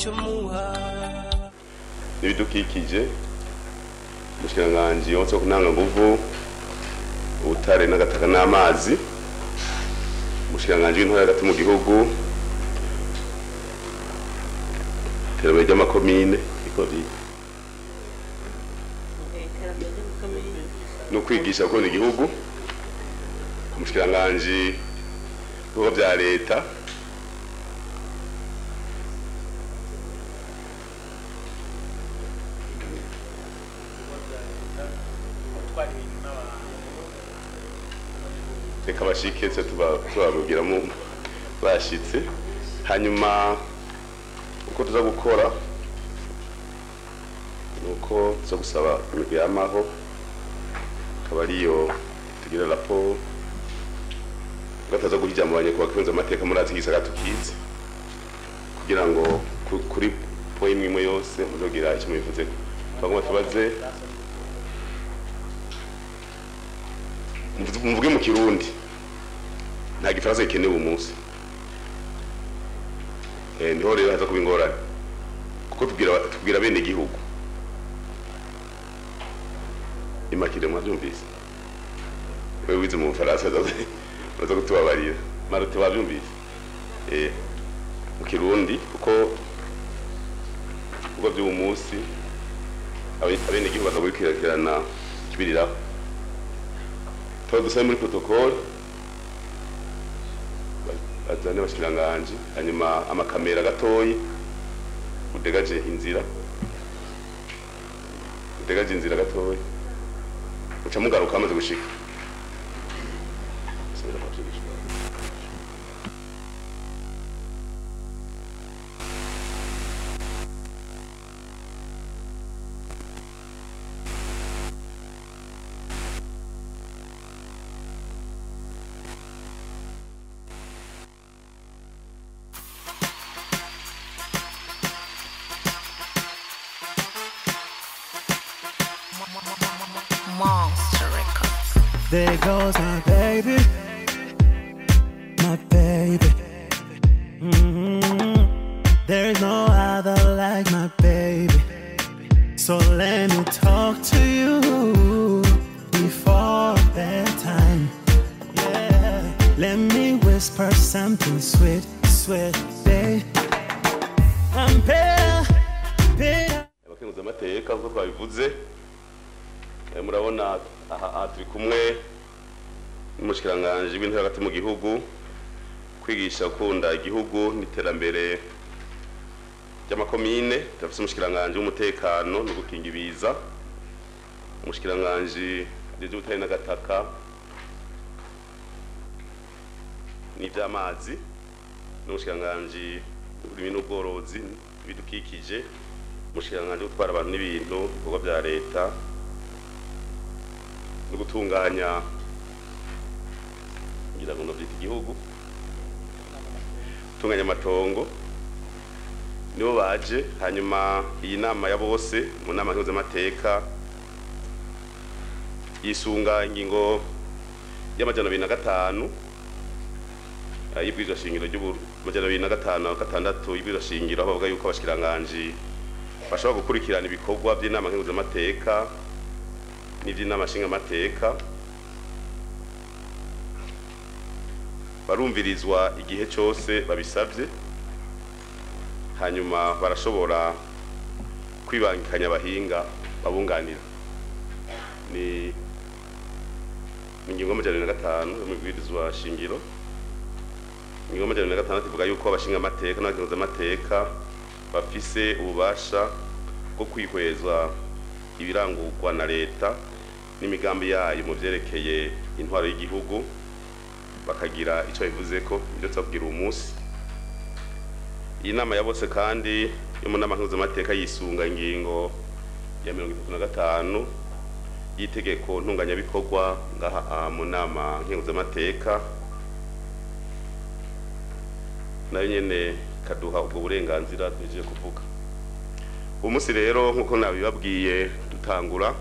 icyo muha n'ibidukikije umushikiranganji wose wo kunanga nguvu ubutare n'agataka n'amazi umushikiranganji w'intore hagati mu gihugu iterambere ry'amakomine ikori no kwigisha gukunda igihugu umushikiranganji w'ibikorwa bya leta reka bashike se tuba- tubabwiramo bashitse hanyuma uko tuza gukora ni uko tuza gusaba imigwi y'amaho akaba ariyo tugira raporo gataza guha ijambo abanyakubahwa kibanza amateka muri azi gisagara tukizi kugira ngo ku- kuri po imwe imwe yose muzogira icyo mubivuze twagomba tubaze muvuze- muvuge mu kirundi nta gifaransa gikenewe umunsi Eh, niho rero haza kuba ingorane kuko tubwira tubwira bene igihugu imakire mwabyumvise wewe wize mu bufaransa uraza kutubabarira marote wabyumvise eh mu kirundi kuko kuko by'uwo munsi abe- abene igihugu baza gukurikirana ikibiriraho tuba dusabe muri protocole bazane abashikiranganji hanyuma amakamera gatoyi udegaje inzira udegaje inzira gatoyi uca mugaruka amaze gushika Monster Records. There goes my baby, my baby. Mhm. There's no other like my baby. So let me talk to you before bedtime. Yeah. Let me whisper something sweet, sweet, babe. I'm better, better. abakenguza amateka nk'uko twabivuze Eh, murabona aha aha turi kumwe n'umushikiranganji w'intore hagati mu gihugu kwigisha gukunda igihugu n'iterambere ry'amakomine turafise umushikiranganji w'umutekano no gukinga ibiza umushikiranganji ajejwe ubutare n'agataka n'ivy'amazi n'umushikiranganji w'uburimyi n'ubworozi n'ibidukikije umushikiranganji wo gutwara abantu n'ibintu ibikorwa bya leta no gutunganya ngira ngo navyita igihugu gutunganya amatongo nibo baje hanyuma iyi nama ya bose mu nama nkihuzamateka yisunga ingingo y'amajana abiri na gatanu eh, y'ibwirizwa shingiro ry'amajana abiri na gatanu na gatandatu y'ibwirizwa shingiro aho bavuga yuko abashikiranganji bashobora gukurikirana ibikorwa by'inama nkenguzamateka n'iby'inama nshingamateka barumvirizwa igihe cyose babisabye hanyuma barashobora kwibangikanya abahinga babunganira ni ni ingingo y'amajana abiri na gatanu yo mu bwirizwa shingiro ingingo y'amajana abiri na gatandatu ivuga yuko abashingamateka n'abakenguzamateka bafise ububasha bwo kwihweza ibirangurwa na leta n'imigambi yayo mu vyerekeye intwaro y'igihugu bakagira ico bivuze ko ibyo tubabwira uwo munsi iyi nama ya bose kandi yo mu nama nkenguzamateka yisunga ingingo ya mirongo itatu na gatanu y'itegeko ntunganyabikorwa ngaha ah, mu nama nkenguzamateka nayo nyene kaduha ubwo burenganzira tuhejeje kuvuga uwo munsi rero nk'uko nabibabwiye dutangura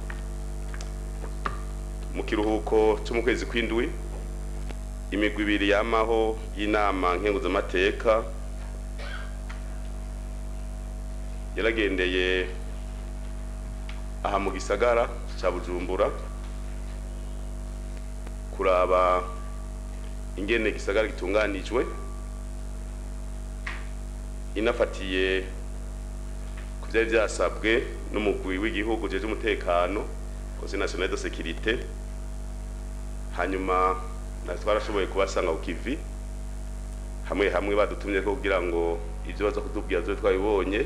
mu kiruhuko cyo mu kwezi kw'indwi imigwi ibiri yamaho y'inama nkenguzamateka yaragendeye aha mu gisagara cya bujumbura kuraba ingene gisagara gitunganijwe inafatiye ku byari byasabwe n'umugwi w'igihugu jeje umutekano conseil national de sécurité hanyuma na twarashoboye kubasanga ku kivi hamwe hamwe badutumye ko kugira ngo ibyo baza kutubwira byo twabibonye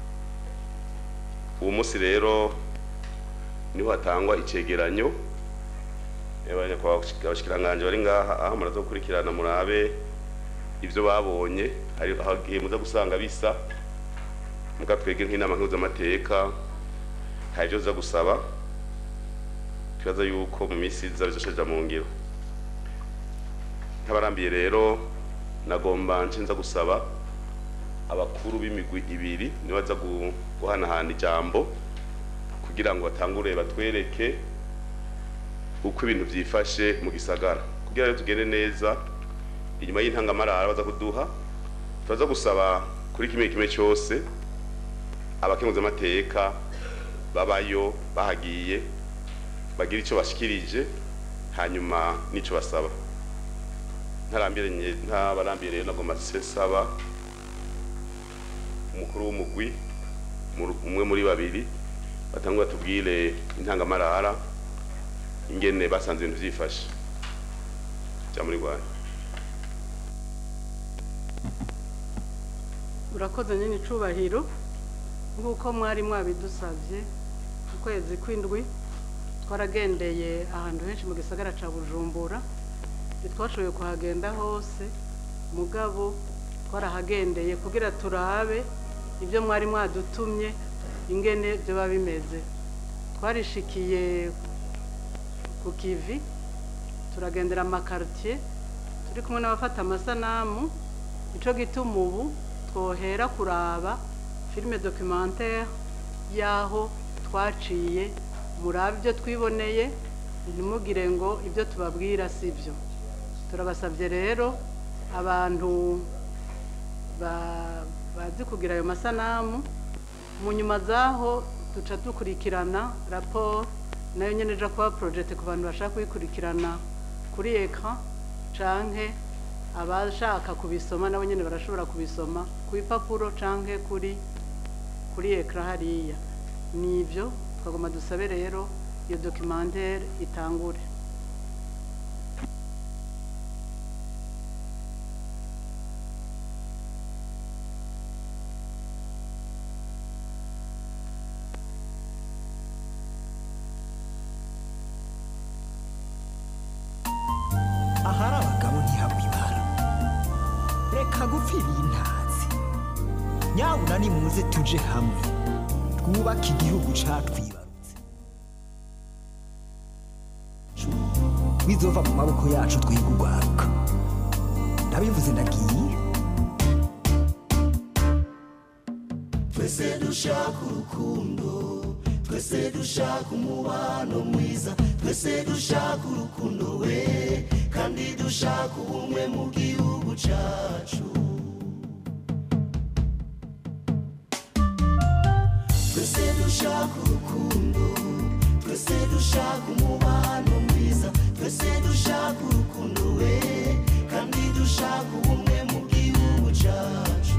uwo munsi rero niho hatangwa icegeranyo abashikiranganje bari ngaha aho muraza gukurikirana murabe ibyo babonye hari ahagiye muza gusanga bisa muga twege nk'inama nk'uzamateka hari ibyo uza gusaba twibaza yuko mu minsi iza bizosheja mu ngiro nk'abarambiye rero nagomba nshinza gusaba abakuru b'imigwi ibiri nibo baza gu- guhanahana ijambo kugira ngo batangure batwereke uko ibintu byifashe mu gisagara kugira rero tugende neza inyuma y'intangamarara baza kuduha turaza gusaba kuri kimwe kimwe cyose abakenguzamateka babayo bahagiye bagira icyo bashikirije hanyuma n'icyo basaba ntarambiranye ntabarambiye rero nagomba saba umukuru w'umugwi mu- umwe muri babiri batangwa tubwire intangamarara ingene basanze ibintu byifashe cya muri rwanda urakoze nyine icubahiro nk'uko mwari mwabidusabye mu kwezi kw'indwi twaragendeye ahantu henshi mu gisagara cya bujumbura ntitwashoboye kuhagenda hose mugabo twarahagendeye kugira turabe ibyo mwari mwadutumye ingene biba bimeze twarishikiye ku kivi turagendera amakaritiye turi kumwe n'abafata amasanamu nicyo gituma ubu twohera kuraba filime documentaire y'aho twaciye murabe ibyo twiboneye ntimugire ngo ibyo tubabwira si byo turabasabye rero abantu ba- bazi kugira ayo masanamu mu nyuma z'aho duca dukurikirana raporo nayo nyine ija kuba porojete ku bantu bashaka kuyikurikirana kuri ekara canke abashaka kubisoma nabo nyine barashobora kubisoma ku bipapuro canke kuri kuri ekara hariya nibyo twagomba dusabe rero iyo documentere itangure ahari abagabo ntihabwa ibara reka gupfira intazi nyabuna nimuze tuje hamwe twubake igihugu catwibarutse bizova mu maboko yacu twiga urwaruka ndabivuze ndagiye twese dushaka urukundo twese dushaka umubano mwiza twese dushaka urukundo we kandi dushaka ubumwe mu gihugu cyacu twese dushaka urukundo twese dushaka umubano mwiza twese dushaka urukundo we kandi dushaka ubumwe mu gihugu cyacu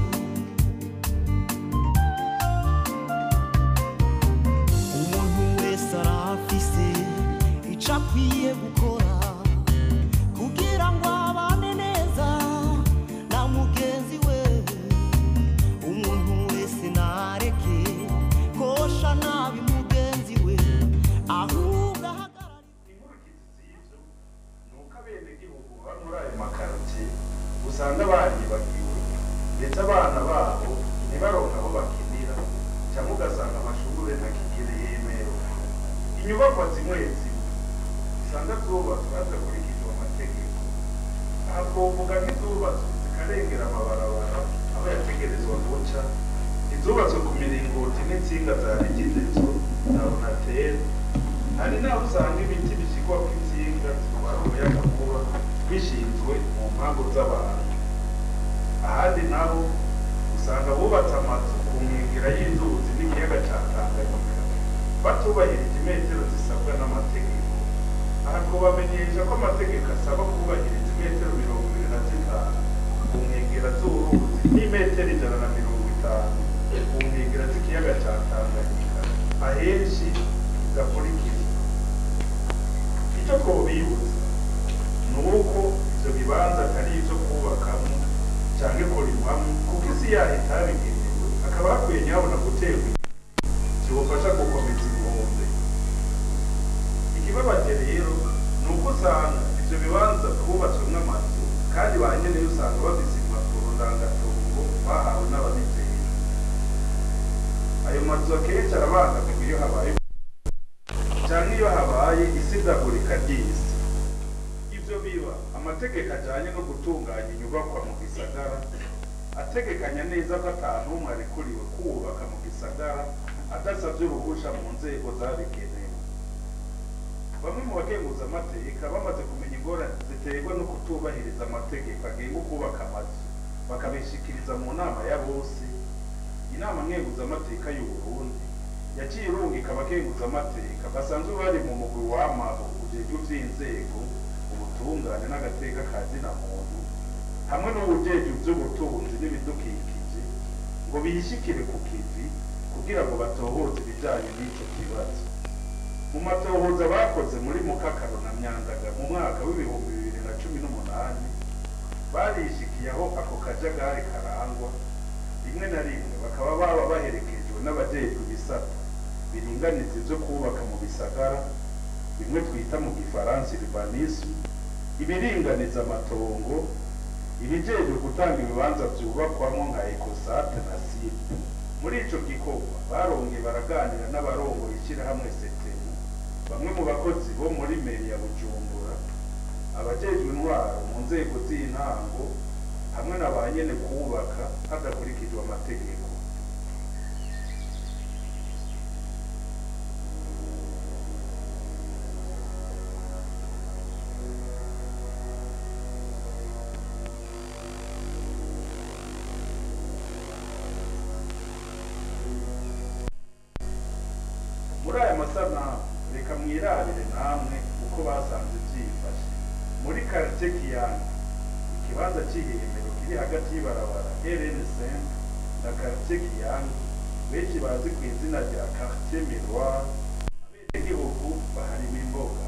umuntu wese arafise ico akwiye gukora kugira ngo abane neza na mugenzi we umuntu wese nareke kosha nabi mugenzi we ahubwo ahagarare inkurikizi z'ibyo ni uko abenegihugu baba muri ayo makarotiye usanga baribagiwe ndetse abana babo ntibaronke aho bakinira cyangwa ugasanga amashuri ntakigere yemewe inyubakwa zimwe zimwe usanga zubatswe hadakurikijwe amategeko aha twovuga nk'izubatswe zikarengera amabarabara aho yategerezwa guca izubatswe ku miringoti n'insinga za rigidezo na onateri hari n'aho usanga ibiti bishyirwamo insinga zitwara umuyagankuba bishinzwe mu mpangu z'abantu ahandi naho usanga bubatse amazu ku nkengera y'inzuzi mazu akenshi arabangamirwa iyo habaye cyangwa iyo habaye isidagurika ry'isi ibyo biba amategeko ajyanye no gutunganya inyubakwa mu gisagara ategekanya neza ko atanu umwe arekuriwe kubaka mu gisagara adasabye uruhusha mu nzego zabigenewe bamwe mu bagenguza amateka bamaze kumenya ingorane ziterwa no kutubahiriza amategeko agenga ukubaka amazu bakabishikiriza mu nama ya bose inama nkenguzamateka y'u Burundi yaciye irungika abakenguzamateka basanzwe bari mu mugwi w'amaho ujejwe vy'inzego ubutungane n'agateka ka zina muntu hamwe n'ubujejwe vy'ubutunzi n'ibidukikije ngo biyishikire ku kivi kugira ngo batohoze ibijanye n'ico kibazo mu matohoza bakoze muri mukakaro na myandaga mu mwaka w'ibihumbi bibiri na cumi n'umunani barishikiye aho ako kajagari karangwa rimwe na rimwe bakaba baba baherekejwe n'abajejwe ibisata biringaniza ivyo kubaka mu bisagara bimwe twita mu gifaransa urbanisme ibiringaniza amatongo ibijejwe gutanga ibibanza vyubakwamwo nka ecosate na site muri ico gikorwa barongeye baraganira n'abarongoye ishirahamwe setemu bamwe mu bakozi bo muri meri ya bujumbura abajejwe intwaro mu nzego z'intango hamwe na ba nyene kubaka hadakurikijwe amategeko muri aya masanamu reka mwirabire namwe uko basanze vyifashe muri karite kiyange ikibanza c'ihemero kiri hagati y'ibarabara rn5 na karite kiyange benshi bazi ku izina rya quartier miroir abenegihugu baharima imboga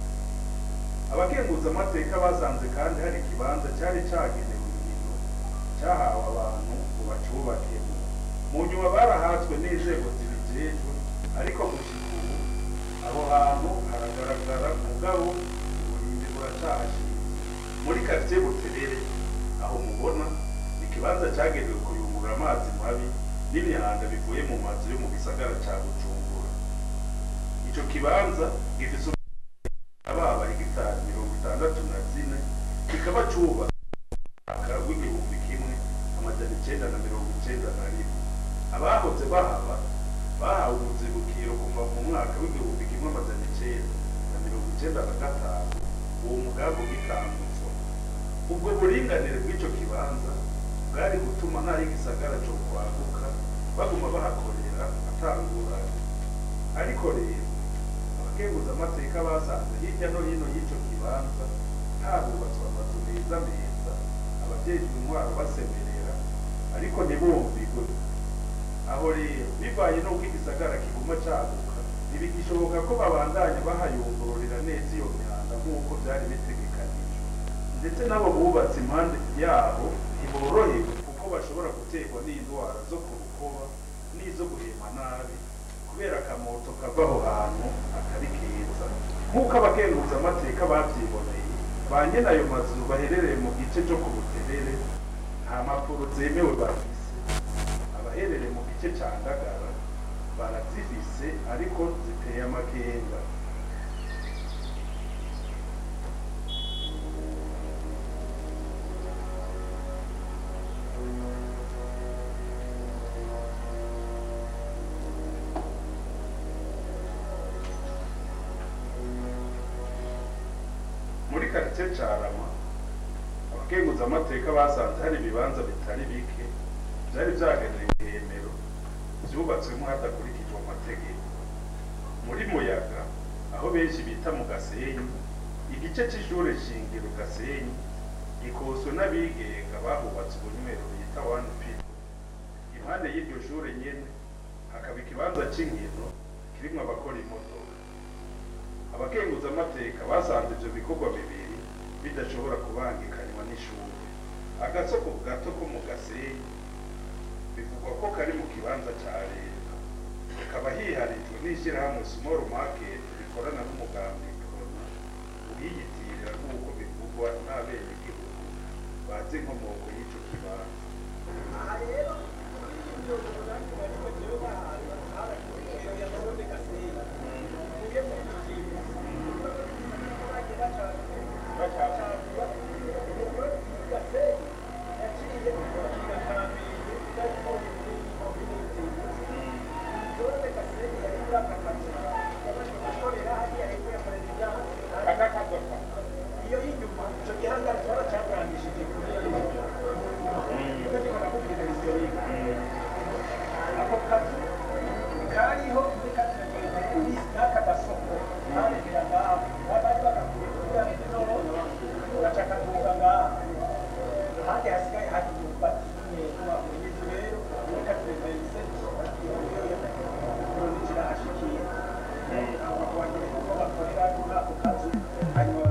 abakenguza amateka basanze kandi hari ikibanza cyari cagenewe ibintu cyahawe abantu ngo bacubakemo mu nyuma barahatswe n'inzego zibijejwe ariko gushika ubu aho hantu haragaragara mugabo uburinzi buracahashinze muri quartier buterere aho mubona ikibanza cyagenewe kuyungurura amazi mabi n'imyanda bivuye mu mazu yo mu gisagara ca bujumbura ico kibanza gifise ababa hegitari mirongo itandatu na zine kikaba cubatse mwaka w'igihumbi kimwe amajana icenda na mirongo icenda na rimwe abahoze bahaba bahawe ubuzibukiro kuva mu mwaka w'igihumbi kimwe amajana icenda na mirongo icenda na gatanu uwo mugambi ugitangutswa ubwo buringanire bw'ico kibanza bwari gutuma n'aho igisagara co kwaguka baguma bahakorera atanguranye ariko rero abakenguza amateka basanze hirya no hino y'ico kibanza harubatswe amazu meza meza abajejwe intwaro basemerera ariko ntibumvigwe aho rero bivaye n'uko igisagara kiguma caguka ntibigishoboka ko babandanya bahayungururira neza iyo myanda nk'uko vyari bitegekanijwe ndetse n'abo bubatse impande yaho ntiborohewe kuko bashobora guterwa n'indwara zo ku rukoba n'izo guhema nabi kubera akamoto kava aho hantu atari keza nk'uko abakenguza amateka bavyiboneye ba nyene ayo mazu baherereye mu gice co ku buterere nta mpapuro zemewe bafise abaherereye mu gice ca ndagara barazifise ariko ziteye amakenga muri karitsiye carama abakenguza amateka basanze hari ibibanza bitari bike vyari vyagenewe ihemero vyubatswemo hadakurikijwe amategeko muri muyaga aho benshi bita mu gasenyi igice c'ishure shingiro gasenyi gikoswe n'abigenga bahubatse ubunywero bita one people impande y'iryo shure nyene hakaba ikibanza c'inkino kirimwo abakora imodoka abakenguza amateka basanze ivyo bikorwa bibiri bidashobora kubangikanywa n'ishuri agasoko gato ko mu gasenyi bivugwa ko kari mu kibanza ca leta kakaba hiharijwe n'ishirahamwe small market rikorana n'umugambi corona uyiyitirira nk'uko bivugwa n'abenegihugu bazi inkomoko y'ico kibanza iyo y'inyuma icyo gihangara twaracyarangishije kuri iyo y'inyuma nicyo gikora kuri televiziyo ako kazu kariho muri kati n'aka gasoko karekera ngaho bari bagakuye kugira ngo inono gaca kaduga ngaho ahandi hasigaye hari imyumbati kuba inzu rero muri kati televiziyo kirahashikiye abo bagore kuko bakorera kuri ako kazu hanyuma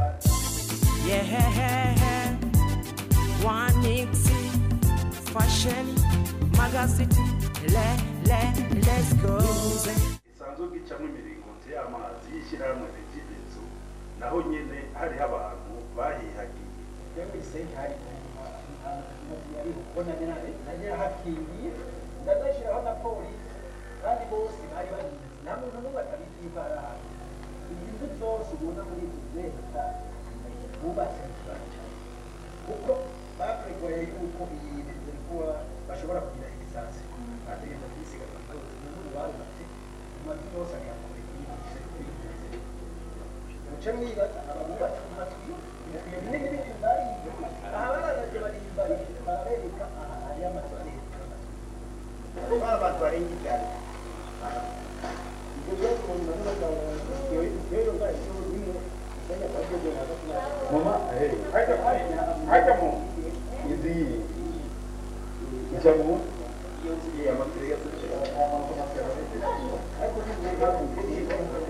Yeah, one Nixie fashion magazine. Le, le, let's go. isanzwe gicamo imiringoti y'amazi y'ishyirahamwe regidezo naho nyine hariho abantu bahihagiye Yewe isenti hari yari kubona nari hakingiye ndazashyiraho na polisi kandi bose bari bagize nta muntu n'umwe atabizi yuko hari ahantu izi nzu zose ubona muri izi leta bubatse mu kibanza cyane kuko bapregoye yuko iyi nzu kuba bashobora kugira egisansi bategereza kuyisiga ku nzu umuntu barubatse amazu yose agakora kuyibutse kuyibutse muce mwibaza ababubatse mu mazu ibikwiye binini bitungariye aha baranaje barimbari barabereka aha hari amazu arenga amazu abantu barenga ibyaro ibyo byose umuntu nazo bagabo rero bari cyo bimwe isenya kwa byo byo hagati na mama hajya hajya mu izi ijya mu iyo ngiye amakuru ya tushaka ariko ni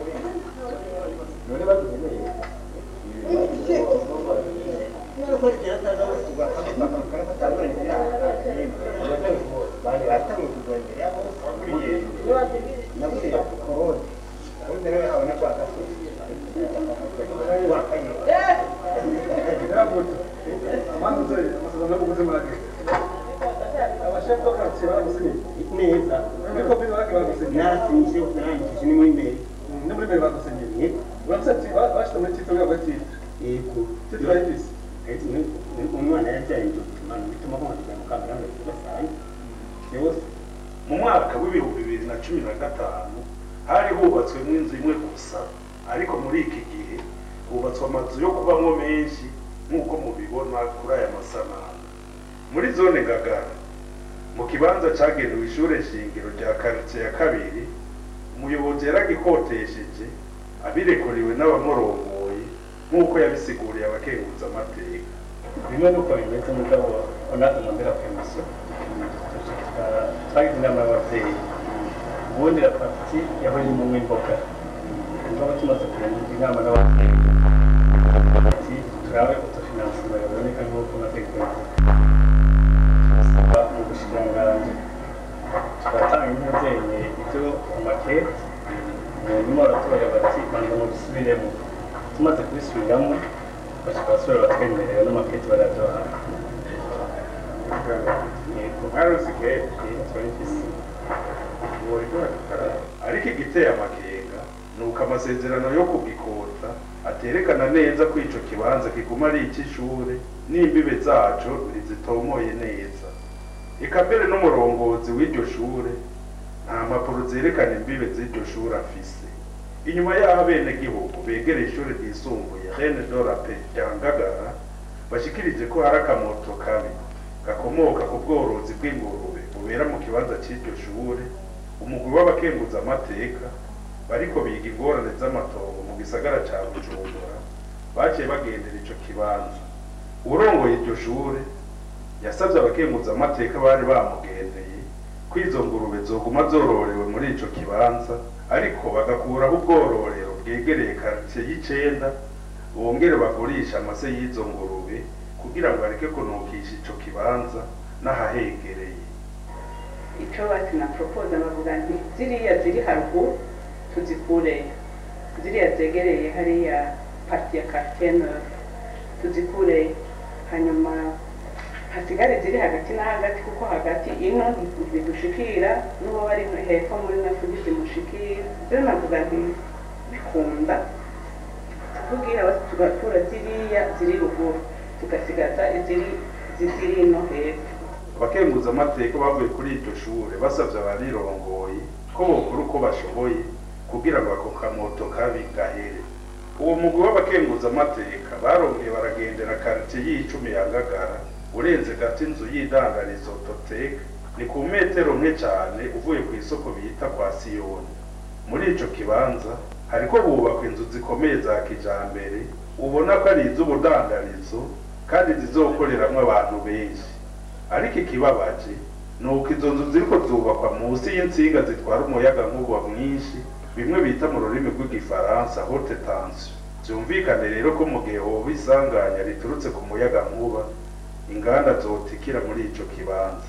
none badukeneye neza nasinze narangije ni muri mbere yego umwana yabyaye imana bituma kumwandikira mu kamera ngo tubasaye yose mu mwaka w'ibihumbi bibiri na cumi na gatanu hari hubatswemo inzu imwe gusa ariko muri iki gihe hubatswe amazu yo kubamo menshi nk'uko mubibona kuri aya masanamu muri zone ngagara mu kibanza cyagenewe ishure shingiro rya karitsiye ya kabiri umuyobozi yaragikotesheje abirekuriwe n'abamurongoye nk'uko yabisiguriye abakenguza amateka bimwe nuko bimeze mugabo onaga mwambera kwemeza twagize inama y'ababyeyi ubundi rapati yahoye mu imboga mugabo tumaze kugira inama n'ababyeyi ati turabe utufinansiba yaboneka nk'uko amategeko yavuga turasaba mu bushikiranganji tugatanga impungenge ibyo amakete nyuma baratora bati banza mu dusubiremo tumaze kubisubiramo bashaka basubira batwemerera n'amakete baraduha yego mwarusigaye turabifise ariko igiteye amakenga ni uko amasezerano yo kugikota aterekana neza ko ico kibanza kiguma ari icy'ishure n'imbibe zaco ntizitomoye neza eka mbere n'umurongozi w'iryo shure nta mpapuro zerekana imbibe z'iryo shure afise inyuma y'aho abenegihugu begereye ishure ryisumbuye rene dorape rya ngagara bashikirije ko hari akamoto kabi gakomoka ku bworozi bw'ingurube bubera mu kibanza cy'iryo shure umugwi w'abakenguza amateka bariko biga ingorane z'amatongo mu gisagara ca bujumbura baciye bagendera ico kibanza urongoye iryo shure yasavye abakenguza amateka bari bamugendeye ko izo ngurube zoguma zororewe muri ico kibanza ariko bagakuraho ubwororero bwegereye karitsiye y'icenda bongere bagurisha amase y'izo ngurube kugira ngo areke kunukisha ico kibanza n'ahahegereye icyo bati na propoza bavuga nti ziriya ziri haruguru tuzikureyo ziriya zegereye hariya parti ya kartene tuzikureyo hanyuma hasigare ziri hagati na hagati kuko hagati ino ntibidushikira n'uwo bari hepfo muri natwe ntizimushikira rero navuga nti bikunda tuvugira basi tugakura ziriya ziri ruguru tugasigaza iziri ziri ino hepfo abakenguza amateka bavuye kuri iryo shure basavye abarirongoye ko bokora uko bashoboye kugira ngo ako kamoto kabi gahere uwo mugwi w'abakenguzamateka barongeye baragendera karitiye y'icumi ya ngagara urenze gato inzu y'idandarizo toteka ni ku metero nke cyane uvuye ku isoko bita kwa siyoni muri ico kibanza hariko hubakwa inzu zikomeye za kijambere ubona ko ari iz'ubudandarizo kandi zizokoreramwo abantu benshi ariko ikibabaje ni uko izo nzu ziriko zubakwa munsi y'insinga zitwara umuyaga nkuba mwinshi bimwe bita mu rurimi rw'igifaransa haute tension byumvikane rero ko mu gihe hoba isanganya riturutse ku muyaga nkuba inganda zotikira muri ico kibanza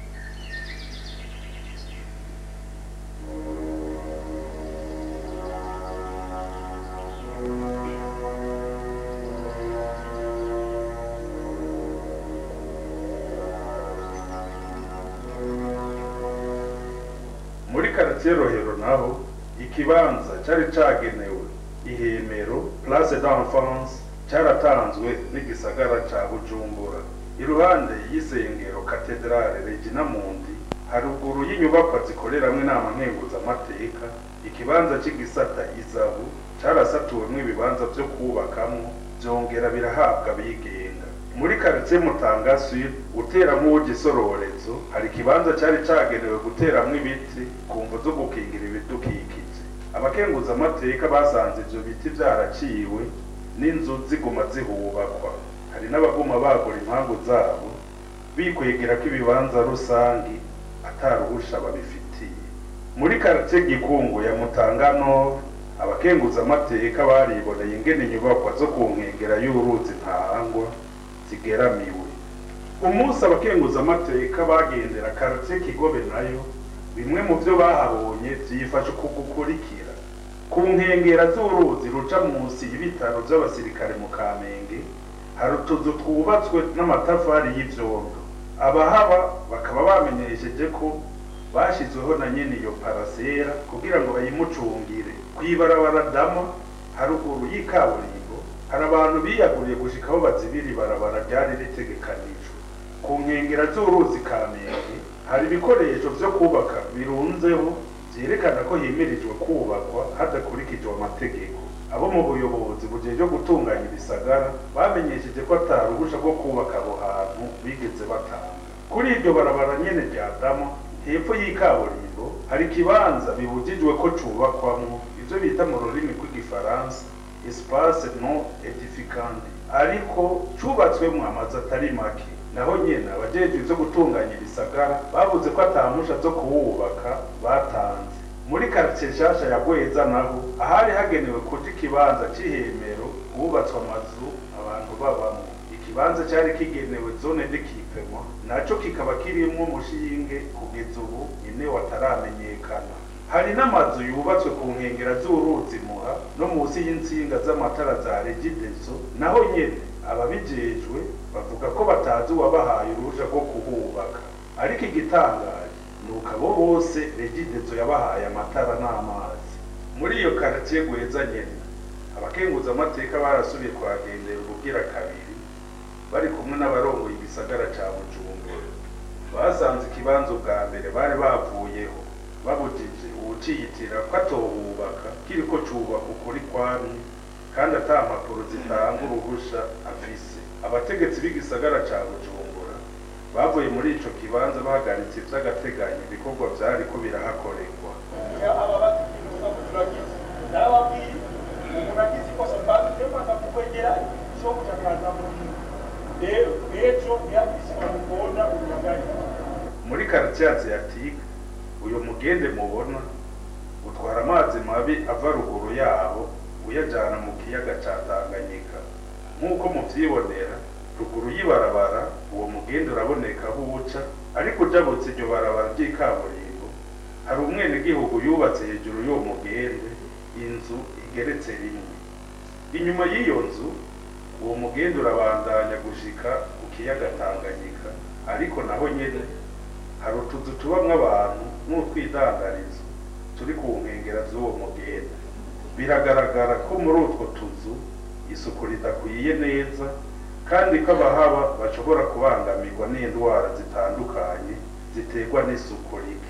muri karitiye rohero naho ikibanza cyari cagenewe ihemero place d'enfance cyaratanzwe n'igisagara ca bujumbura iruhande y'isengero katedrale regina mundi haruguru y'inyubakwa zikoreramwo inama nkenguzamateka ikibanza c'igisata izabu carasatuwemwo ibibanza vyo kubakamwo vyongera birahabwa abigenga muri karitsiye mutanga sud utera nk'uw'igisororezo hari ikibanza cyari cagenewe guteramwo ibiti ku mvu zo gukingira ibidukikije abakenguzamateka basanze ivyo biti vyaraciwe n'inzu ziguma zihubakwa hari n'abaguma bagura impangu zabo bikwegera ko ibibanza rusangi ataruhusha babifitiye muri karitsiye gikungu ya mutanga nord abakenguzamateka bariboneye ingene inyubakwa zo ku nkengera y'uruzi ntahangwa zigeramiwe umunsi abakenguzamateka bagendera karitsiye kigobe nayo bimwe mu byo bahabonye byifashe uku gukurikira ku nkengera z'uruzi ruca munsi y'ibitaro by'abasirikare mu kamenge hari utuzu twubatswe n'amatafari y'ivyondo abahaba bakaba bamenyesheje ko bashyizweho na nyene iyo parasera kugira ngo bayimucungire kw'ibarabara dama haruguru y'ikaburimbo hari abantu biyaguriye gushika aho bazibira ibarabara ryari ritegekanijwe ku nkengera z'uruzi kamenge hari ibikoresho vyo kubaka birunzeho vyerekana ko himirijwe kubakwa hadakurikijwe amategeko abo mu buyobozi bujejwe gutunganya ibisagara bamenyesheje ko ataruhusha rwo kubaka aho hantu bigeze batanga kuri iryo barabara nyene rya dama hepfo y'ikaburimbo hari ikibanza bibujijwe ko cubakwamwo ivyo bita mu rurimi rw'igifaransa espace non edificante ariko cubatswemwo amazu atari make naho nyene abajejwe ivyo gutunganya ibisagara bavuze ko atamusha zo kuwubaka batanze muri karitsiye nshasha ya gweza naho ahari hagenewe kuja ikibanza c'ihemero hubatswe amazu abantu babamwo ikibanza cyari kigenewe zone d'equipement naco kikaba kirimwo umushinge kugeza ubu nyene wataramenyekana hari n'amazu yubatswe ku nkengera z'uruzi muha no munsi y'insinga z'amatara za regideso naho nyene ababijejwe bavuga ko batazi uwabahaye uruhuja rwo kuhubaka ariko igitangaje ni uko abo bose regideso yabahaye amatara n'amazi muri iyo karitiye gweza nyene abakenguzamateka barasubiye kuhagendera ubugira kabiri bari kumwe n'abarongoye igisagara ca bujumbura basanze ikibanza ubwa mbere bari bavuyeho babujije uwuciyitira ko atohubaka kiriko cubaka ukuri kwamye kandi ata mpapuro zitanga uruhusha afise abategetsi b'igisagara ca bujumbura bavuye muri ico kibanza bahagaritse ivy'agateganyo ibikorwa vyariko birahakorerwa aba batikinuza kuturagiza narababwiye umuntu agize ikosa mbanze mbanza kukwegera cyo kuchakaza muri rero ejo ntiyabise bamukunda uyagarika muri quartier asiatique uyu mugende mubona utwara amazi mabi ava ruguru yaho uyajana mu kiyaga ca Tanganyika nk'uko muvyibonera ruguru y'ibarabara uwo mugende uraboneka aho uca ariko ujabutse iryo barabara ry'ikaburimbo hari umwenegihugu yubatse hejuru y'uwo mugende inzu igeretse rimwe inyuma y'iyo nzu uwo mugende urabandanya gushika ku kiyaga Tanganyika ariko naho nyene hari utuzu tubamwo abantu n'utwidandarizo turi ku nkengera z'uwo mugende biragaragara ko muri utwo tuzu isuku ridakwiye neza kandi ko abahaba bashobora kubangamirwa n'indwara zitandukanye ziterwa n'isuku rike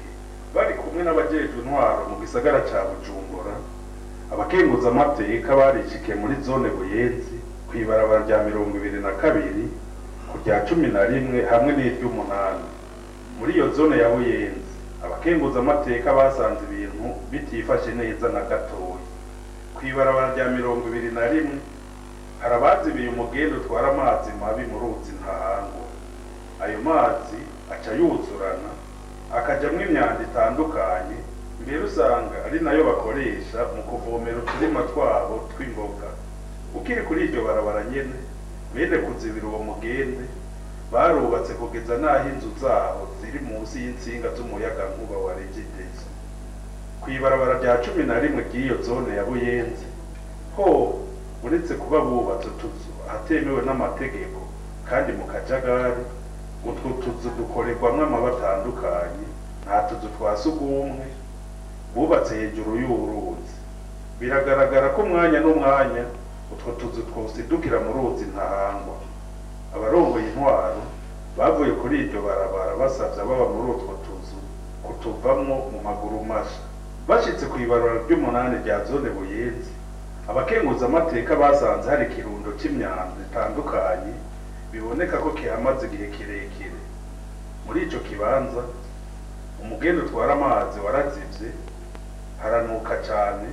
bari kumwe n'abajejwe intwaro mu gisagara ca bujumbura abakenguza amateka barishikiye muri zone buyenzi kw'ibarabara rya mirongo ibiri na kabiri ku rya cumi na rimwe hamwe n'iry'umunani muri iyo zone ya buyenzi abakenguza amateka basanze ibintu bitifashe neza na gatoya kw'ibarabara rya mirongo ibiri na rimwe hari abazibiye umugenda utwara amazi mabi mu ruzi ntahangwa ayo mazi aca yuzurana akajamwo imyanda itandukanye mbere usanga ari nayo bakoresha mu kuvomera uturima twabo tw'imboga ukiri kuri iryo barabara nyene bene kuzibira uwo mugende barubatse kugeza n'aho inzu zaho ziri munsi y'insinga z'umuyagankuba wa regidezo kw'ibarabara rya cumi na rimwe ry'iyo zone ya buyenzi ho uretse kuba bubatse utuzu ahatemewe n'amategeko kandi mu kajagari utwo tuzu dukorerwamwo amaba atandukanye nta tuzu twa sugumwe bubatse hejuru y'uruzi biragaragara ko umwanya n'umwanya utwo tuzu twosidukira mu ruzi ntahangwa abarongoye intwaro bavuye kuri iryo barabara basavye ababa muri utwo tuzu kutuvamwo mu maguru masha bashitse kw'ibarura ry'umunani rya zone buyenzi abakenguza amateka basanze hari ikirundo c'imyanda itandukanye biboneka ko kihamaze igihe kirekire muri ico kibanza umugenda utwara amazi warazivye haranuka cane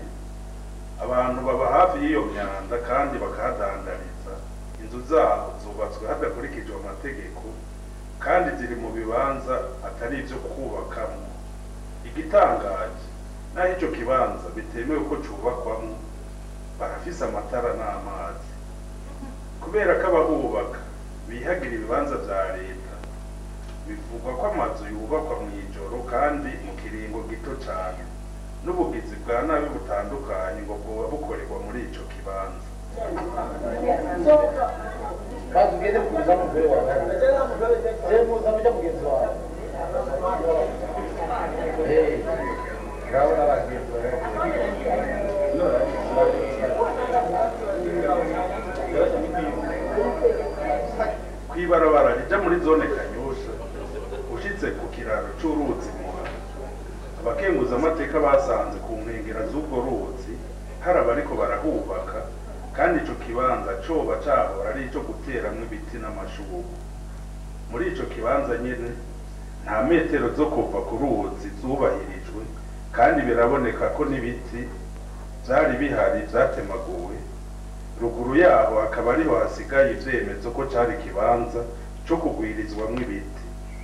abantu baba hafi y'iyo myanda kandi bakahadandariza inzu zaho zubatswe hadakurikijwe amategeko kandi ziri mu bibanza atari ivyo kubakamwo igitangaje naho ico kibanza bitemewe ko cubakwamwo barafise amatara n'amazi kubera ko abahubaka bihagira ibibanza vya leta bivugwa ko amazu yubakwa mw'ijoro kandi mu kiringo gito cane n'ubugizi bwa nabi butandukanye ngo bwoba bukorerwa muri ico kibanza kazi ugende kuza mugore wawe je muza muja mugenzi wawe Eh, ngaho n'abagenzi kw'ibarabara rija muri zone kanyosha ushitse ku kiraro c'uruzi muha abakenguza amateka basanze ku nkengera z'ubwo ruzi hari abariko barahubaka kandi ico kibanza coba cahora ari ico guteramwo ibiti n'amashurwe muri ico kibanza nyene nta metero zo kuva ku ruzi zubahirijwe kandi biraboneka ko n'ibiti vyari bihari vyatemaguwe ruguru yaho hakaba ariho hasigaye ivyemezo ko cari ikibanza co kugwirizwamwo ibiti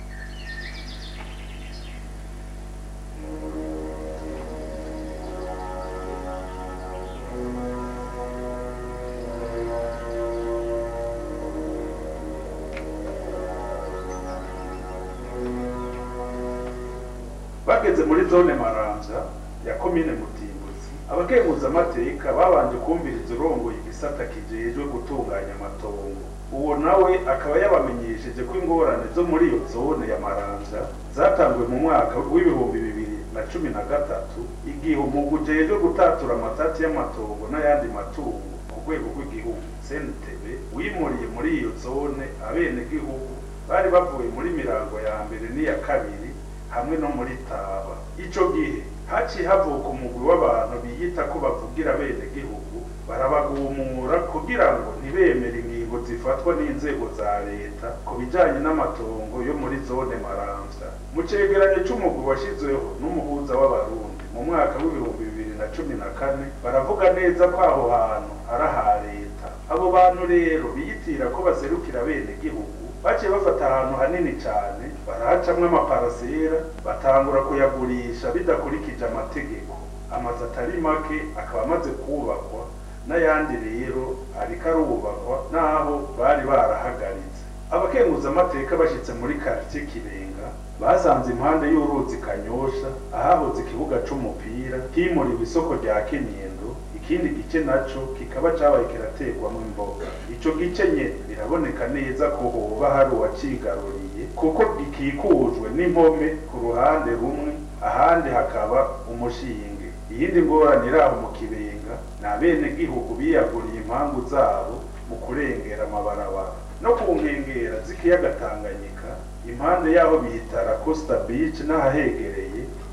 bageze muri zone maramvya ya komine mutimbuzi abakenguza amateka babanje kumviriza urongoye igisata kijejwe gutunganya amatongo uwo nawe akaba yabamenyesheje ko ingorane zo muri iyo zone ya maramvya zatanguwe mu mwaka w'ibihumbi bibiri na cumi na gatatu igihe umugwi ujejwe gutatura amatati y'amatongo n'ayandi matungo ku rwego rw'igihugu CNTB wimuriye muri iyo zone abenegihugu bari bavuye muri mirango ya mbere n'iya kabiri hamwe no muri taba ico gihe haciye havuka umugwi w'abantu biyita ko bavugira bene gihugu barabagumura kugira ngo ntibemere ingingo zifatwa n'inzego za leta ku bijanye n'amatongo yo muri zone maramvya mu cegeranyo c'umugwi washizweho n'umuhuza w'abarundi mu mwaka w'ibihumbi bibiri na cumi na kane baravuga neza ko aho hantu ari aha leta abo bantu rero biyitira ko baserukira bene gihugu baciye bafata ahantu hanini cyane barahacamwo amaparasera batangura kuyagurisha bidakurikije amategeko amazu atari make akaba amaze kubakwa n'ayandi rero ariko arubakwa n'aho bari barahagaritse abakenguza amateka bashyitse muri quartier kirenga basanze impande y'uruzi kanyosha ahahoze ikibuga c'umupira himuriwe isoko rya kinindo ikindi gice naco kikaba cabaye kiraterwamwo imboga ico gice nyene biraboneka neza ko hoba hari uwacigaruriye kuko gikikujwe n'impome ku ruhande rumwe ahandi hakaba umushinge iyindi ngorane iri aho mu kibenga ni abenegihugu biyaguriye impangu zabo mu kurengera amabarabara no ku nkengera z'ikiyaga tanganyika impande y'aho bita la costa beach n'ahahegereye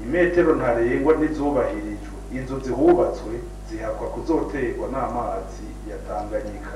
imetero ntarengwa ntizubahirijwe inzu zihubatswe zihakwa kuzoterwa n'amazi ya tanganyika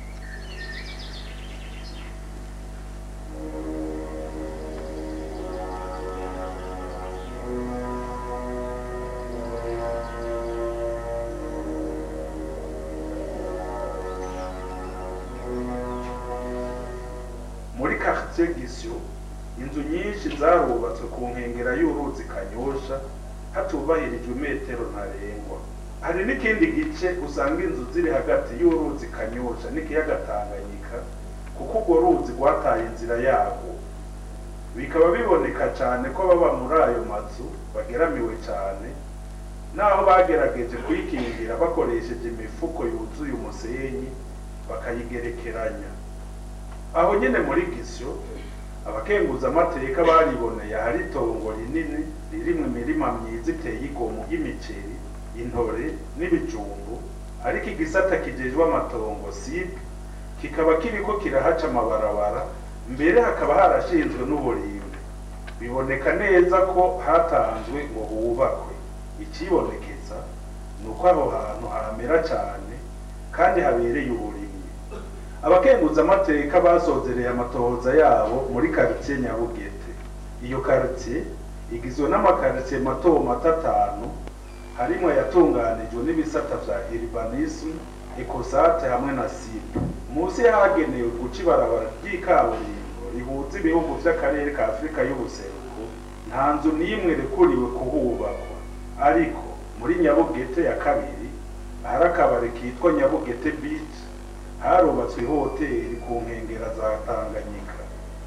muri quartier gisyo inzu nyinshi zarubatswe ku nkengera y'uruzi kanyosha hatubahirijwe metero ntarengwa hari n'ikindi gice usanga inzu ziri hagati y'uruzi kanyosha n'ikiyaga tanganyika kuko urwo ruzi rwataye inzira yarwo bikaba biboneka cyane ko baba muri ayo mazu bageramiwe cyane naho bagerageje kuyikingira bakoresheje imifuko yuzuye umusenyi bakayigerekeranya aho nyine muri gisyo abakenguza amateka bariboneye ahari itongo rinini ririmo imirima myiza iteye igomwe y'imiceri intore n'ibijumbu ariko igisata kijejwe amatongo sib kikaba kiriko kirahaca amabarabara mbere hakaba harashinzwe n'uburimbi biboneka neza ko hatanzwe ngo hubakwe ikibonekeza ni uko aho hantu hamera cyane kandi habereye uburimyi abakenguza amateka basozereye amatohoza yabo muri karitsiye nyabugete iyo karitsiye igizwe n'amakaritsiye mato mato atanu harimo yatunganijwe n'ibisata vya urbanism ecosate hamwe na sipe munsi yahagenewe guca ibarabara ry'ikaburimbo rihuza ibihugu vy'akarere ka afurika y'ubuseruko nta nzu n'imwe rekuriwe kuhubakwa ariko muri nyabugete ya kabiri ahari akabari kitwa nyabugete beach harubatswe hoteli ku nkengera za tanganyika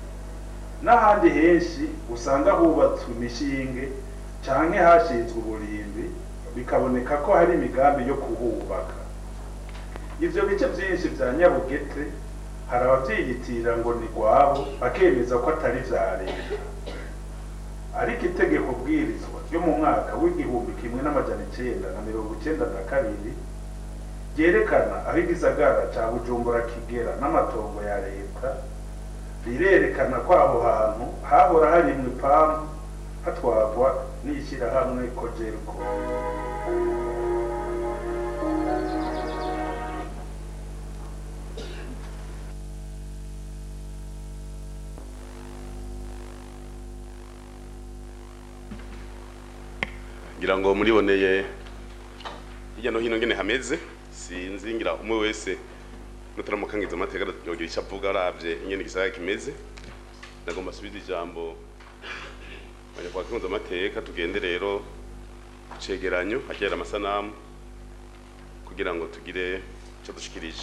n'ahandi henshi usanga hubatswe imishinge canke hashinzwe uburimbi bikaboneka ko hari imigambi yo kuhubaka ivyo bice vyinshi vya nyabugete hari abavyiyitirira ngo ni rwabo bakemeza ko atari vya leta ariko itegeko bwirizwa ryo mu mwaka w'igihumbi kimwe n'amajana icenda na mirongo icenda na kabiri ryerekana aho igisagara ca bujumbura kigera n'amatongo ya leta rirerekana ko aho hantu hahora harimwo ipamu hatwagwa n'ishyirahamwe kojeriko ngira ngo muriboneye hirya no hino ngene hameze sinzi ngira umwe wese nutaramukangiza amateka yogira icyo avuga aravye ingene igisagara kimeze nagomba asubiza ijambo abanyarwanda kunza amateka tugende rero ku cegeranyo hagera amasanamu kugira ngo tugire icyo dushikirije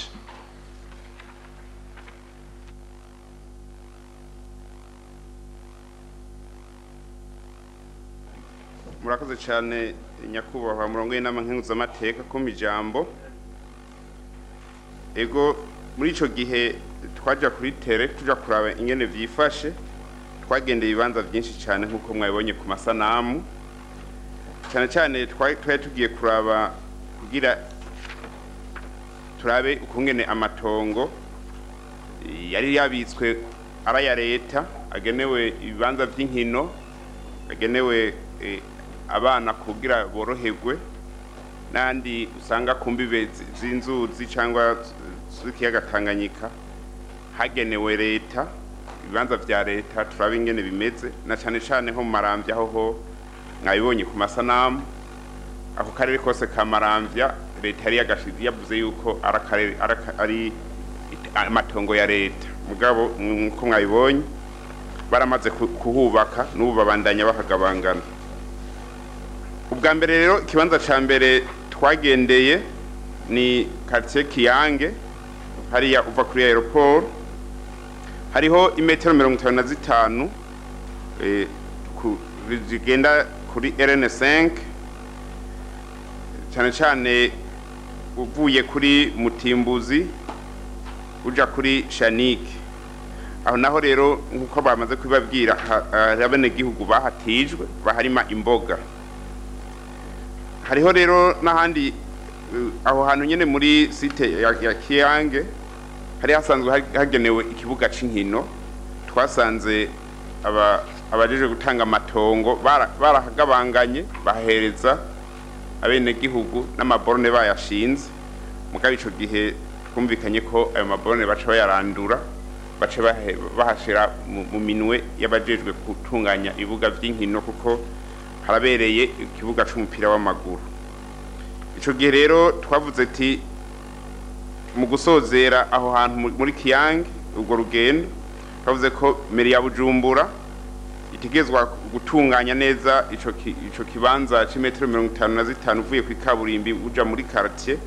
murakoze cyane nyakubahwa murongo w'inama nkenguzamateka ko mu ijambo ego muri icyo gihe twajya kuri tere tujya kuraba ingene byifashe twagendeye ibibanza byinshi cyane nk'uko mwabibonye ku masanamu cyane cyane twari twari tugiye kuraba kugira turabe ukungene amatongo yari yabitswe ari aya leta agenewe ibibanza by'inkino agenewe eh, abana kugira boroherwe n'andi usanga ku mbibe zi- z'inzuzi cyangwa z'ikiyaga Tanganyika hagenewe leta ibibanza vya leta turabe ingene bimeze na cane cane nko mu maramvya aho ho mwabibonye ku masanamu ako karere kose ka maramvya leta yari yagashize yavuze yuko ari akarere- ari aka- ari it- amatongo ya leta mugabo nkuko mwabibonye baramaze ku- kuhubaka n'ubu babandanya bahagabangana ubwa mbere rero ikibanza ca mbere twagendeye ni quartier kiyange hariya uva kuri aeroport hariho imetero mirongo itanu na zitanu eh, ku- zigenda kuri rn5 cyane cyane uvuye kuri mutimbuzi uja kuri shanike aho naho rero nk'uko bamaze kubibabwira ha- hari abenegihugu bahatijwe baharima imboga hariho rero n'ahandi eh, aho hantu nyine muri site ya, ya kiyange hari hasanzwe ha- hagenewe ikibuga c'inkino twasanze aba abajejwe gutanga amatongo bara- barahagabanganye bahereza abenegihugu n'amaborone bayashinze mugabo ico gihe twumvikanye ko ayo maborone baca bayarandura baca bahe- bahashira mu mu minwe y'abajejwe gutunganya ibibuga vy'inkino kuko harabereye ikibuga c'umupira w'amaguru ico gihe rero twavuze ati mu gusozera aho hantu mu- muri kiyange urwo rugendo twavuze ko meri ya bujumbura itegerezwa gutunganya neza ico ki- ico kibanza c'imetero mirongo itanu na zitanu uvuye ku ikaburimbi uja muri quartier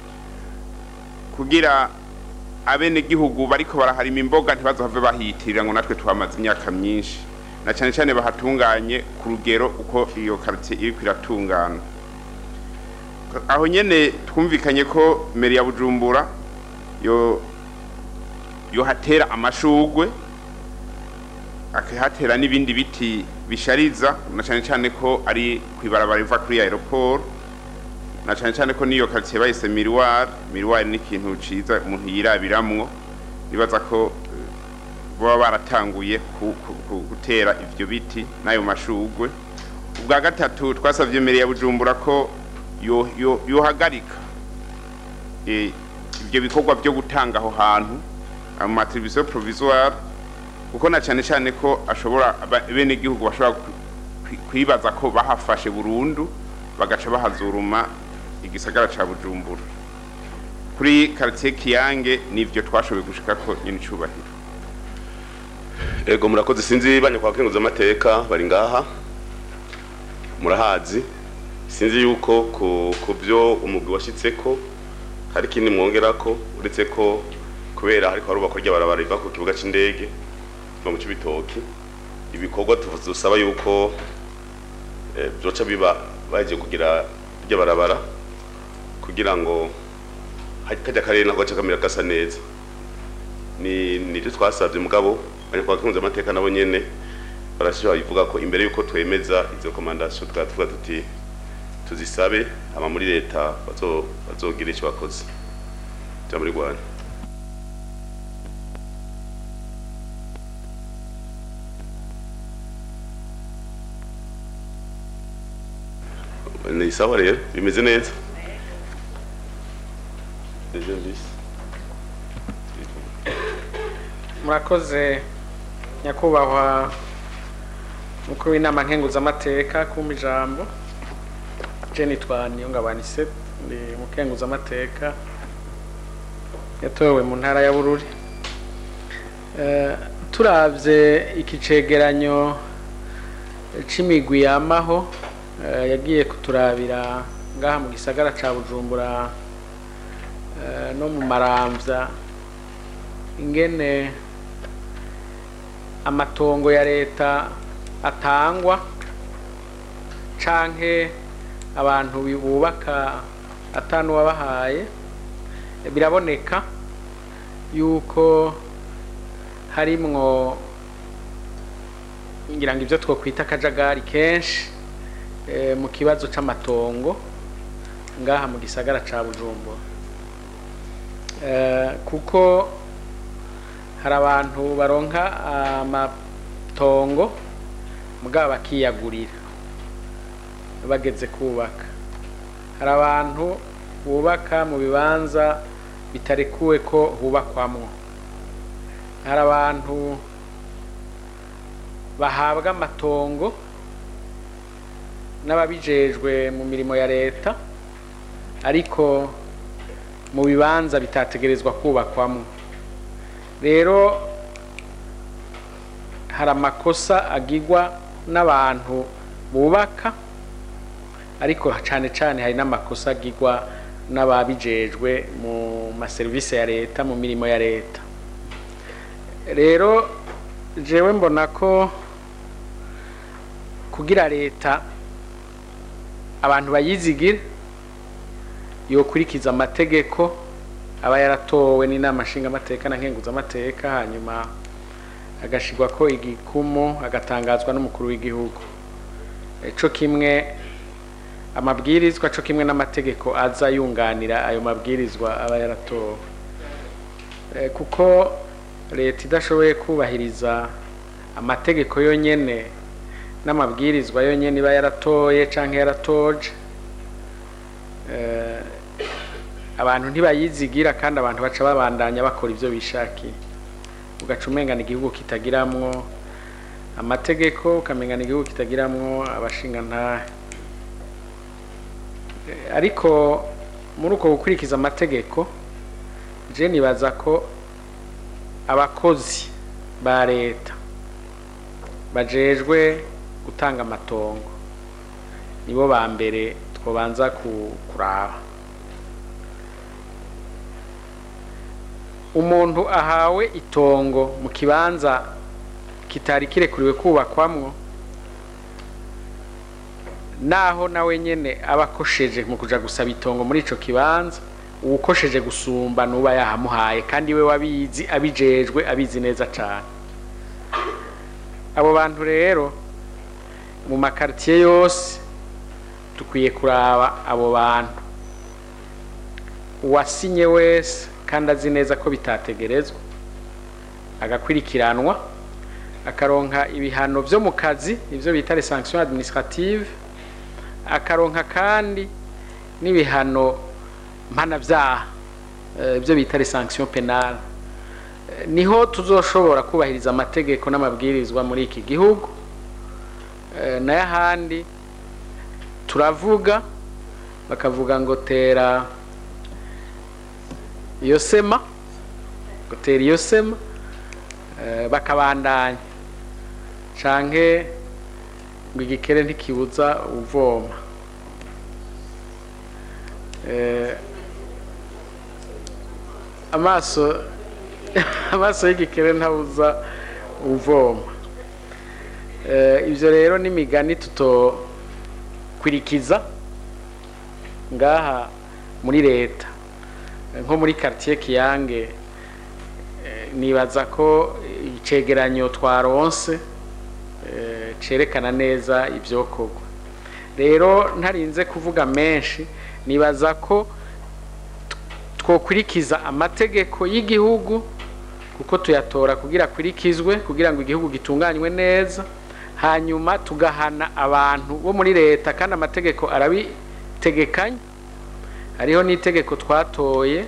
kugira abenegihugu bariko baraharima imboga ntibazohave bahiyitirira ngo natwe tuhamaze imyaka myinshi na cane cane bahatunganye ku rugero uko iyo quartier iriko iratungana aho nyene twumvikanye ko meri ya bujumbura yo yohatera amashugwe akahatera n'ibindi biti bishariza na cane cane ko ari kwibarabara riva kuri aeroport na cane cane ko niyo quartier bayise miroir miroir ni ikintu ciza umuntu yirabiramwo nibaza ko eh, baba baratanguye ku- ku- ku- gutera ivyo biti n'ayo mashugwe ubwa gatatu twasavye mbere ya bujumbura ko yo- yo- yohagarika eh, ivyo bikorwa vyo gutanga aho hantu mu matribution provisoire kuko na cane cane ko ashobora aba- abenegihugu bashobora kwi- kwi- kwibaza ko bahafashe burundu bagaca bahazuruma igisagara ca bujumbura kuri quartier kiyange nivyo twashoboye gushika ko nyine icubahiro ego murakoze sinzi banya kwa kenguza amateka bari ngaha murahazi sinzi yuko ku ku byo umugwi washitseko hari ikindi mwongerako uretse ko kubera hariko harubakwa ry'abarabara riva ku kibuga c'indege no mu cibitoki ibikorwa dusaba yuko eh, vyoca biba baje kugira ry'abarabara kugira ngo hajya kajya karere nako gace kamera gasa neza ni nivyo twasavye mugabo bari kwa kunza amateka nabo nyene barashobora bivuga ko imbere yuko twemeza izo recommandation tukaba tuvuga tuti tuzisabe ama muri leta bazo bazogira ico bakoze ja muri Rwanda ni sawa rero bimeze neza Deuxième vice. murakoze nyakubahwa mukuru w'inama nkenguzamateka kumpa ijambo je nitwa niyongabanise ndi mukenguzamateka yatowe mu ntara ya bururi Eh, turavye iki cegeranyo c'imigwi yamaho eh, yagiye kuturabira ngaha mu gisagara ca bujumbura eh, no mu maramvya ingene amatongo ya leta atangwa canke abantu bubaka atanuwabahaye biraboneka yuko harimwo ngira ngo ivyo twokwita akajagari kenshi eh, mu kibazo c'amatongo ngaha mu gisagara ca bujumbura Eh, kuko hari abantu baronka amatongo mugabo bakiyagurira bageze kubaka hari abantu bubaka mu bibanza bitarekuwe ko hubakwamwo hari abantu bahabwa amatongo n'ababijejwe mu mirimo ya leta ariko mu bibanza bitategerezwa kubakwamwo rero hari amakosa agirwa n'abantu bubaka ariko cyane cyane hari n'amakosa agirwa n'ababijejwe mu maserivisi ya leta mu mirimo ya leta rero jewe mbona ko kugira leta abantu bayizigira yokurikiza amategeko aba yaratowe n'inama nshingamateka na nkenguzamateka hanyuma agashirwa ko igikumu agatangazwa n'umukuru w'igihugu co kimwe amabwirizwa co kimwe n'amategeko aza yunganira ayo mabwirizwa aba yaratowe Eh, kuko leta idashoboye kubahiriza amategeko yonyene n'amabwirizwa yonyene iba yaratoye canke yaratoje eh, abantu ntibayizigira kandi abantu baca babandanya bakora ivyo bishakiye ugaca umengana igihugu kitagiramwo amategeko ukamengana igihugu kitagiramwo abashingantahe Eh, ariko muri uko gukurikiza amategeko je nibaza ko abakozi ba leta bajejwe gutanga amatongo nibo ba mbere twobanza ku- kuraba umuntu ahawe itongo mu kibanza kitari kirekuriwe kubakwamwo naho nawe nyene aba akosheje mu kuja gusaba itongo muri ico kibanza uwukosheje gusumba nuba yahamuhaye kandi we wabizi abijejwe abizi neza cane abo bantu rero mu makaritiye yose dukwiye kuraba abo bantu uwasinye wese kandi azi neza ko bitategerezwa agakurikiranwa akaronka ibihano vyo mu kazi ivyo bita les sanctions administratives akaronka kandi n'ibihano mpanavyaha eh, ivyo bita les sanctions penales Eh, niho tuzoshobora kubahiriza amategeko n'amabwirizwa muri iki gihugu Eh, nayo ahandi turavuga bakavuga ngo tera iyo sema ngo tera iyo sema eh, bakabandanya canke ngo igikere ntikibuza uvoma Eh, amaso amaso y'igikere ntabuza uvoma Eh, ivyo rero n'imigani tutokwirikiza ngaha muri leta Eh, nko muri quartier kiyange eh, nibaza ko icegeranyo twaronse eh, cerekana neza ivyokorwa rero ntarinze kuvuga menshi nibaza ko twokwirikiza amategeko y'igihugu kuko tuyatora kugira akurikizwe kugira ngo igihugu gitunganywe neza hanyuma tugahana abantu bo muri leta kandi amategeko arabitegekanya hariho n'itegeko twatoye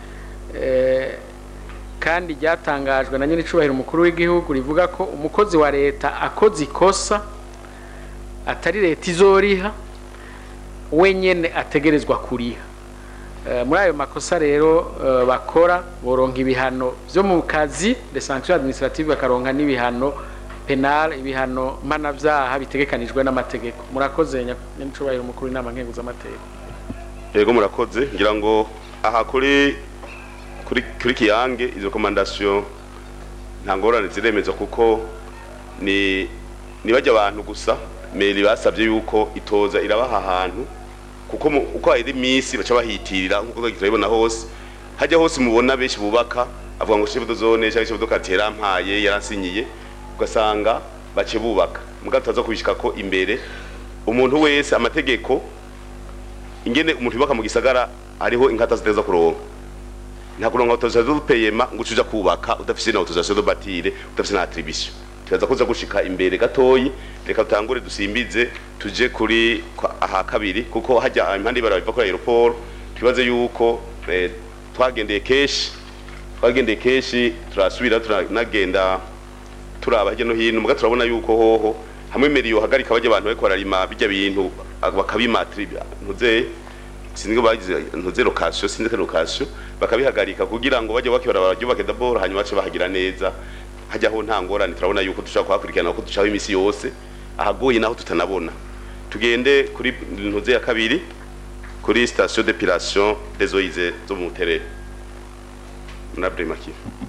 eh, kandi ryatangajwe na nyir'icubahiro umukuru w'igihugu rivuga ko umukozi wa leta akoze ikosa atari leta izoriha wenyene ategerezwa kuriha Eh, muri ayo makosa rero eh, bakora boronka ibihano vyo mu kazi les sanctions administratives bakaronka n'ibihano penal ibihano mpanavyaha bitegekanijwe n'amategeko murakoze nyacubahiro umukuru w'inama nkenguzamateka yego murakoze ngira ngo aha kuri kuri kuri kiyange izo recommandation nta ngorane ziremeza kuko ni ni bajya abantu gusa meri basabye yuko itoza irabaha ahantu kuko mu- uko hari iminsi baca bahitirira nkuko turabibona hose hajya hose mubona benshi bubaka avuga ngo chef de zone cyangwa chef de quartier yarampaye yaransinyiye ugasanga bace bubaka muga tutaza kubishika ko imbere umuntu wese amategeko ingene umuntu yubaka mu gisagara hariho inkata ziteza kuronka nta kuronka autorisation de paiement ngo ucuja kubaka udafise na autorisation de bâtire udafise na attribution tukaza kuza gushika imbere gatoyi reka tutangure dusimbize tuje kuri kwa- aha kabiri kuko hajya impande y'ibara biva kuri aeroport twibaze yuko eh, twagendeye keshi twagendeye keshi turasubira turanagenda turaba hirya no hino muga turabona yuko hoho hamwe meriyo hagarika bajya abantu bariko bararima bijya bintu bakabimatribya ntuze sinzi ko bagize ntuze location sinzi ko location bakabihagarika kugira ngo bajye bakibara baryubake d'abord hanyuma bace bahagira neza hajyaho nta ngorane turabona yuko dushaka kuhakurikirana ko ducaho imisi yose ahagoye naho tutanabona tugende kuri ntuze ya kabiri kuri station d'épilation des eaux usées zo mu terere murabure make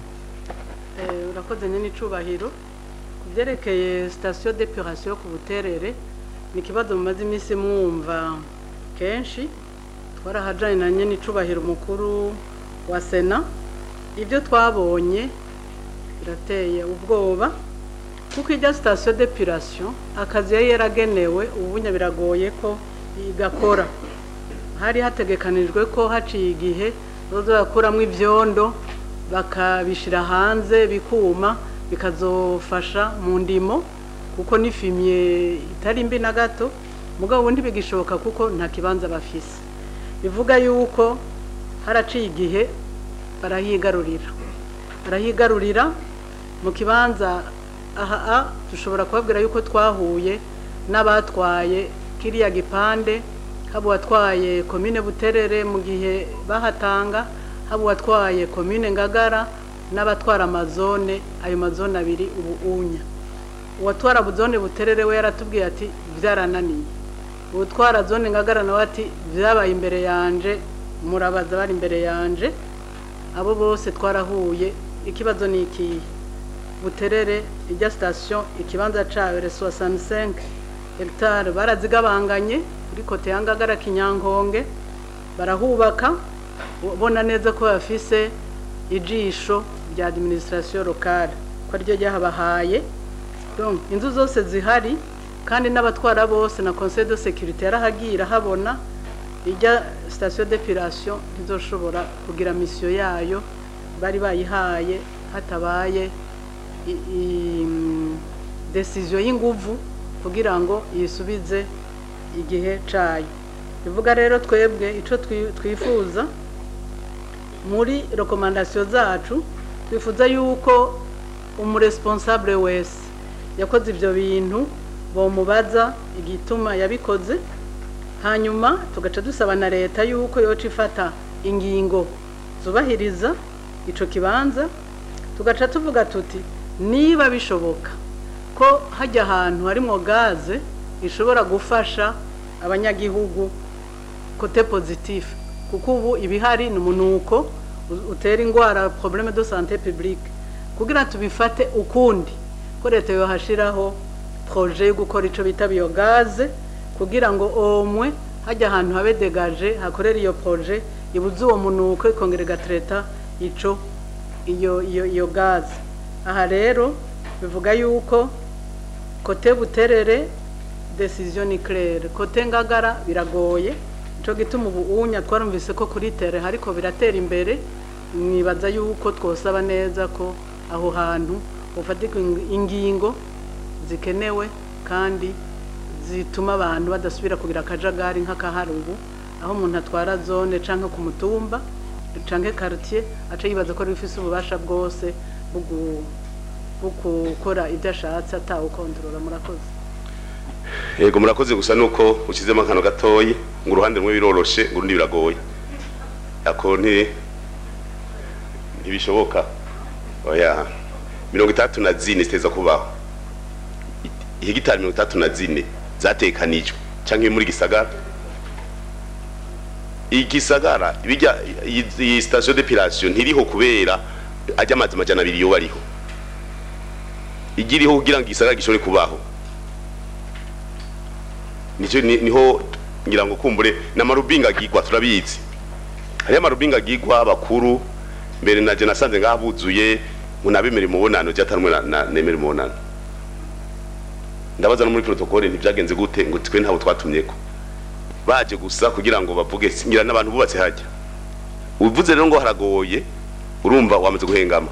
Eh, urakoze nyine icubahiro ku byerekeye sitasiyo depuration ku buterere ni ikibazo mumaze iminsi mwumva kenshi twarahajanye na nyine icubahiro umukuru wa sena ibyo twabonye birateye ubwoba kuko ijya sitasiyo depuration akazi yari yaragenewe ubunya biragoye ko igakora hari hategekanijwe ko haciye igihe bazoza barakuramo ibyondo bakabishyira hanze bikuma bikazofasha mu ndimo kuko n'ifimye itari mbi na gato mugabo ubundi bigishoboka kuko nta kibanza bafise bivuga yuko haraciye igihe barahigarurira barahigarurira mu kibanza aha a dushobora kubabwira yuko twahuye n'abatwaye kiriya gipande haba uwatwaye komine buterere mu gihe bahatanga haba uwatwaye komine ngagara n'abatwara amazone ayo mazone abiri ubu unya uwatwara zone buterere we yaratubwiye ati byarananiye uwutwara zone ngagara nawe ati byabaye imbere yanje murabaza bari imbere yanje abo bose twarahuye ikibazo ni ikihe buterere ijya sitasiyo ikibanza cyayo resuwa sanisenke hegitari barazigabanganye kuri kote ya ngagara kinyankonge barahubaka ubona neza ko bafise ijisho rya adiminisitirasiyo lokale ko ariryo ryahabahaye Donc, inzu zose zihari kandi n'abatwara bose na conseil de sécurité yarahagira habona ijya station d'épilation ntizoshobora kugira misiyo yayo bari bayihaye hatabaye i- i- mm, decision y'inguvu kugira ngo yisubize igihe cayo bivuga rero twebwe ico twi- twifuza muri rekomandasiyo zacu twifuza yuko umuresponsable wese yakoze ibyo bintu bamubaza igituma yabikoze hanyuma tugaca dusaba na leta yuko yoca ifata ingingo zubahiriza icyo kibanza tugaca tuvuga tuti niba bishoboka ko hajya ahantu harimo gaze ishobora gufasha abanyagihugu kote pozitifu kuko ubu ibihari ni umunuko u- utera indwara probleme de sante publique kugira tubifate ukundi ko leta yohashiraho projet yo gukora ico bita biogaze kugira ngo omwe hajya ahantu habe degaje hakorera iyo projet ibuze uwo munuko ikongera igatreta ico iyo iyo iyo gaze aha rero bivuga yuko kote buterere decision ni claire kote ngagara biragoye ico gituma ubu unya twarumvise ko kuri tere hariko biratera imbere mwibaza yuko twosaba neza ko aho hantu ufatika ingingo zikenewe kandi zituma abantu badasubira kugira akajagari nk'akahari ubu aho umuntu atwara zone canke ku mutumba canke quartier aca yibaza ko rifise ububasha bwose bwo gu- bwo gukora ibyo ashatse atawukontorora murakoze yego murakoze gusa nuko ushyizemo akantu gatoyi ngo uruhande rumwe biroroshe ngo urundi biragoye ako nti ntibishoboka oya mirongo itandatu na zine ziteza kubaho I- ihegitari mirongo itandatu na zine zatekanijwe cyangwa muri gisagara igisagara bijya iyi- iyi station d'epilation ntiriho kubera ajya amazi amajana abiri yoba ariho igiriho kugira ngo igisagara gishobore kubaho nicyo ni- niho ngira ngo kumbure n'amarubinga agigwa turabizi hariyo amarubinga agigwa abakuru mbere na je nasanze ngaha buzuye ngo nabemere umubonano je atarumwe na- na- nemere umubonano ndabaza no muri protokole ntibyagenze gute ngo twe ntabo twatumyeko baje gusa kugira ngo bavuge ngira n'abantu bubatse hajya uvuze rero ngo haragoye urumva wamaze guhengama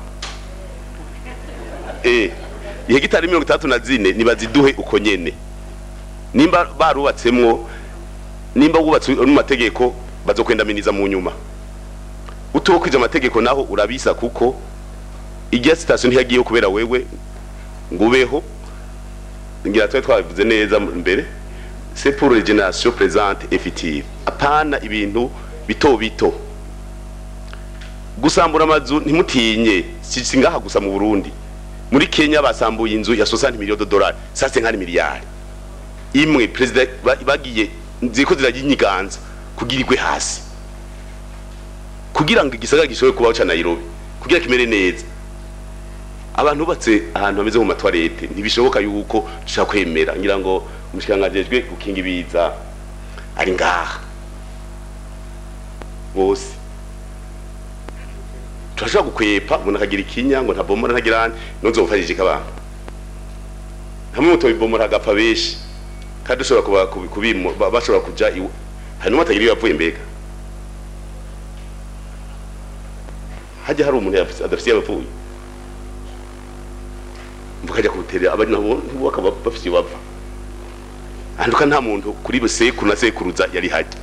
eh ihegitari mirongo itandatu na zine nibaziduhe uko nyene nimba barubatsemwo nimba wubatse mu mategeko bazokwendaminiza mu nyuma utokwije amategeko naho urabisa kuko ijya sitasiyo ntiyagiyeho kubera wewe ngo ubeho ngira twari twabivuze neza mbere c'est pour les générations présentes et futures apana ibintu bito bito gusambura amazu ntimutinye si si ngaha gusa mu Burundi muri Kenya basambuye inzu ya 60 millions de dollars ça c'est nk'ari miliyari imwe perezida ba- bagiye ziko zirajinyiganza kugira igwe hasi kugira ngo igisagara gishobore kubaho ca Nairobi kugira kimere neza abantu bubatse ahantu hameze mu matwarete ntibishoboka yuko dushaka kwemera ngira ngo umushikangajejwe gukinga ibiza ari ngaha bose turashobora gukwepa umuntu akagira ikinya ngo ntabomora ntagira handi nuzofashije abantu hamwe mutobibomora agapfa benshi kandi dushobora kuba kubi- kubimo ba- bashobora kuja iwe hari n'umwe atagira iyo yapfuye mbega hajya hari umuntu yafise- adafise iyo yapfuye bakajya kubuterera abari nabo bakaba bafite iyo bava ahanduka nta muntu kuri sekuru na sekuruza yari hajya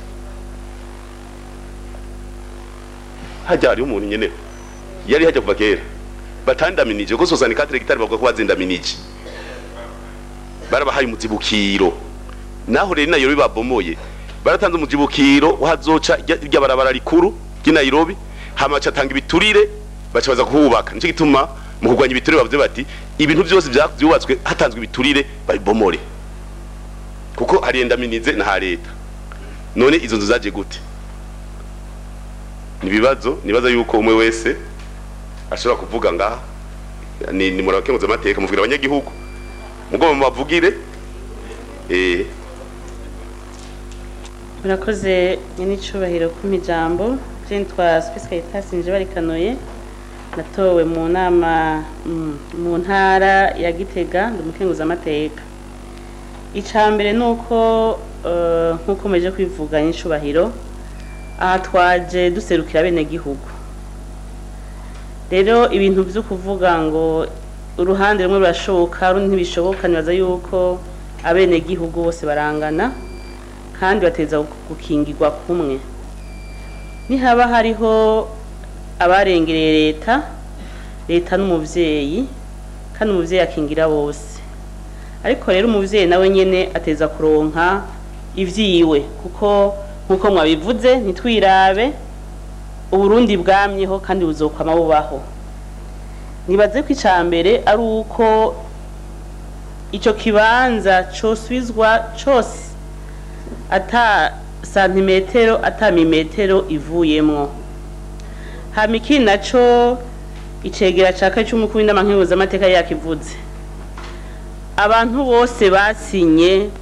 hajya hariho umuntu nyene yari hajya kuva kera batandaminije kuko sosani katire gitari bavuga ko bazindaminije barabahaye umuzibukiro naho rero nayo babomoye baratanze umuzibukiro wahazoca rya barabara rikuru ry'i Nairobi hama catanga ibiturire baca baza kuhubaka nico gituma mu kurwanya ibiturire bavuze bati ibintu byose bya- byubatswe hatanzwe ibiturire babibomore kuko hari endaminize na ha leta none izo nzu zaje gute nibibazo nibaza yuko umwe wese ashobora kuvuga ngaha ni ni murakenguza amateka muvugira abanyagihugu mugomba mubavugire eh murakoze n'icyubahiro kumpa ijambo nitwa Space Caritas nje barikanuye natowe mu nama mm, mu ntara ya Gitega ndi umukenguza amateka icya mbere ni uko eh, nk'uko mumeje kwivuga n'icyubahiro aha twaje duserukira bene gihugu rero ibintu byo kuvuga ngo uruhande rumwe rurashoboka rundi ntibishoboka nibaza yuko abenegihugu bose barangana kandi bateza gukingirwa kumwe nihaba hariho abarengereye leta leta n'umuvyeyi kandi umuvyeyi akingira bose ariko rero umuvyeyi nawe nyene ateza kuronka ivyiwe kuko nkuko mwabivuze ntitwirabe uburundi bwamyeho kandi buzokwama bubaho nibaze ko icya mbere ari uko icyo kibanza cosubizwa cose ata santimetero ata mimetero ivuyemwo hama ikindi naco icegera ca kane c'umukuru w'inama nkenguzamateka yakivuze abantu bose basinye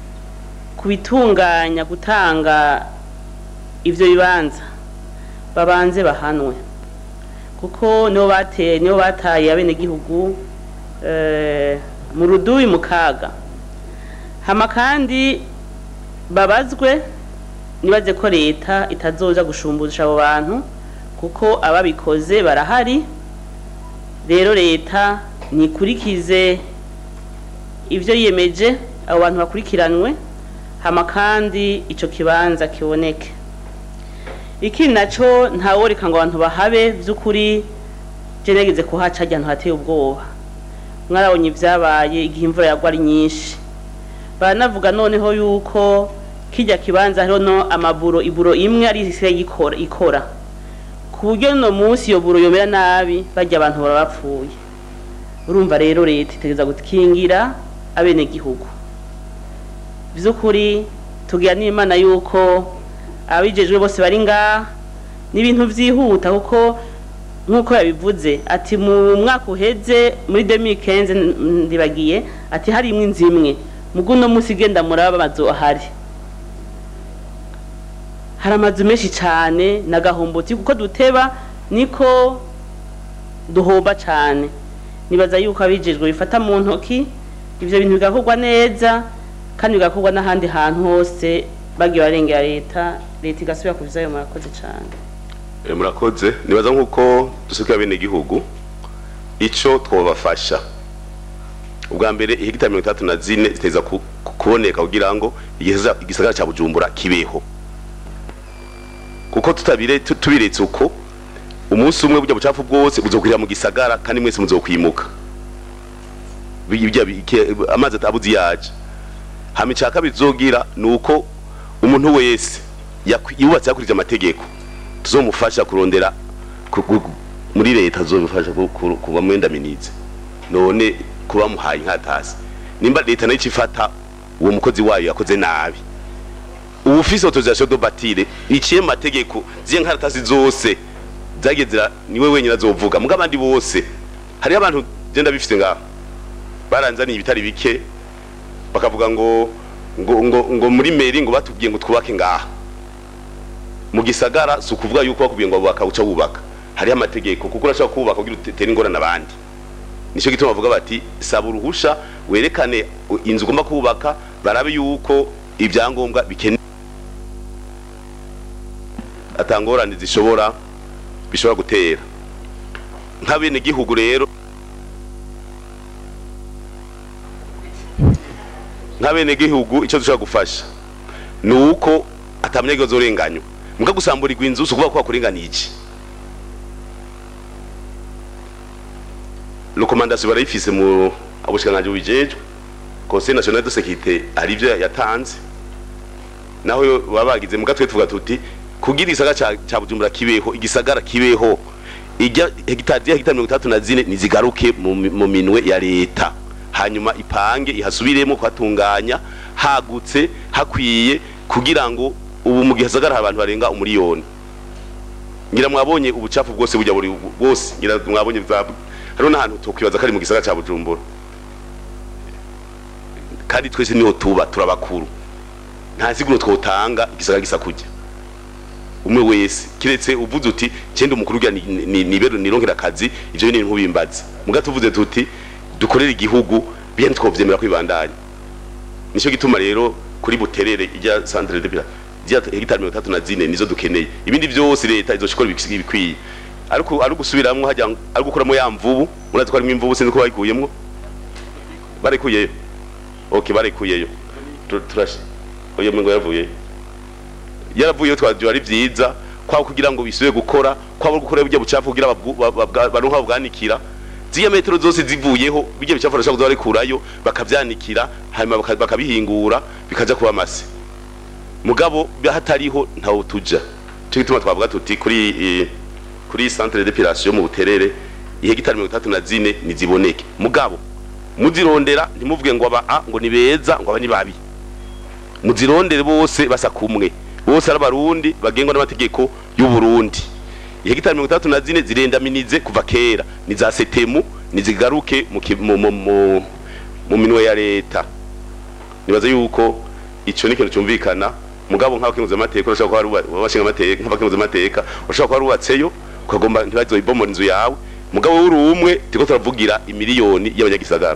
kubitunganya gutanga ivyo bibanza babanze bahanwe kuko nibo bateye nibo bataye abenegihugu eh, mu rudubi mu kaga hama kandi babazwe nibaze ko leta itazoja gushumbusha abo bantu kuko ababikoze barahari rero leta nikurikize ivyo yiyemeje abo bantu bakurikiranwe hama kandi ico kibanza kiboneke ikindi naco ntaworeka ngo abantu bahabe vy'ukuri je nageze kuhaca harya ahantu hateye ubwoba mwarabonye ivyabaye igihe imvura yagwa ari nyinshi baranavuga noneho yuko kijya kibanza hariho no amaburo iburo imwe ari isigaye ikora ikora ku buryo no munsi iyo buro yomera nabi bajya abantu baba bapfuye urumva rero leta itegereza gukingira abenegihugu by'ukuri tugira n'imana yuko abijejwe bose bari ngaha n'ibintu vyihuta kuko nk'uko yabivuze ati mu mwaka uheze muri 2015 ndibagiye ati hari imwe inzu imwe mugu no musi genda muraba amazu ahari hari amazu menshi cyane n'agahomboti kuko duteba niko duhomba cyane nibaza yuko abijejwe bifata mu ntoki ivyo bintu bigakorwa neza kandi bigakorwa n'ahandi hantu hose bagiye barengera leta leta igasubira kuviza ayo murakoze cyane Eh, murakoze nibaza nk'uko dusuka bene gihugu ico twobafasha ubwa mbere ihegitari mirongo itandatu na zine ziteza ku- ku- kuboneka kugira ngo igisa- igisagara ca bujumbura kibeho kuko tutabire tu- tubiretse uko umunsi umwe burya bucafu bwose buzokwira mu gisagara kandi mwese muzokwimuka Bi- bijya bike- amazi atabuzi yaje hama ica kabiri zogira ni uko umuntu wese yakwi- yubatse yakurikije amategeko tuzomufasha kurondera ku- ku- muri leta tuzomufasha ku- ku- kuba mwendaminize none kuba muhaye nkatasi nimba leta nayo icifata uwo mukozi wayo yakoze nabi ubu ufise autorisation de bâtire iciye mu mategeko ziye nkaratasi zose zagezera niwe wenyine azovuga muga abandi bose hariho abantu genda bifise ngaho baranzaniye ibitari bike bakavuga ngo ngo ngo ngo muri meri ngo batubwiye ngo twubake ngaha mu gisagara si ukuvuga yuko bakubwiye ngo bubaka uca wubaka hariho amategeko kuko urashobora kubaka kugira utere ingorane abandi nicyo gituma bavuga bati saba uruhusha werekane inzu ugomba kubaka barabe yuko ibyangombwa bikenewe atangorane zishobora bishobora gutera nk'abenegihugu rero nk'abenegihugu icyo dushobora gufasha ni uko atamunyagihugu azorenganywa muga gusamburirwa inzu si ukuvuga ko bakurenganiye iki rekomandasiyo barayifise mu ubushikiranganji bubijejwe conseil national de sécurité hari ivyo yatanze naho yo baba bagize muga twe tuvuga tuti kugira igisagara ca- ca bujumbura kibeho igisagara kibeho ijya hegitari ya hegitari mirongo itandatu na zine nizigaruke mu mi- mu minwe ya leta hanyuma ipange ihasubiremo kuhatunganya hagutse hakwiye kugira ngo ubu mu gihe hasagara hari abantu barenga umuriyoni ngira mwabonye ubucafu bwose bujya buri bwose ngira mwabonye za hariho n'ahantu tokwibaza ko ari mu gisagara ca bujumbura kandi twese niho tuba turabakuru nta siguro twotanga igisagara gisa kujya umwe wese kiretse uvuze uti cyenda umukuru ugira ni- ni- nibero nironkera akazi ivyo ni nkubimbaza muga tuvuze tuti dukorere igihugu bien twovyemera kwibandanya nico gituma rero kuri buterere ijya centre de village ijya hegitari mirongo itatu na zine nizo dukeneye ibindi byose leta izoshikora ibik- ibikwiye ariko ari gusubiramwo hajya ari gukuramo ya mvubu murazi ko harimo imvubu sinzi ko bayikuyemwo barikuyeyo okay barikuyeyo Tu- turashi oyo mengo yavuye yaravuyeyo twaje ari vyiza kwa kugira ngo bisubire gukora kwa bwo gukora burya bucafu kugira babwu- ba- ba- baronka babwanikira ziya metero zose zivuyeho bijya bicafu barashaka kuza barikurayo bakavyanikira hanyuma baka- bakabihingura bikaja kuba amase mugabo hatariho ntawo tuja cyo gituma twavuga tuti kuri eh, kuri centre d'épilation mu buterere ihegitari mirongo itatu na zine niziboneke mugabo muzirondera ntimuvuge ngo aba a ngo ni beza ngo aba ni babi muzirondere bose basa kumwe bose ari abarundi bagengwa n'amategeko y'u Burundi ihegitari mirongo itandatu na zine zirendaminize kuva kera ni za setemu nizigaruke mu, ki- mu, mu, mu, mu minwe ya leta nibaza yuko ico ni ikintu cyumvikana mugabo nk'abakenguza amateka urashobora kuba ari abashinga amateka nk'abakenguza amateka urashobora kuba ari ubatseyo ukagomba ntibazoyibomora inzu yawe mugabo uri umwe turiko turavugira imiliyoni y'abanyagisagara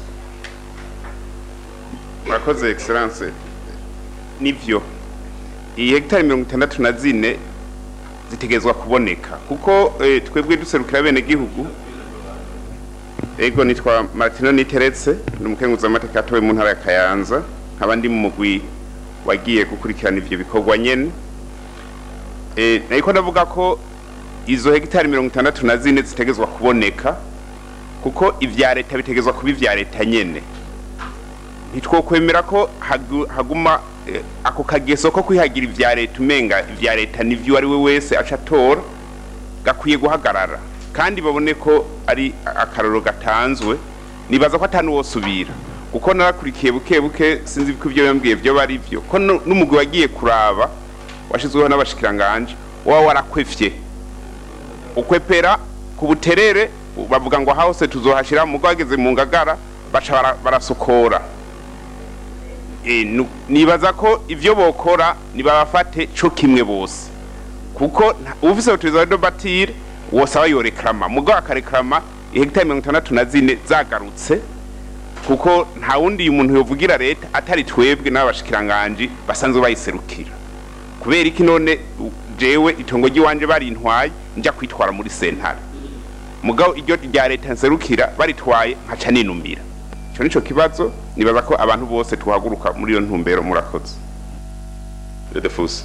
murakoze excellence nivyo iyi hegitari mirongo itandatu na zine zitegerezwa kuboneka kuko eh, twebwe duserukira bene gihugu ego nitwa martino niteretse ni umukenguzi amateka atowe mu ntara ya kayanza nkaba ndi mu mugwi wagiye gukurikirana ivyo bikorwa nyene eh, nariko ndavuga ko izo hegitari mirongo itandatu na zine zitegerezwa kuboneka kuko ivya leta bitegerezwa kuba ivya leta nyene ntitwokwemera ko hagu- haguma eh, ako kageso ko kwihagira ivya leta umenga ivya leta nivyo ari we wese aca atora gakwiye guhagarara kandi babone ko ari akaroro gatanzwe nibaza ko atanuwosubira kuko narakurikiye buke buke sinzi ko ivyo yambwiye vyo bari vyo ko nu- n'umugwi wagiye kuraba washizweho n'abashikiranganje waba warakwefye ukwepera ku buterere bavuga ngo hose tuzohashira mugo bageze mu ngagara baca bara- barasokora Eh, nu- nibaza ko ivyo bokora nibabafate co kimwe bose kuko nta- ufise autorisation de bâtir wosaba yoreklama mugo akareklama ihegitari mirongo itandatu na zine zagarutse kuko nta wundi umuntu yovugira leta atari twebwe n'abashikiranganji basanzwe bayiserukira kubera iki none u- jewe itongo ry'iwanje barintwaye nja kwitwara muri sentare mugabo iryo rya leta nserukira baritwaye nkaca ninumira ico nico kibazo nibaza ko abantu bose tuhaguruka muri iyo ntumbero murakoze Redefuse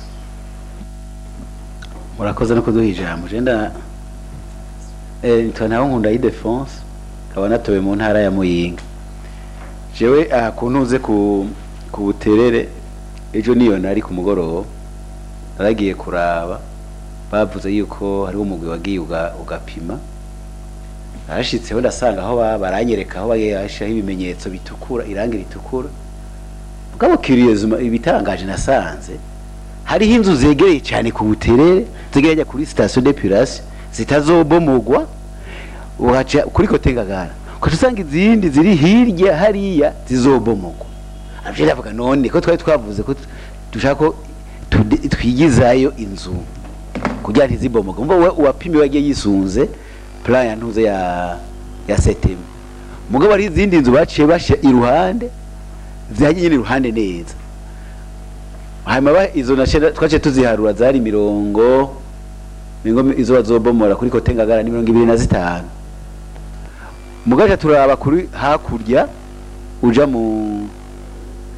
murakoze no kuduha ijambo jenda eh nitwa naho nkunda y'idefense nkaba natowe mu ntara ya muyinga jewe aha ku ntuze ku ku buterere ejo niyo nari ku mugoroba naragiye kuraba bavuze yuko hariho umugwi wagiye uga- ugapima narashitseho ndasanga aho ba- baranyereka aho bashyiraho ibimenyetso bitukura irangi ritukura mugabo kiriyezuma ibitangaje nasanze hariho inzu zegereye cyane ku buterere zegereye kuri station d'epilation zitazobomogwa uhaca kuri kote ngagara ukaca usanga izindi ziri hirya hariya zizobomogwa avyo ndavuga none ko twari twavuze ko dushaka ko tude- twigizayo inzu kugira ntizibomogwe mva we uwapimiwe yagiye yisunze plan ya ntuze ya ya setemu mugabo hari izindi nzu baciye bashyira iruhande zihanye nyine iruhande neza hanyuma ba- izo nace twaciye tuziharura zari mirongo mirongo izo bazobomora kuri kote ngagara ni mirongo ibiri na zitanu mugaca turaba kuri hakurya uja mu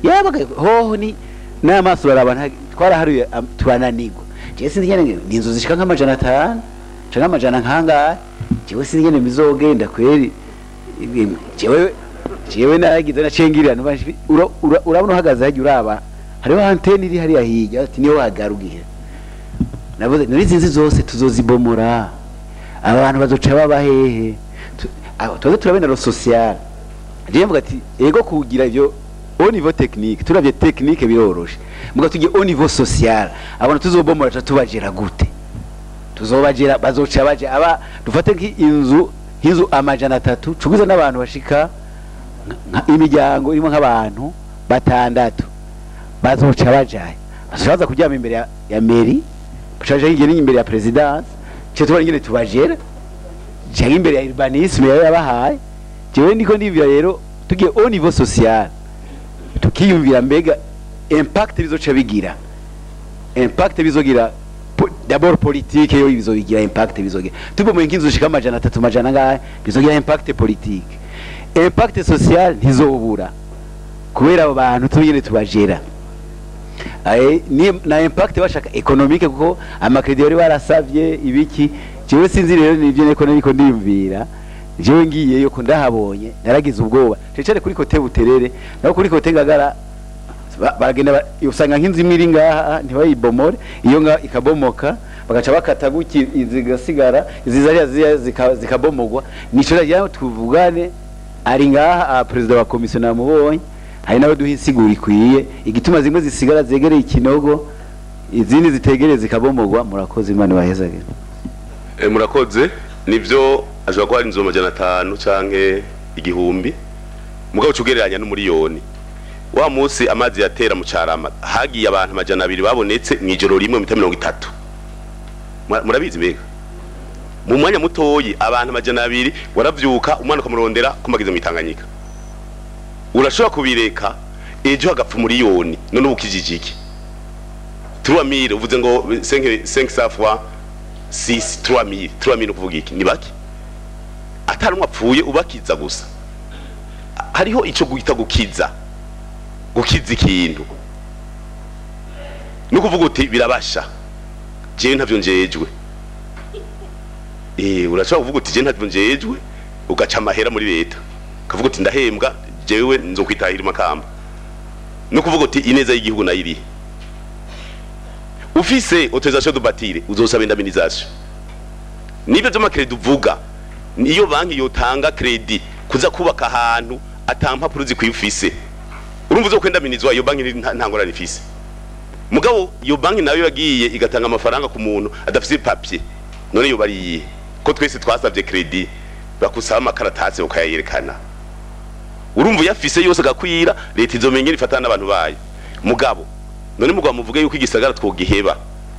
yabaga hoho ni n'amaso baraba nta- twaraharuye am- turananirwa jewe sinzi ngene ni inzu zishika nk'amajana atanu canke amajana nk'angahe jewe sinzi ngene bizogenda kweri Ibi- jewe jewe nagize nacengirira ntubaje ura- ura- urabona uhagaze hajya uraba hariho antene iri hariya hirya ati niyo wagarugira navuze nari izi nzu zose tuzozibomora abantu bazoca baba hehe Tu- aho tuze turabena ro social jewe mvuga ati ego kugira ivyo au niveau technique turavye technique biroroshe muga tugiye au niveau social abantu tuzobomora tuca tubagera gute tuzobagera bazoca baje aba dufate nk'inzu nk'inzu amajana atatu cugize n'abantu bashika nka- imiryango irimo nk'abantu batandatu bazoca bajaye bazoca baza kuryama imbere ya, ya meri bacaja hirya n'imbere ya presidence cyo tubona ingene tubagera cyangwa imbere ya urbanisme yari yabahaye jewe ndiko ndibwira rero tugiye au niveau social tukiyumvira mbega impact bizoca bigira impact bizogira po- d'abord politique yo bizogira impact bizogira tubomoye nk'inzu zishika amajana atatu amajana ngahe bizogira impact politique impact social ntizobura kubera abo bantu tubigene tubajera Aye, ni- na impact bashaka economique kuko amakredi bari barasavye ibiki jewe sinzi rero nivyo niko nariko ndiyumvira jewe ngiyeyo ko ndahabonye naragize ubwoba cecere kuri kote buterere naho kuri kote ngagara ba- baragenda ba- usanga nk'inzu imwe iri ngaha ntibayibomore iyo nga ikabomoka bagaca bakata guki zigasigara izi zariya ziriya zika- zikabomogwa nico rero tuvugane ari ngaha ah, perezida wa komisiyo namubonye hari nawe duha insiguro ikwiye igituma zimwe zisigara zegereye ikinogo izindi zitegereye zikabomogwa murakoze imana ibahezage Eh, murakoze nivyo ashobora kuba ari inzu amajana atanu canke igihumbi mugabo ucugereranya n'umuriyoni wa munsi amazi yatera mu carama hagiye abantu amajana abiri babonetse mw'ijoro rimwe mita mirongo itatu Mura- murabizi mbega mu mwanya mutoyi abantu amajana abiri waravyuka umwana ukamurondera kumagize mw'itanganyika urashobora kubireka ejo hagapfa umuriyoni none ubu ukijije iki trois mille uvuze ngo cinq cinq cents fois six trois mille trois mille ukuvuga iki ni bake atari umwe apfuye ubakiza gusa hariho ico guhita gukiza gukiza ikintu ni ukuvuga uti birabasha jewe ntavyo njejwe eh urashobora kuvuga uti jewe ntavyo njejwe ugaca amahera muri leta ukavuga uti ndahembwa jewe nzokwitahira imakamba ni ukuvuga uti ineza y'igihugu nayo irihe ufise autorisation de bâtir uzosaba indemnisation nibyo by'amakredi uvuga niyo banki yotanga kredi kuza kubaka ahantu atampapuro zikwiye ufise urumva uzo kwendaminizwa iyo banki nta nta ngorane ifise mugabo iyo banki nayo yagiye igatanga amafaranga ku muntu adafise papier none yo bariye ko twese twasavye kredi bakusaba amakaratasi ukayayerekana urumva uyafise yose agakwira leta izomenya ifatana n'abantu bayo mugabo none mugabo muvuge yuko igisagara twogiheba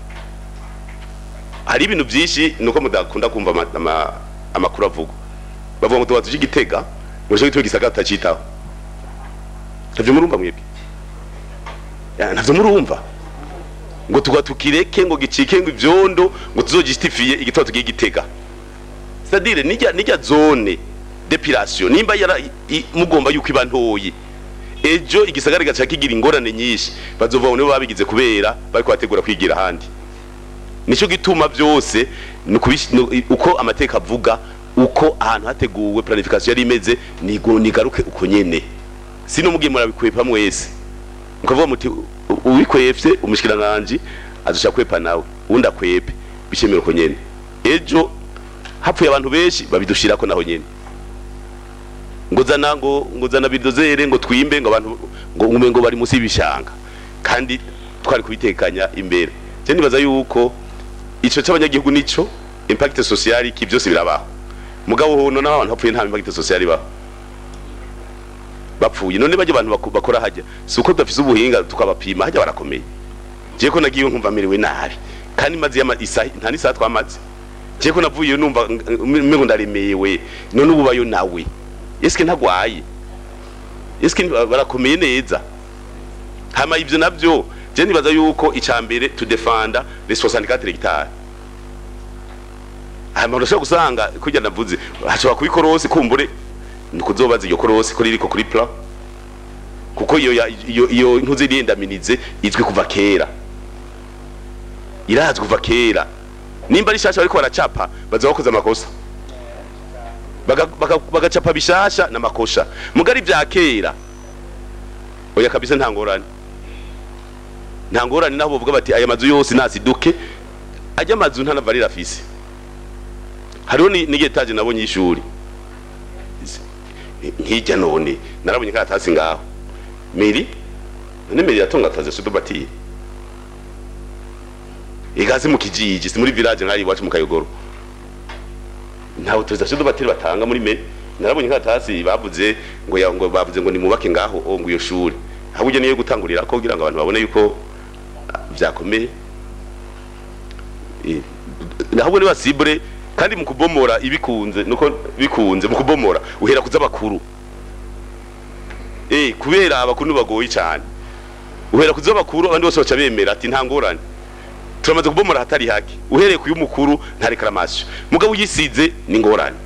hari ibintu byinshi nuko mudakunda kumva ama- ama- amakuru avugwa bavuga ngo tubatuje igitega murashobora gituma igisagara tutacitaho ntavyo murumva mwebwe Ya, ntavyo murumva ngo tuga tukireke ngo gicike ngo ivyondo ngo tuzogitifiye igitoro tugiye gitega c'est-à-dire nijya nijya zone depilation nimba yara i- mugomba yuko iba ntoyi ejo igisagara gaca kigira ingorane nyinshi bazova nibo babigize kubera bariko bategura kwigira ahandi nico gituma byose ni ukubish- ni- uko amateka avuga uko ahantu hateguwe planification yari imeze nigo nigaruke uko nyene sino mugiye murabikwepa mwese mukavuga muti u- uwikwefye umushikiranganje azosha kwepa nawe undi akwepe bishemera uko nyene ejo hapfuye abantu benshi babidushirako naho nyene ngo zana ngo ngo zana bidozere ngo twimbe ngo abantu ngo ngume ngo bari musi y'ibishanga kandi twari kubitekanya imbere je nibaza yuko ico c'abanyagihugu nico impact social ki byose birabaho mugabo hono n'abantu hapfuye nta impact social ibaho bapfuye none bajya abantu baku- bakora hajya si uko tudafise ubuhinga tukabapima hajya barakomeye je ko nagiye nkumva merewe nabi kandi mazi y'ama isaha nta n'isaha twamaze je ko navuye numva mengo ndaremewe none ubu bayo nawe eske ntagwaye eske barakomeye neza hama ivyo navyo je nibaza yuko icambere tudefanda les 64 hectares hama urashobora gusanga kurya navuze hashobora kuba ikorosi kumbure ni kuzobaza iryo korosi ko ririko kuri plan kuko iyo ya- iyo iyo ntuzi irindaminize izwi kuva kera irazwi kuva kera nimba ari shasha bariko baracapa baza bakoze amakosa Baga- baga- bagacapa bishasha n'amakosha mugari vya kera oya kabisa nta ngorane nta ngorane naho bavuga bati aya mazu yose nasiduke ajya amazu ntanavarira afise hariho ni- n'igetaje nabonye y'ishuri nkijya none narabonye karatasi ngaho meri none meri yatonga ataze sudobatiye igazi mu kijiji si muri village nkari iwacu mu kayogoro nta autorisation de bateri batanga muri meri narabonye karatasi bavuze ngo ya, ngo bavuze ngo nimubake ngaho o ngo iyo shuri ahubwo niyo gutangurira ko kugira ngo abantu babone yuko ah, vyakomeye Eh, ahubwo ni basibure kandi mu kubomora ibikunze nuko bikunze mu kubomora uhera kuza bakuru eh kubera abakuru bagoye cyane uhera kuza bakuru abandi bose baca bemera ati nta ngorane turamaze kubomora hatari hake uhereye ku y'umukuru nta reclamation mugabo uyisize ni ngorane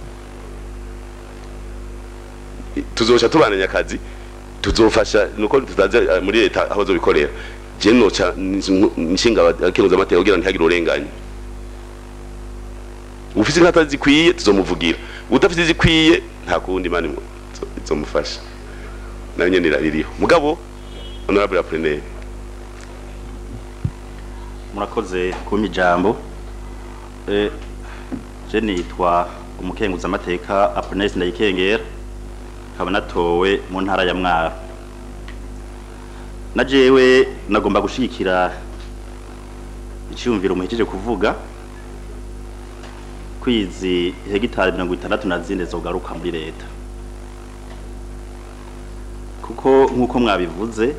Eh, tuzoca tubananya akazi tuzofasha nuko tutaza eh, muri leta aho zobikorera je noca nshinga abakenuza amateka kugira ntihagire urenganye ufise inkata zikwiye tuzomuvugira udafite zikwiye nta kundi imana imu- izo- izomufasha nayo nyene iraririho mugabo honorable apreneur murakoze kumpa ijambo Eh, je nitwa umukenguzamateka aponesi ndayikengera nkaba natowe mu ntara ya mwaro na jewe nagomba gushigikira icyumviro muhejeje kuvuga kwizi hegitari mirongo itandatu na zine zogaruka muri leta kuko nk'uko mwabivuze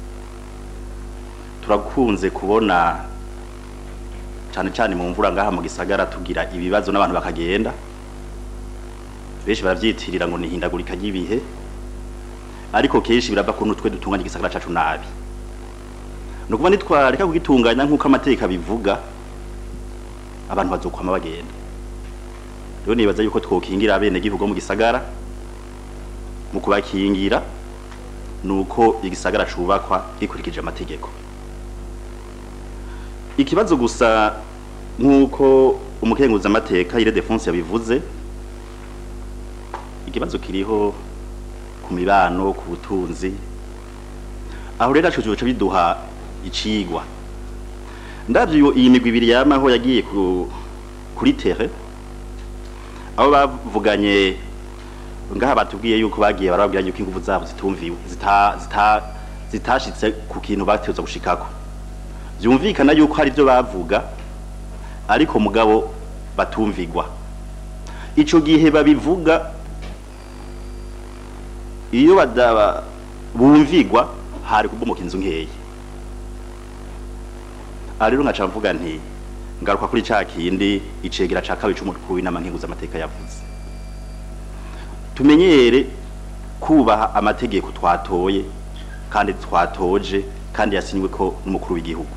turakunze kubona cyane cyane mu mvura ngaha mu gisagara tugira ibibazo n'abantu bakagenda benshi barabyitirira ngo ni ihindagurika ry'ibihe ariko kenshi birava ku nutwe dutunganya igisagara cacu nabi ni ukuvuga nitwareka kugitunganya nk'uko amategeko abivuga abantu bazokwama bagenda rero nibaza yuko twokingira abene gihugu mu gisagara mu kubakingira nuko igisagara cubakwa gikurikije amategeko ikibazo gusa nk'uko umukenguza amateka ire defense yabivuze ikibazo kiriho ku mibano ku butunzi aho rero aco coca biduha icigwa ndavyo iyo- iyi migwi ibiri yamaho yagiye ku, kuri tere aho bavuganye ngaha batubwiye yuko bagiye barababwira yuko ingufu zabo zitumviwe zita, zita, zitashitse ku kintu bateza gushikako byumvikana yuko hari ibyo bavuga ariko mugabo batumvigwa ico gihe babivuga iyo badaba bumvigwa hari kubomoka inzu nkeya aha rero nkaca mvuga nti ngaruka kuri ca kindi icegera ca kabiri c'umukuru w'inama nkenguzamateka yavuze tumenyere kubaha amategeko twatoye kandi twatoje kandi yasinywe ko n'umukuru w'igihugu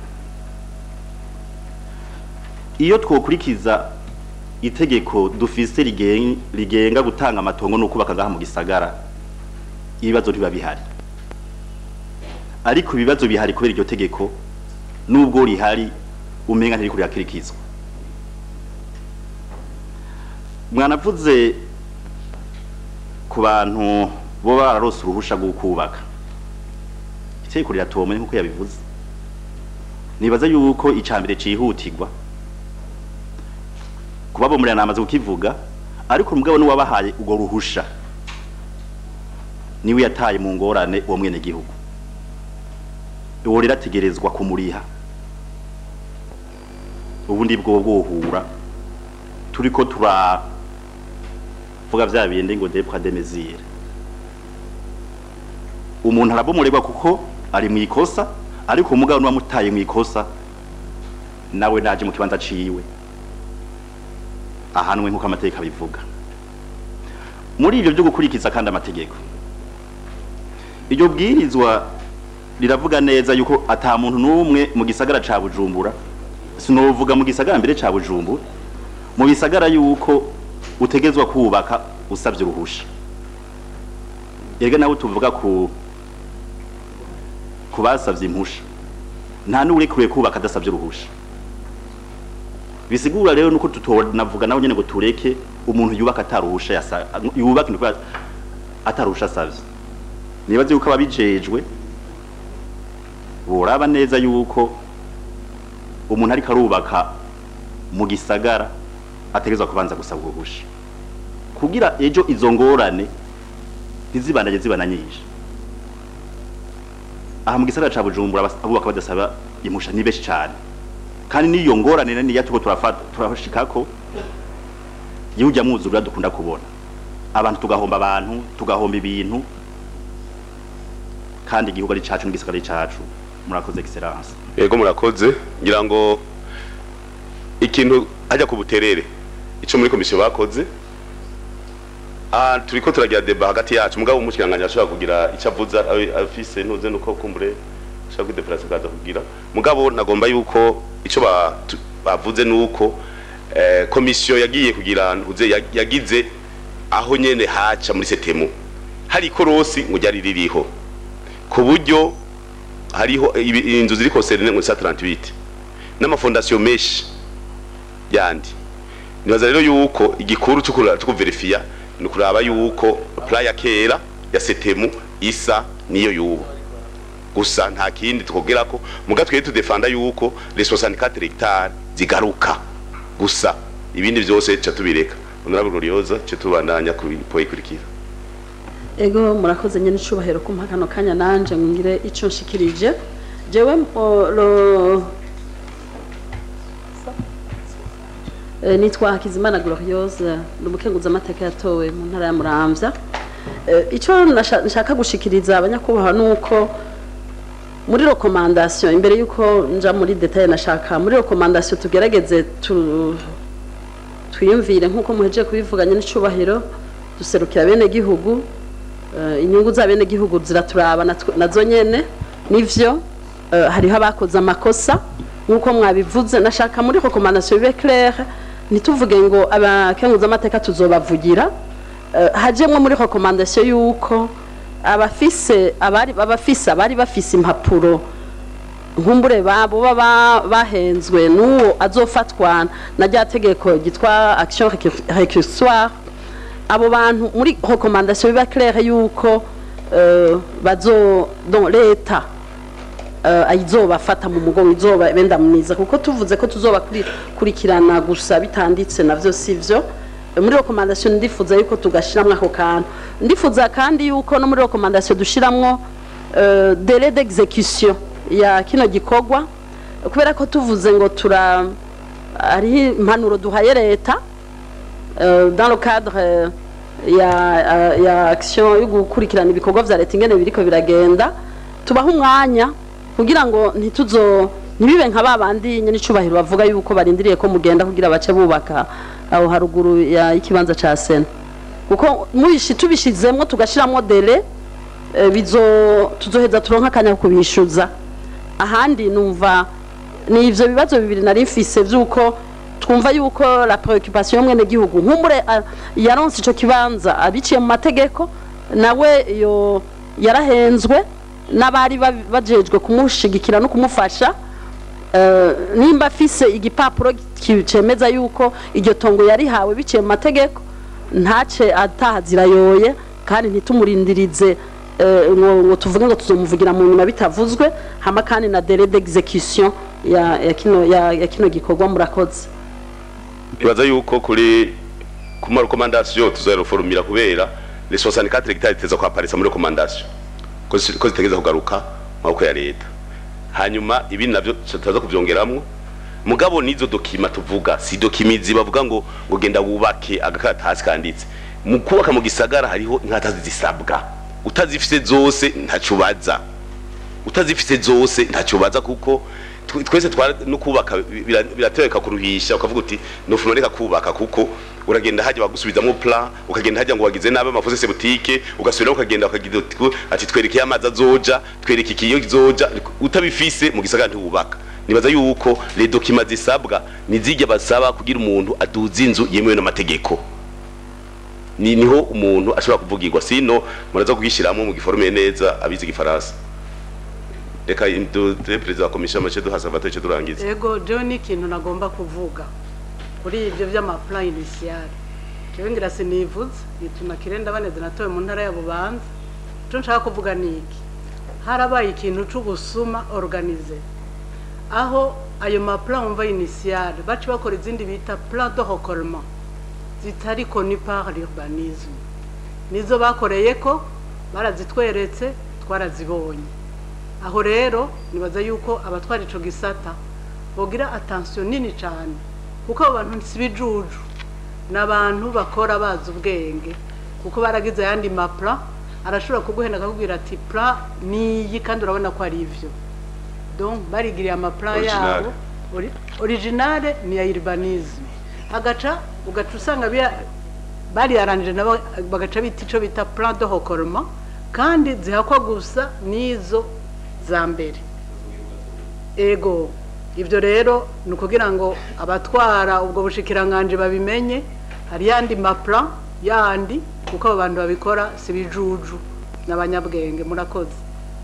iyo twokurikiza itegeko dufise rigen- rigenga gutanga amatongo no kubaka ngaha mu gisagara ibibazo ntibiba bihari ariko ibibazo bihari kubera iryo tegeko nubwo rihari umenga ntiriko rirakirikizwa mwanavuze ku bantu bo bararose uruhusha rwo kubaka itegeko riratomwe nk'uko yabivuze nibaza yuko icambere cihutirwa kubabomorera namaze kukivuga ariko umugabo ni wabahaye urwo ruhusha niwe yataye mu ngorane uwo mwene gihugu uwo rero ategerezwa kumuriha ubundi bwo bwohura turiko turavuga vya bindi ngo depwa de mesure umuntu arabomorerwa kuko ari mu ikosa ariko umugabo ni wamutaye mu ikosa nawe naje mu kibanza ciwe ahanwe nk'uko amategeko abivuga muri ibyo byo gukurikiza kandi amategeko iryo bwirizwa riravuga neza yuko ata muntu n'umwe mu gisagara ca bujumbura sinovuga mu gisagara mbere ca bujumbura mu bisagara yuko utegezwa kubaka usabye uruhusha erega nawe tuvuga ku ku basavye impusha nta n'urekuriye kubaka adasavye uruhusha bisigura rero nuko tutonavuga nawe nyene ngo tureke umuntu yubaka ataruhusha yasa yubaka ni kubera ataruhusha asavye nibaze yuko ababijejwe boraba neza yuko umuntu ariko arubaka mu gisagara ategerezwa kubanza gusaba uruhusha kugira ejo izo ngorane ntizibandanye zibana nyinshi aha mu gisagara ca bujumbura abas- abubaka badasaba impusha ni benshi cane kandi n'iyo ngorane naniya turiko turafata turashikako iyo ujya mwuzurira dukunda kubona abantu tugahomba abantu tugahomba ibintu kandi igihugu ari cacu n'igisagara ari cacu murakoze excellence yego murakoze ngira ngo ikintu ajya ku buterere ico muri komisiyo bakoze ah turiko turagira deba hagati yacu mugabo umushikiranganya ashobora kugira icyo avuza abe- afise ntuze nuko kumbure ashobora kwideplasa akaza kugira mugabo nagomba yuko ico ba- tu- bavuze nuko eh, komisiyo yagiye kugira ntuze yag- yagize aho nyene haca muri setemu hari ikorosi ngo ryari ririho ku buryo hariho ibi- inzu ziri concerne ngo sa 38 n'amafondasiyo menshi yandi nibaza rero yuko igikuru cyo kuraba cyo kuverifiya ni kuraba yuko plan ya kera ya setemu isa niyo yubu gusa nta kindi twogera ko muga twe tudefanda yuko les 64 hectares zigaruka gusa ibindi byose ca tubireka honorable gloriosa ca tubandanya ku poyikurikira ego murakoze nyine icubahiro kumpa kano kanya nanje ngire ico nshikirije jewe mpo- lo Eh, nitwa Hakizimana Gloriose ni umukenguza amateka yatowe mu ntara ya Muramvya Eh, ico nasha- nshaka gushikiriza abanyakubahwa nuko muri recommandation imbere yuko nja muri detail nashaka muri recommandation tugerageze tu twiyumvire nkuko muhejeje kubivuganya n'icubahiro duserukira bene gihugu eh, inyungu za bene gihugu ziraturaba natwe- nazo nyene nivyo eh, hariho abakoze amakosa nkuko mwabivuze nashaka muri recommandation bibe claire ntituvuge ngo abakenguza amateka tuzobavugira eh, hajemwo muri recommandation yuko abafise abari abafise abari bafise impapuro nkumbure babo baba bahenzwe n'uwo azofatwa na rya tegeko ryitwa action récursoire abo bantu muri recommandation biba claire yuko euh, bazo donc leta uh, ayizobafata mu mugongo izoba bendamuniza kuko tuvuze ko tuzobakurikirana gusa bitanditse navyo sivyo Eh, muri recommandation ndifuza yuko tugashiramwo ako kantu ndifuza kandi yuko no muri recommandation dushiramwo uh, délai d'exécution ya kino gikorwa kubera ko tuvuze ngo tura ari impanuro duhaye leta euh, dans le cadre euh, ya, uh, ya action yo gukurikirana ibikorwa vya leta ingene biriko biragenda tubaha umwanya kugira ngo ntituzo ntibibe nka babandi nyene icubahiro bavuga yuko barindiriye ko mugenda kugira bace bubaka aho haruguru ya ikibanza ca sena kuko mubishi tubishizemwo tugashiramwo dele eh, bizo tuzoheza turonka akanya ko kubishuza ahandi numva ni ivyo bibazo bibiri nari mfise vy'uko twumva yuko la preoccupation y'umwene gihugu nkumbure ah, yaronse ico kibanza abiciye mu mategeko nawe yo yarahenzwe n'abari ba- bajejwe kumushigikira no kumufasha Eh, nimba afise igipapuro ki- cemeza yuko iryo tongo yarihawe biciye mu mategeko ntace atahazira yoye kandi ntitumurindirize eh, ngo ngo tuvuge ngo tuzomuvugira mu nyuma bitavuzwe hama kandi na délai d'exécution ya, ya, kino, ya, ya kino gikorwa murakoze ibaza yuko kuri ku ma recommandation tuzoyaruforumira kubera les 64 hectares teza kwa aparisa muri recommandation ko zi- ko zitegeza kugaruka mu maboko ya leta hanyuma ibi navyo tutaza kuvyongeramwo mugabo nizo dokima tuvuga si dokimizi bavuga ngo ngo genda wubake agakaratasi kanditse mu kubaka mu gisagara hariho inkatazi zisabwa utazifise zose ntaco ubaza utazifise zose ntacyo baza kuko tw- twese twara no kubaka bira- biratwereka kuruhisha ukavuga uti nofuna reka kubaka kuko uragenda hajya bagusubizamo plan ukagenda hajya ngo wagize nabe amafose boutique ugasubira ukagenda ukagira uti ku- ati twereke amazi azoja twereke ikiyo kizoja utabifise mu gisagara ntiwubaka nibaza yuko les documents zisabwa nizijya basaba kugira umuntu aduza inzu yemewe n'amategeko ni niho umuntu ashobora kuvugirwa sino muraza kugishyiramo mu giforume neza abizi igifaransa reka dute perezida wa komisiyo amace duha salvatore durangiza ego jewe ni ikintu nagomba kuvuga kuri ibyo by'amaplan initial jewe ngira sinivuze nituma kirenda baneze natowe mu ntara ya bubanza ico nshaka kuvuga ni iki harabaye ikintu c'ubusuma organize aho ayo maplan umva initial baci bakora izindi bita plan de recollement zitari connu par l'urbanisme nizo bakoreye ko barazitweretse twarazibonye aho rero nibaza yuko abatwara ico gisata bogira attention nini cyane kuko abo bantu si bijuju ni abantu bakora bazi ubwenge kuko baragize ayandi mapla arashobora kuguhenda akakubwira ati pla niyi kandi urabona ko ari ivyo donc barigiriye amapla Original. yabo ori- originale ni ya urbanisme agaca ugaca usanga biya- bariyaranije nabo bagaca bita ico bita plan de recollement kandi zihakwa gusa n'izo za mbere ego ibyo rero ni ukugira ngo abatwara ubwo bushikiranganje babimenye hari yandi mapla yandi kuko abo bantu babikora si bijuju n'abanyabwenge murakoze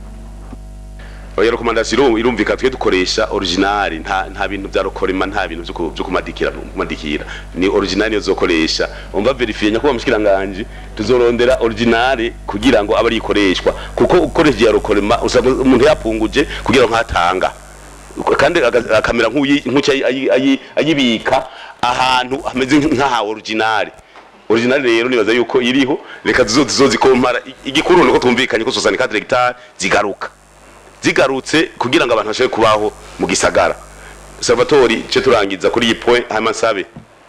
oya rekomandasiyo irumvika twe dukoresha original nta nta bintu bya rokorema nta bintu byo ku- byo kumadikira kumadikira ni original yo zokoresha umva verifiye nyako bamushikiranganje tuzorondera original kugira ngo abe ikoreshwa kuko ukoresha ya rokorema usanga umuntu yapunguje kugira ngo ntatanga kandi aga- akamera nk'uyi nk'ucyo ayi- ayi- ayi- ayibika ahantu hameze nk'aha original original rero nibaza yuko iriho reka tuzo tuzozikompara igikuru nuko tumvikanye ko 64 hectares zigaruka zigarutse kugira ngo abantu bashobore kubaho mu gisagara salvatori ce turangiza kuri iyi point hama sabe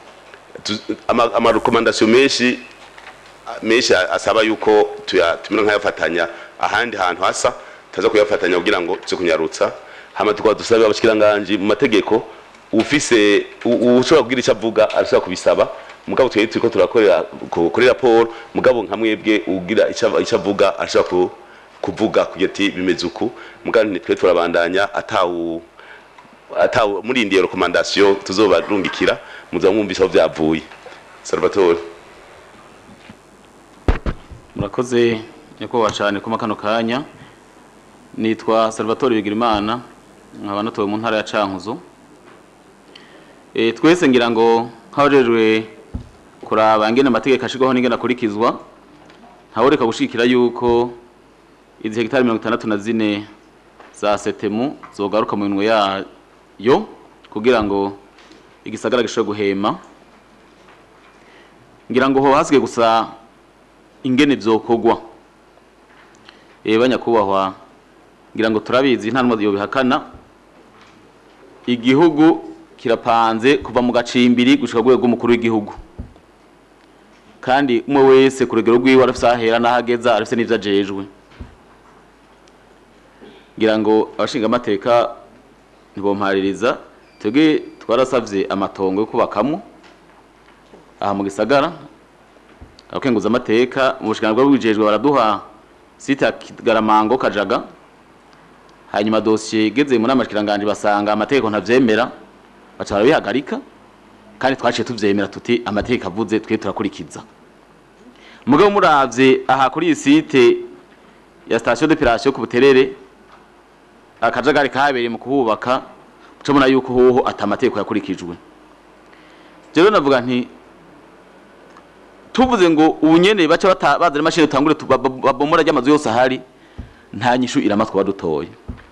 amarekomandasiyo menshi menshi asaba yuko tuya- tumera nk'ayafatanya ahandi hantu hasa taza kuyafatanya kugira ngo tuze kunyarutsa hama tukaba dusaba abashikiranganje mu mategeko ufise u- ushobora kugira icyo avuga arashobora kubisaba mugabo twari turiko turakorera ku- kuri raporo mugabo nka mwebwe ugira icyo icyo avuga arashobora ku- kuvuga kugira ati bimeze uku mugabo twe turabandanya atawu atawu muri indiye rekomandasiyo tuzobarungikira muza mwumvise aho byavuye salvatore murakoze nyakubahwa cyane kuma kano kanya nitwa salvatore bigirimana nkaba natuwe mu ntara ya cankuzo e, twese ngira ngo nk'abajejwe kuraba ingene amategeko ashirwaho n'ingene akurikizwa ntaworeka gushikira yuko izi hegitari mirongo itandatu na zine za setemu zogaruka mu minwe yayo kugira ngo igisagara gishobore guhema ngira ngo ho hasigaye gusa ingene vyokorwa eba nyakubahwa ngira ngo turabizi nta numwe yobihakana igihugu kirapanze kuva mu gacimbiri gushika rwego rw'umukuru w'igihugu kandi umwe wese ku rugero rwiwe arafise ahera n'ahageza arafise n'ivyo ajejwe ngira ngo abashinga amateka ntibompaririza twebwe twarasavye amatongo yo kubakamwo aha mu gisagara abakenguza amateka mu bushikiranganji bw'ubujejwe baraduha site ya Kigaramango Kajaga hanyuma dosiye igeze mu nama shikiranganje basanga amategeko ntavyemera baca barabihagarika kandi twaciye tuvyemera tuti amategeko avuze twe turakurikiza mugabo muravye aha kuri iyi site ya station d'opération ku buterere akajagari kahabereye mu kuhubaka muca mubona yuko hoho ata amategeko yakurikijwe jewe navuga nti tuvuze ngo ubu nyene baca bata- bazana imashini utangure tu- bab- babomora ry'amazu yose ahari nta nyishu iramatwa badutoye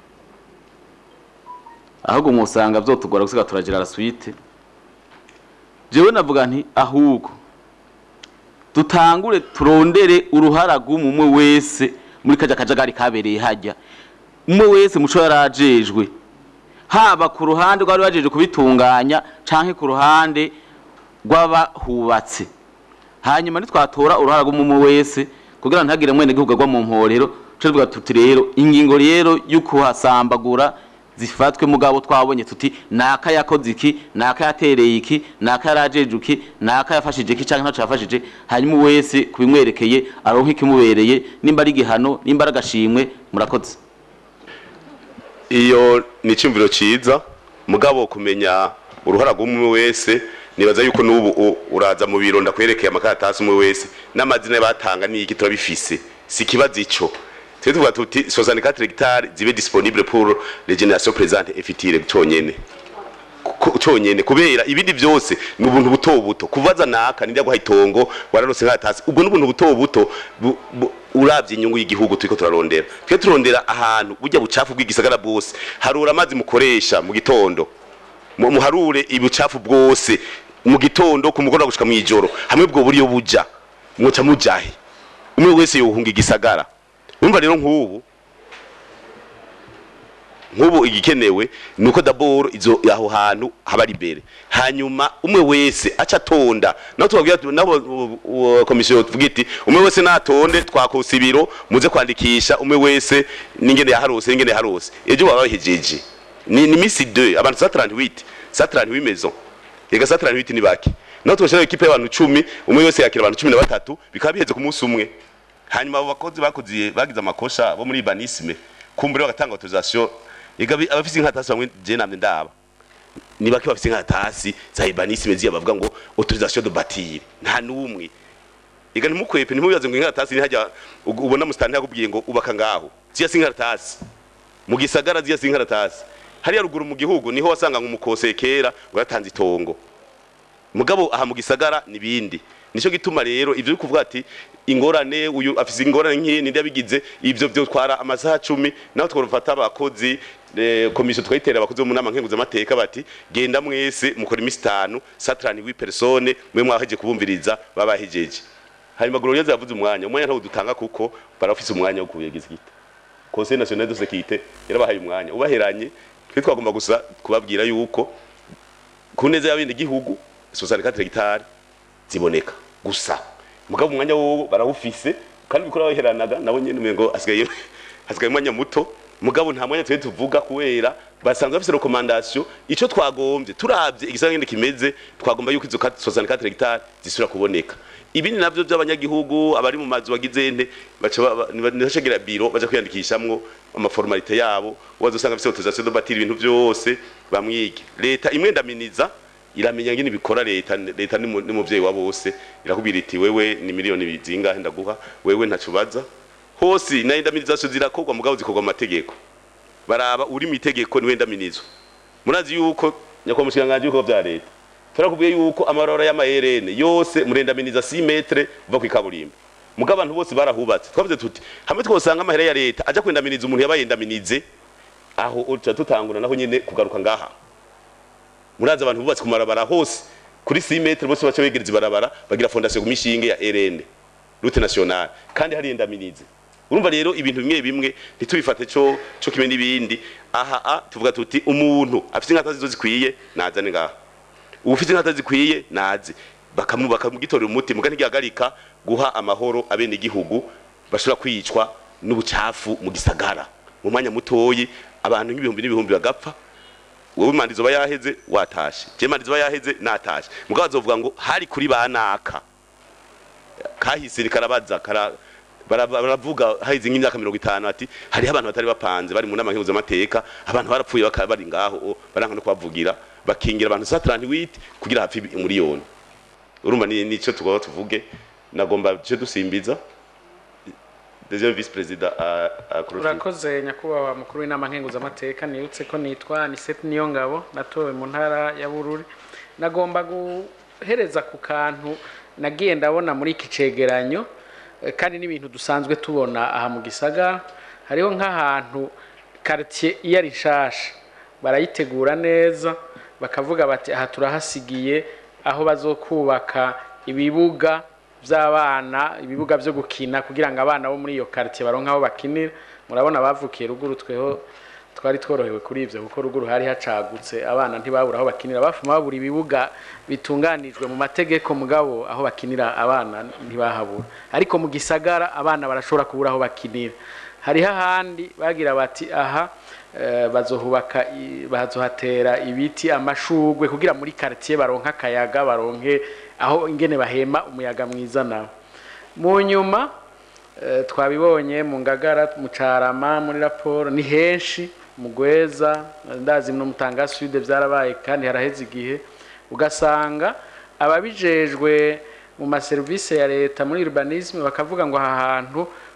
ahubwo mwosanga vyotugora gusiga turagira la suite jewe navuga nti ahubwo dutangure turondere uruhara rw'umwe wese muri kaja kajagari kabereye hajya umwe wese muco yarajejwe haba ku ruhande rwari bajeje kubitunganya canke ku ruhande rw'abahubatse hanyuma nitwatora uruhara rw'umwe wese kugira ngo ntihagire mwene gihugu agwa mu mporero tuca tuvuga tuti rero ingingo rero y'ukuhasambagura zifatwe mugabo twabonye tuti naka yakoze iki naka yatereye iki naka yarajeje iki naka yafashije iki canke ntaco yafashije hanyuma wese kubimwerekeye aronka ikimubereye nimba ari igihano nimba ari agashimwe murakoze iyo ni icyumviro cyiza mugabo kumenya uruhara rw'umwe wese nibaza yuko n'ubu u- uraza mu biro ndakwerekeye amakaratasi umwe wese n'amazina batanga n'iki turabifise si ikibazo ico twe tuvuga tuti 64 hectares zibe disponible pour les générations présentes et futures cyonyene Ku- cyonyene kubera ibindi byose ni ubuntu buto buto kuvaza naka nijya guha itongo wararose nkatasi ubwo ni ubuntu buto buto bu- bu- uravye inyungu y'igihugu turiko turarondera twe turondera ahantu burya bucafu bw'igisagara bwose harura amazi mukoresha mu gitondo mu- muharure ibucafu bwose mu gitondo ku mugoroba gushika mw'ijoro hamwe bwo buriyo buja mwoca mujahe umwe wese yohunga igisagara urumva rero nk'ubu nk'ubu igikenewe ni uko daboro izo aho hantu haba ari imbere hanyuma umwe wese aca atonda naho tubabwira tu- nabo u- u- komisiyo tuvuga iti umwe wese natonde twakosa ibiro muze kwandikisha umwe wese n'ingene yaharose n'ingene yaharose ejo baba bahejeje ni ni misi 2 abantu sa 38 sa 38 maison yega sa 38 ni baki naho tubashira equipe y'abantu 10 umwe wese yakira abantu 13 bikaba biheze ku munsi umwe hanyuma abo bakozi bakoze bagize amakosha bo muri banisme kumbure bagatanga autorisation yega bi- abafise inkatasi bamwe je namye ndaba ni bake bafise inkatasi za banisme ziya bavuga ngo autorisation de bâtir nta numwe yega ntimukwepe ntimubibaze ngo inkatasi ni hajya ug- ubona mustani yakubwiye ngo ubaka ngaho ziya si inkatasi mu gisagara ziya si inkatasi hariya ruguru mu gihugu niho wasanga ngo umukosekera ngo yatanze itongo mugabo aha mu gisagara nibindi nico gituma rero ivyo uri kuvuga ati ingorane uyu afise ingorane nk'iyi ninde yabigize ivyo byo twara amasaha cumi naho twofata abakozi eh, komisiyo twayitera abakozi bo mu nama nkenguzamateka bati genda mwese mukora imisi itanu satrani wi persone mwe mwaheje kubumviriza babahejeje hanyuma glorieuse yavuze umwanya umwanya ntawo dutanga kuko barafise umwanya wo kuyegiza gita conseil national de sécurité yarabahaye umwanya ubaheranye twe twagomba gusa kubabwira yuko ku neza y'abindi gihugu 64 hectares ziboneka gusa mugabo umwanya wo barawufise kandi bikora baheranaga nabo nyene umengo asigaye asigaye umwanya muto mugabo nta mwanya twe tuvuga kubera basanzwe bafise recommandation ico twagombye turavye igisagara ngene kimeze twagomba yuko izo 64 hectares zisubira kuboneka ibindi navyo by'abanyagihugu abari mu mazu bagize nte baca ba- ba- ntibashegera biro baja kwiyandikishamwo amaformalite yabo wazosanga afise autorisation de bâtir ibintu byose bamwige leta imwe ndaminiza iramenya ngene bikora leta leta ni mu- ni muvyeyi wa bose irakubwira iti wewe ni miliyoni zingahe ndaguha wewe ntaco baza hose na indaminizazo zirakorwa mugabo zikorwa mu mategeko baraba uri mu itegeko niwe ndaminizo murazi yuko nyakwa mushikanganje yuko vya leta turakubwiye yuko amarora y'amaherene yose murendaminiza 6 metre uva ku kaburimbo mugabo abantu bose barahubatse twavuze tuti hamwe twosanga amahera ya leta aja kwendaminiza umuntu yabayendaminize aho uca tutangura naho nyene kugaruka ngaha murazi abantu bubatse ku marabara hose kuri 6 metre bose baca begereza ibarabara bagira fondation ku mishinge ya RN route nationale kandi hari endaminize urumva rero ibintu bimwe bimwe ntitubifate cyo cyo kimwe n'ibindi aha a tuvuga tuti umuntu afite inkata zizo zikwiye nazane ngaha ufite inkata zikwiye naze bakamu bakamugitorera umuti muga ntigihagarika guha amahoro abene igihugu bashobora kwicwa n'ubucafu mu gisagara mu mwanya mutoyi abantu nk'ibihumbi n'ibihumbi bagapfa wowe mandizo bayaheze watashe je mandizo bayaheze natashe mugabo azovuga ngo hari kuri banaka kahise karabaza kara bara- baravuga haize nk'imyaka mirongo itanu ati hariho abantu batari bapanze bari mu nama nkenguzamateka abantu barapfuye bakaba bari ngaho o, baranka no kubavugira bakingira abantu sa 38 kugira hapfe umuriyoni urumva ni nico tugomba tuvuge nagomba cyo dusimbiza deuxième vice président a a urakoze nyakubahwa mukuru w'inama nkenguzamateka nibutse ko nitwa niseti niyo ngabo natowe mu ntara ya bururi nagomba guhereza ku kantu nagiye ndabona muri iki cegeranyo eh, kandi n'ibintu dusanzwe tubona aha mu gisagara hariho nk'ahantu quartier iyo ari nshasha barayitegura neza bakavuga bati aha turahasigiye aho bazokubaka ibibuga by'abana ibibuga byo gukina kugira ngo abana bo muri iyo quartier baronke aho bakinira murabona bavukiye ruguru tweho twari tworohewe kuri ivyo kuko ruguru hari hacagutse abana ntibabura aho bakinira bafuma babura ibibuga bitunganijwe mu mategeko mugabo aho bakinira abana ntibahabura ariko mu gisagara abana barashobora kubura aho bakinira hariho ahandi bagira bati aha eh, bazohubaka i- bazohatera ibiti amashugwe kugira muri quartier baronke akayaga baronke aho ingene bahema umuyaga mwiza nawo mu nyuma eh, twabibonye mu ngagara mu carama muri raporo ni henshi mu gweza ndazi no mutanga sud byarabaye kandi haraheze igihe ugasanga ababijejwe mu maserivisi ya leta muri urbanisme bakavuga ngo aha hantu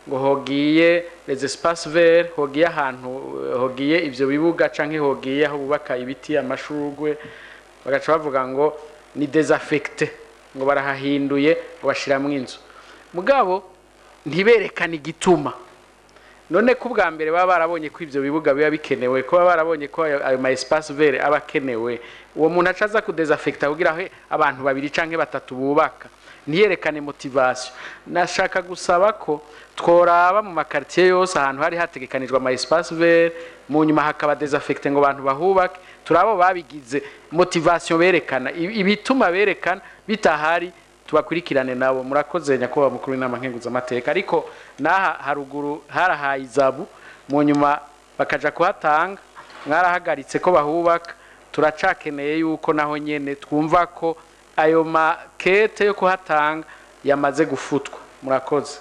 ngo hogiye les espaces verts hogiye ahantu eh, hogiye ivyo bibuga canke hogiye aho bubaka ibiti amashurwe bagaca bavuga ngo ni desaffecte ngo barahahinduye ngo bashiramwo inzu mugabo ntiberekane igituma none ko ubwa mbere baba barabonye ko ivyo bibuga biba bikenewe ko baba barabonye ko ayo ayo ma espace vert aba akenewe uwo muntu aca aza kudesaffecta kugira aho abantu babiri canke batatu bubaka ntiyerekane motivation nashaka gusaba ko tworaba mu makartier yose ahantu hari hategekanijwe ama espace vert mu nyuma hakaba desaffecte ngo abantu bahubake turabo babigize motivation berekana ibi- ibituma berekana bitahari tubakurikirane nabo murakoze nyakubahwa mukuru w'inama nkenguzamateka ariko n'aha haruguru harahaye izabu mu nyuma bakaja kuhatanga mwarahagaritse ko bahubaka turacakeneye yuko naho nyene twumva ko ayo makete yo kuhatanga yamaze gufutwa murakoze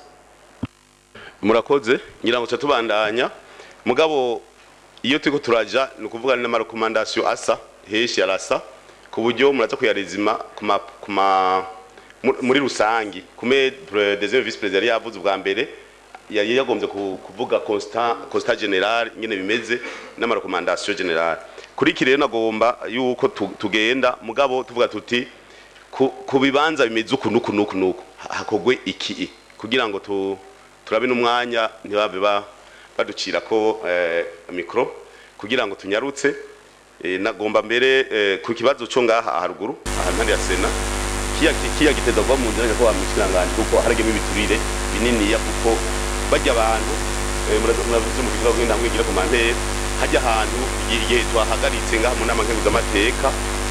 murakoze ngira ngo tuca tubandanya mugabo iyo turiko turaja ni ukuvuga ni n'amarekomandasiyo asa henshi arasa ku buryo muraza kuyarizima ku ma- ku ma- mu- muri rusangi kume pre- deuxième vice president yari yavuze ubwa mbere yari yagombye ku- kuvuga constat constat general nyene bimeze n'amarekomandasiyo general kuri iki rero nagomba yuko tu- tugenda mugabo tuvuga tuti ku ku bibanza bimeze uku nuku nuku nuku hakogwe iki kugira ngo tu turabe n'umwanya ntibave ba baducira ko eh, mikro kugira ngo tunyarutse eh, nagomba mbere eh, ku kibazo cyo ngaha haruguru ahantu hari ya sena kiya kiya giteza kuba mu nzira ko bamushiranganje kuko haragemo ibiturire binini ya kuko bajya abantu eh, muraza- muravuze mu kibazo ngenda mwigira ku mantera hajya ahantu igihe twahagaritse ngaha mu nama nkenguzamateka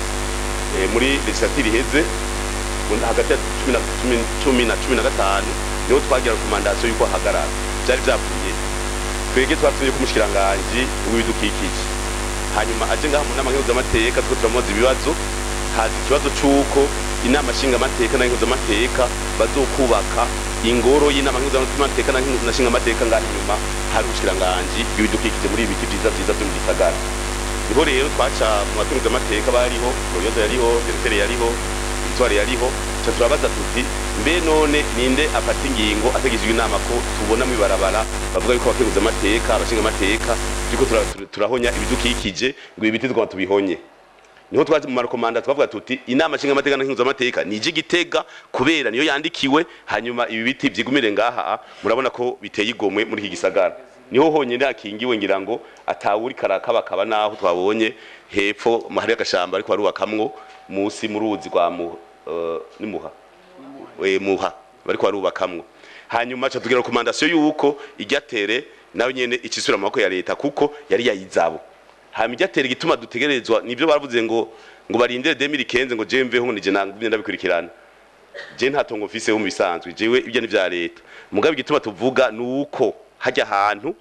eh, muri legislature iheze mu- hagati ya cumi na cumi- cumi na cumi na gatanu niho twagira rekomandasiyo y'uko hagarara byari byavuye twebwe twatuye ku mushikiranganji w'ibidukikije hanyuma aje ngaha mu nama nkenguzamateka two turamubaza ibibazo haza ikibazo c'uko inama nshingamateka na nkenguzamateka bazokubaka ingoro y'inama nkenguzamateka na nkengu- na nshingamateka ngaha inyuma hari ubushikiranganji bw'ibidukikije muri ibi biti vyiza vyiza vyo mu gisagara niho rero twaca mu batunguzamateka bariho royoza yariho teretere yariho victoire yariho ca turabaza tuti mbe none ninde afata ingingo ategejwe inama ko tubona mu ibarabara bavuga yuko abakenguza amateka abashinga amateka turiko tura- tura- turahonya ibidukikije ngo ibi biti twaba tubihonye niho twaje mu marekomanda twavuga tuti inama nshinga amateka na nkenguza amateka nije igitega kubera niyo yandikiwe hanyuma ibi biti vyigumire ngaha murabona ko biteye igomwe muri iki gisagara niho honyine hakingiwe ngira ngo atawuri karakabakaba naho twabonye hepfo hari agashamba ariko barubakamwo musi mu ruzi rwa mu uh, ni muha we muha bariko barubakamwo hanyuma ca tugira rekomandasiyo yuko iryatere nayo nyene icisubira mu maboko ya leta kuko yari yayizabo hanyuma iryatere igituma dutegerezwa nivyo baravuze ngo ngo barindire 2015 ngo je mveho ngo nije nangumye ndabikurikirana je nta tongo mfise mu bisanzwe jewe ibyo ni vya leta mugabe igituma tuvuga nuko hajya ahantu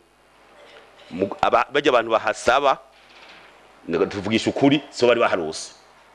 mu- aba- bajya abantu bahasaba ndaga- tuvugisha ukuri so bari baharose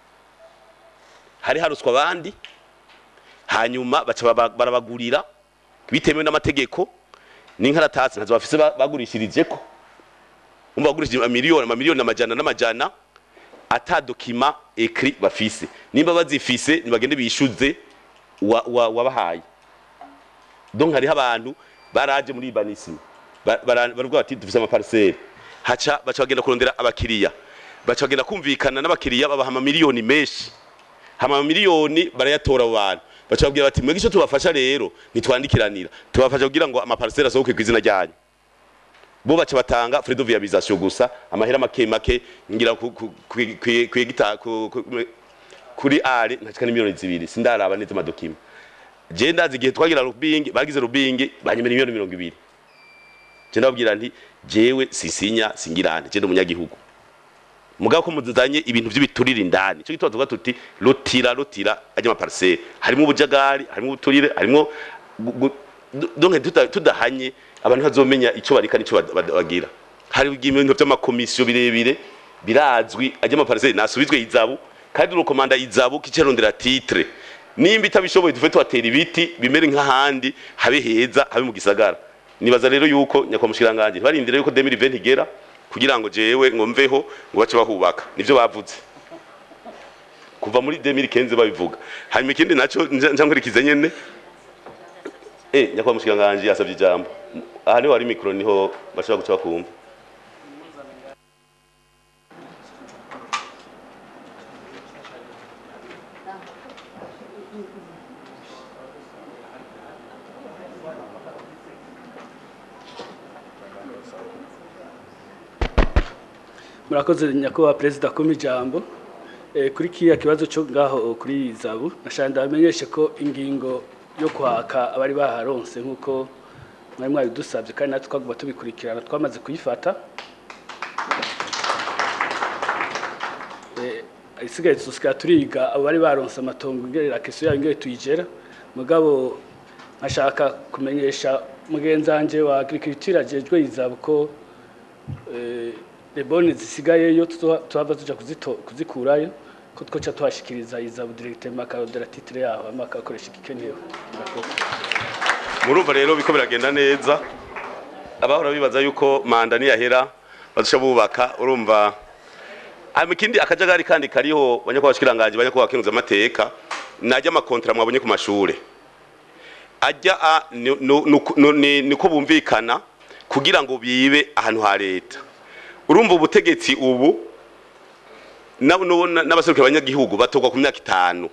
hari haruswa abandi hanyuma baca baba- barabagurira bitemewe n'amategeko n'inkaratasi ntazo bafise ba- bagurishirijeko umva bagurishije amamiliyoni amamiliyoni amajana n'amajana ata dokima ekri bafise nimba bazifise nibagende bishuze wa- wa- wabahaye donc hariho abantu baraje muri ibanisima Ba- bara- baravuga bati dufise amapariseri haca baca bagenda kurondera abakiriya baca bagenda kumvikana n'abakiriya babaha amamiliyoni menshi hama amamiliyoni barayatora abo bantu baca babwira bati mwebwe icyo tubafasha rero ntitwandikiranira tubafasha kugira ngo amapariseri asohoke ku izina ryanyu bo baca batanga frais de viabilisation gusa amahera make make ngira ku- ku- ku- ku- ku hegita- ku- ku- kuri are ntacika n'imiliyoni zibiri sindaraba neza amadokima je ndazi igihe twagira rubingi bagize rubingi banyemera miliyoni mirongo ibiri je ndababwira nti jewe sisinya singirane je ndi umunyagihugu mugabo ko muzanye ibintu by'ibiturire indani ico gituma tuvuga tuti rotira rotira ajya amapariseri harimo ubujagari harimo ubuturire harimo gu- gu- donc tuda- tudahanye abantu bazomenya ico barika n'ico bad- bad- bagira hari ibintu by'amakomisiyo birebire birazwi ajya amapariseri nasubizwe izabu kandi urukomanda izabu kicerondera titre nimba itabishoboye dufe tuhatera ibiti bimere nk'ahandi habe heza habe mu gisagara nibaza rero yuko nyakwamushiranganje barindira yuko 2020 igera kugira ngo jewe ngo mveho ngo bace bahubaka nivyo bavuze kuva muri 2015 babivuga hanyuma ikindi naco nja nkurikiza nyene eh nyakubahwa mushikiranganji yasabye ijambo aha niho hari mikoro niho bashobora guca bakumva murakoze nyakubahwa perezida kuma ijambo Eh, kuri kiriya kibazo cyo ngaho kuri zabu nashaka ndabamenyeshe ko ingingo yo kwaka abari baharonse nk'uko mwari mwabidusabye kandi natwe twagomba tubikurikirana twamaze kuyifata Eh, isigaye tusigaye turiga abo bari baronse amatongo ingerera keso yayo ingere tuyigera mugabo nkashaka kumenyesha mugenzi wanje wa agriculture ajejwe izabu ko eh, lebone zisigayeyo tuzo- tuhava tuja kuzito- kuzikurayo ko twoca tuhashikiriza izabu directement akarodera titre yaho hama akakoresha igikenewe Murakoze. murumva rero biko biragenda neza abahora bibaza yuko manda niyahera bazosha bubaka urumva hanyuma ikindi akajagari kandi kariho banyakubahwa bashikiranganji banyakubahwa bakenuza amateka najya amakontra mwabonye ku mashure ajya a- ni- nu- nuku- nu- ni- niko bumvikana kugira ngo bibe ahantu ha leta urumva ubutegetsi ubu nabo- nabo- n'abaserukira abanyagihugu batorwa ku myaka itanu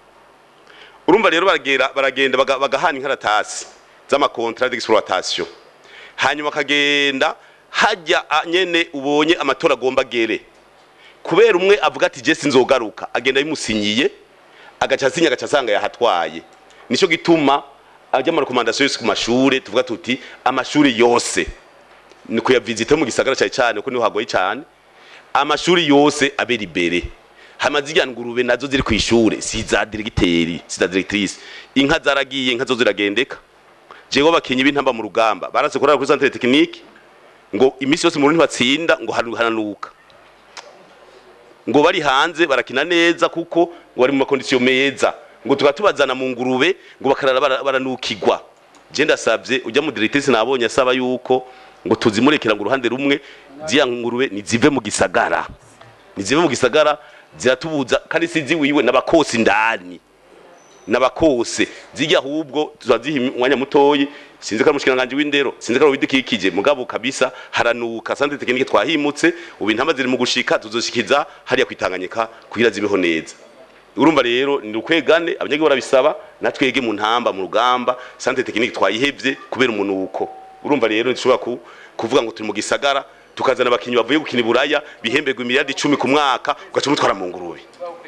urumva rero baragera baragenda baga- bagahana inkaratasi z'amakontra d'exploitation hanyuma akagenda hajya a- nyene ubonye amatora agomba gere kubera umwe avuga ati je sinzogaruka agenda bimusinyiye agaca asinya agaca asanga yahatwaye nico gituma ajya mu rekomandasiyo yose ku mashure tuvuga tuti amashuri yose ni kuyavisite mu gisagara cyane cyane kuko niho hagoye cyane amashuri yose abera imbere hamaze irya ngurube nazo ziri ku ishure si za diregiteri si za diregitrise inka zaragiye inka zo ziragendeka jewe abakinyi b'intamba mu rugamba barase kurara kuri centre technique ngo iminsi yose mu batsinda ngo hanu- hananuka ngo bari hanze barakina neza kuko ngo bari mu makondisiyo meza ngo tukaba tubazana mu ngurube ngo bakarara bara- baranukigwa je ndasavye ujya mu directrice nabonye asaba yuko ngo tuzimurekera ngo uruhande rumwe ziya ngurube nizive mu gisagara nizive mu gisagara ziratubuza kandi sizi wiwe n'abakosi ndani n'abakose zijya ahubwo tuzaziha umwanya mutoyi sinzi ko ari umushikiranganji w'indero sinzi ko ari uw'ibidukikije mugabo kabisa haranuka sante tekinike twahimutse ubu intama ziri mu gushika tuzoshikiza hariya kwitanganyika kugira zibeho neza urumva rero ni ukwegane abanyagihugu barabisaba natwege mu ntamba mu rugamba sante tekinike twayihevye kubera umunuko urumva rero ntushobora ku, kuvuga ngo turi mu gisagara tukazana abakinyi bavuye gukina iburaya bihemberwa imiliyardi icumi ku mwaka ugaca umutwara mu ngurube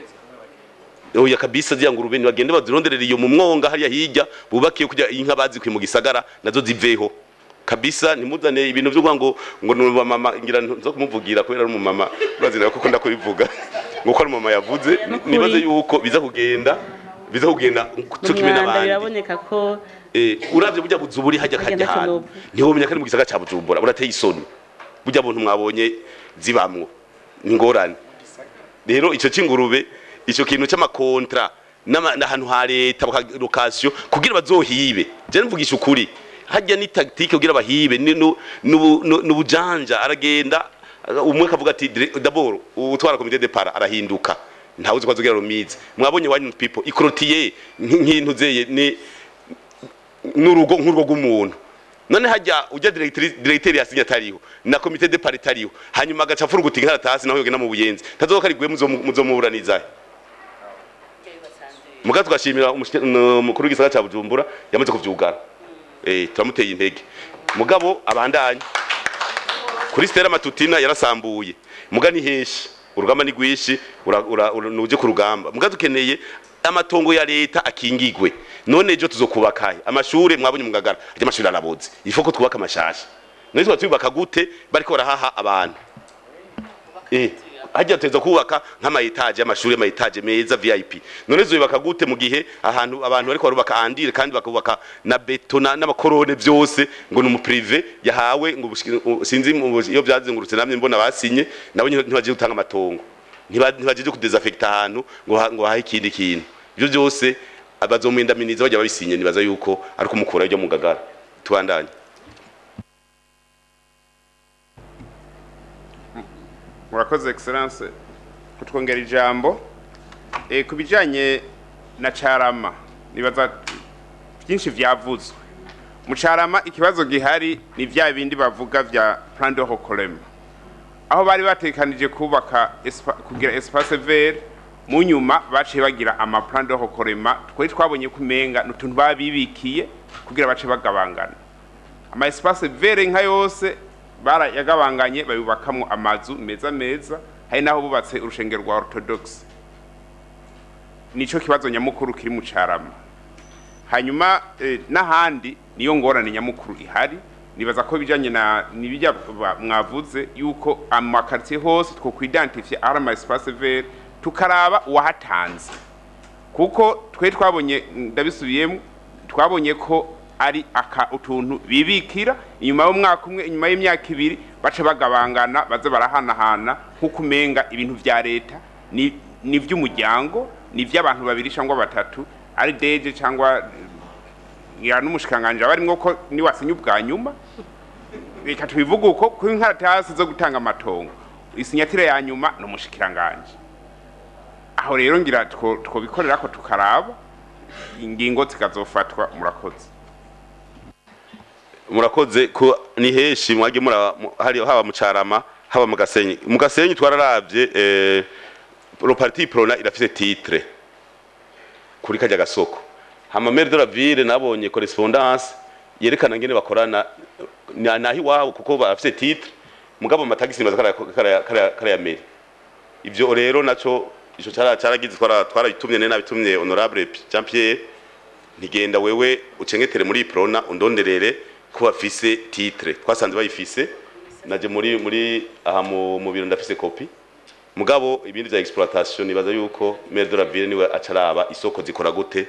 oya kabisa zya ngurube ntibagende bazironderera iyo mu mwonga hariya hirya bubakiye kugira inka bazikuye mu gisagara nazo ziveho kabisa nimuzane ibintu byo kuvuga ngo ngo ni mama ngira nzo kumuvugira kubera ari umumama urazira kuko ndakubivuga ngo ko ari mama yavuze ni- nibaze yuko biza kugenda biza kugenda cyo kimwe umwanda n'abandi biraboneka ko eh uravye burya buzuburi hajya Hajya kajya ntacyo hantu nopfa. ntiwomenya ko ari mu gisagara ca Bujumbura burateye isoni burya buntu mwabonye zibamwo ni ngorane rero ico c'ingurube ico kintu c'amakontra n'ama- n'ahantu ha leta location kugira bazohibe je mvugisha ukuri hajya ni tactique kugira bahibe ni nu- nubu- nu- n'ubujanja aragenda umwe akavuga ati dire- d'abord utwara komite de para arahinduka ntawe uzi ko azogira rumize mwabonye one people ikorotiye nk'intu zeye ni n'urugo nk'urugo rw'umuntu none hajya ujya directeur yasinye atariho na komite de part itariho hanyuma agaca afuruguta inkaratasi naho yogena mu buyenzi tazoka ari gwe muzomuburaniza muga tugashimira umushike- n- umukuru w'igisagara ca Bujumbura yamaze kuvyugara eh turamuteye intege mugabo abandanye kuri stera matutina yarasambuye muga ni heshi urugamba ni rwishi ura- ura- ura- nuje ku rugamba muga dukeneye amatongo ya leta akingigwe none ejo tuzokubakahe amashure mwabonye mugagara ajya amashuri araboze ifo ko twubaka amashasha none tuba tubaka gute bariko barahaha abantu eh hajya tuteza kubaka nk'ama etage y'amashuri y'ama etage meza VIP none zubaka gute mu gihe ahantu abantu bariko barubaka andire kandi bakubaka na betona n'abakorone byose ngo ni umuprive yahawe ngo ubushiki- u- sinzi mu- iyo byazengurutse namye mbona basinye nabo nyine ntibaje gutanga amatongo Ntiba- ntibaje kudesaffecta ahantu ngo ha- ngo hahe ikindi kintu ibyo byose abazomwindaminiza bajya babisinye nibaza yuko ari kumukura ibyo mu gagara tubandanye murakoze excellence kutwongera ijambo e, ku bijyanye na carama nibaza byinshi byavuzwe mucarama ikibazo gihari ni vya bindi bavuga vya plan de recollement aho bari batekanije kubaka espa- kugira espace vert mu nyuma baciye bagira ama plan de recollement twari twabonye kumenga n'utuntu babibikiye kugira bace bagabangana ama espace vert nka yose barayagabanganye bayubakamwo amazu meza meza hari naho bubatse urushengero rwa orthodoxe nico kibazo nyamukuru kiri mu carama hanyuma eh, n'ahandi niyo ngorane nyamukuru ihari nibaza ko bijanye na nibijya ba- mwavuze yuko amakartier hose two kwidentifia ari ama espace vert tukaraba uwahatanze kuko twe twabonye ndabisubiyemo twabonye ko ari aka utuntu bibikira inyuma y'umwaka umwe inyuma y'imyaka ibiri baca bagabangana baze barahanahana nk'uko umenga ibintu vya leta ni ni ivy'umuryango ni ivy'abantu babiri cyangwa batatu ari deje cyangwa ngira n'umushikanganje abarimwo ko niwasinya ubwa nyuma reka tubivuge uko ku inkaratasi zo gutanga amatongo isinyatire ya nyuma ni umushikiranganje aho rero ngira two- twobikorera ko tukaraba ingingo zikazofatwa murakoze murakoze ko ni heshi mwage mura mu- hari haba mu carama haba mu gasenyi mu gasenyi twararavye eh pro parti prona irafise titre kuri kajya gasoko hama maire de la ville nabonye correspondance yerekana ngene bakorana na- nahi wabo kuko bafise titre mugabo amatagisi nibaza kara kara kara kara ya maire ivyo rero naco ico cara caragize twara twarabitumye nene nabitumye honorable Jean Pierre ntigenda wewe ucengetere muri prona undonderere ko bafise titre twasanze bayifise naje muri muri aha mu mu biro ndafise kopi mugabo ibindi vya exploitation nibaza yuko maire de la ville niwe acaraba isoko zikora gute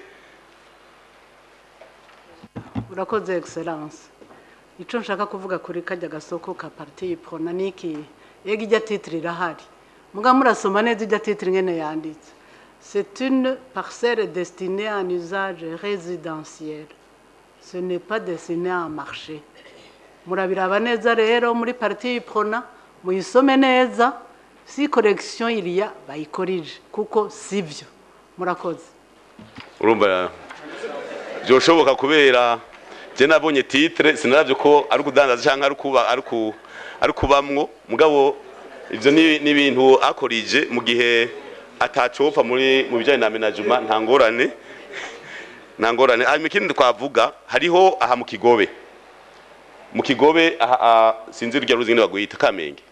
urakoze excellence ico nshaka kuvuga kuri kajya gasoko ka parti prona niki yega ijya titre irahari muga murasoma neza ijya titre ngene yanditse c'est une parcelle destinée à un usage résidentiel ce n'est pas destiné à un marché murabiraba neza rero muri parti prona muyisome neza si correction iriya bayikorije kuko sivyo murakoze urumva byoshoboka kubera je nabonye titre sinaravye ko ari kudandaza canke ari kuba ari ku ari kubamwo mugabo ivyo ni ni ibintu akorije mu gihe atacopfa muri mu bijanye na management nta ngorane nta ngorane hanyuma ikindi twavuga hariho aha mu kigobe mu kigobe aha aha, sinzi urya ruzi ngene bagwita kamenge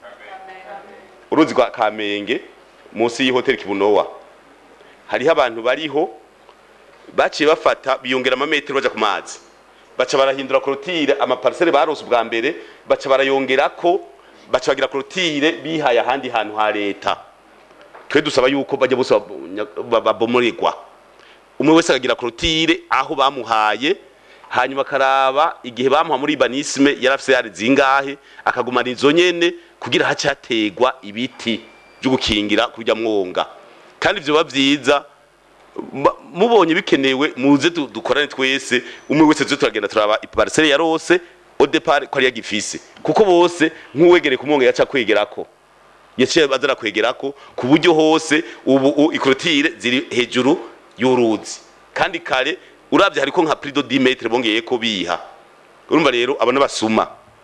uruzi rwa kamenge munsi y'ihoteli kibunowa hariho abantu bariho baciye bafata biyongera amametero baja ku mazi baca barahindura korotire amaparisere barose ubwa mbere baca barayongerako baca bagira korotire bihaye ahandi hantu ha leta twe dusaba yuko bajya bose babo- babomoregwa umwe wese akagira korotire aho bamuhaye hanyuma akaraba igihe bamuha muri banisme yarafise yari zingahe akagumana izo nyene kugira hace hategwa ibiti byo gukingira kurya mwonga kandi ivyo biba vyiza Ba- mubonye bikenewe muze du- dukorane twese umwe wese tuze turagenda turaba iparcelle yarose au départ ko ari yagifise kuko bose nk'uwegereye kumwonga yaca kwegerako yaciye bazara kwegerako ku buryo hose ubu u- ikorotire ziri hejuru y'uruzi kandi kare uravye hariko nka prix de 10 metres bongeye ko biha urumva rero abana basuma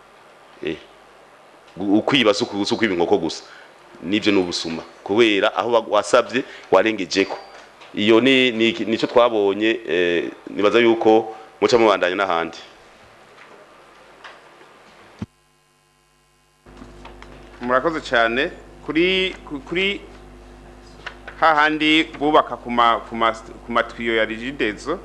eh gu- ukwiba suku suku inkoko gusa nivyo n'ubusuma kubera aho wa- wasavye warengejeko iyo ni ni- nico twabonye eh, nibaza yuko muca mubandanya n'ahandi murakoze cyane kuri ku- kuri hahandi bubaka ku ma- ku ma- ku matwiyo ya rigidezo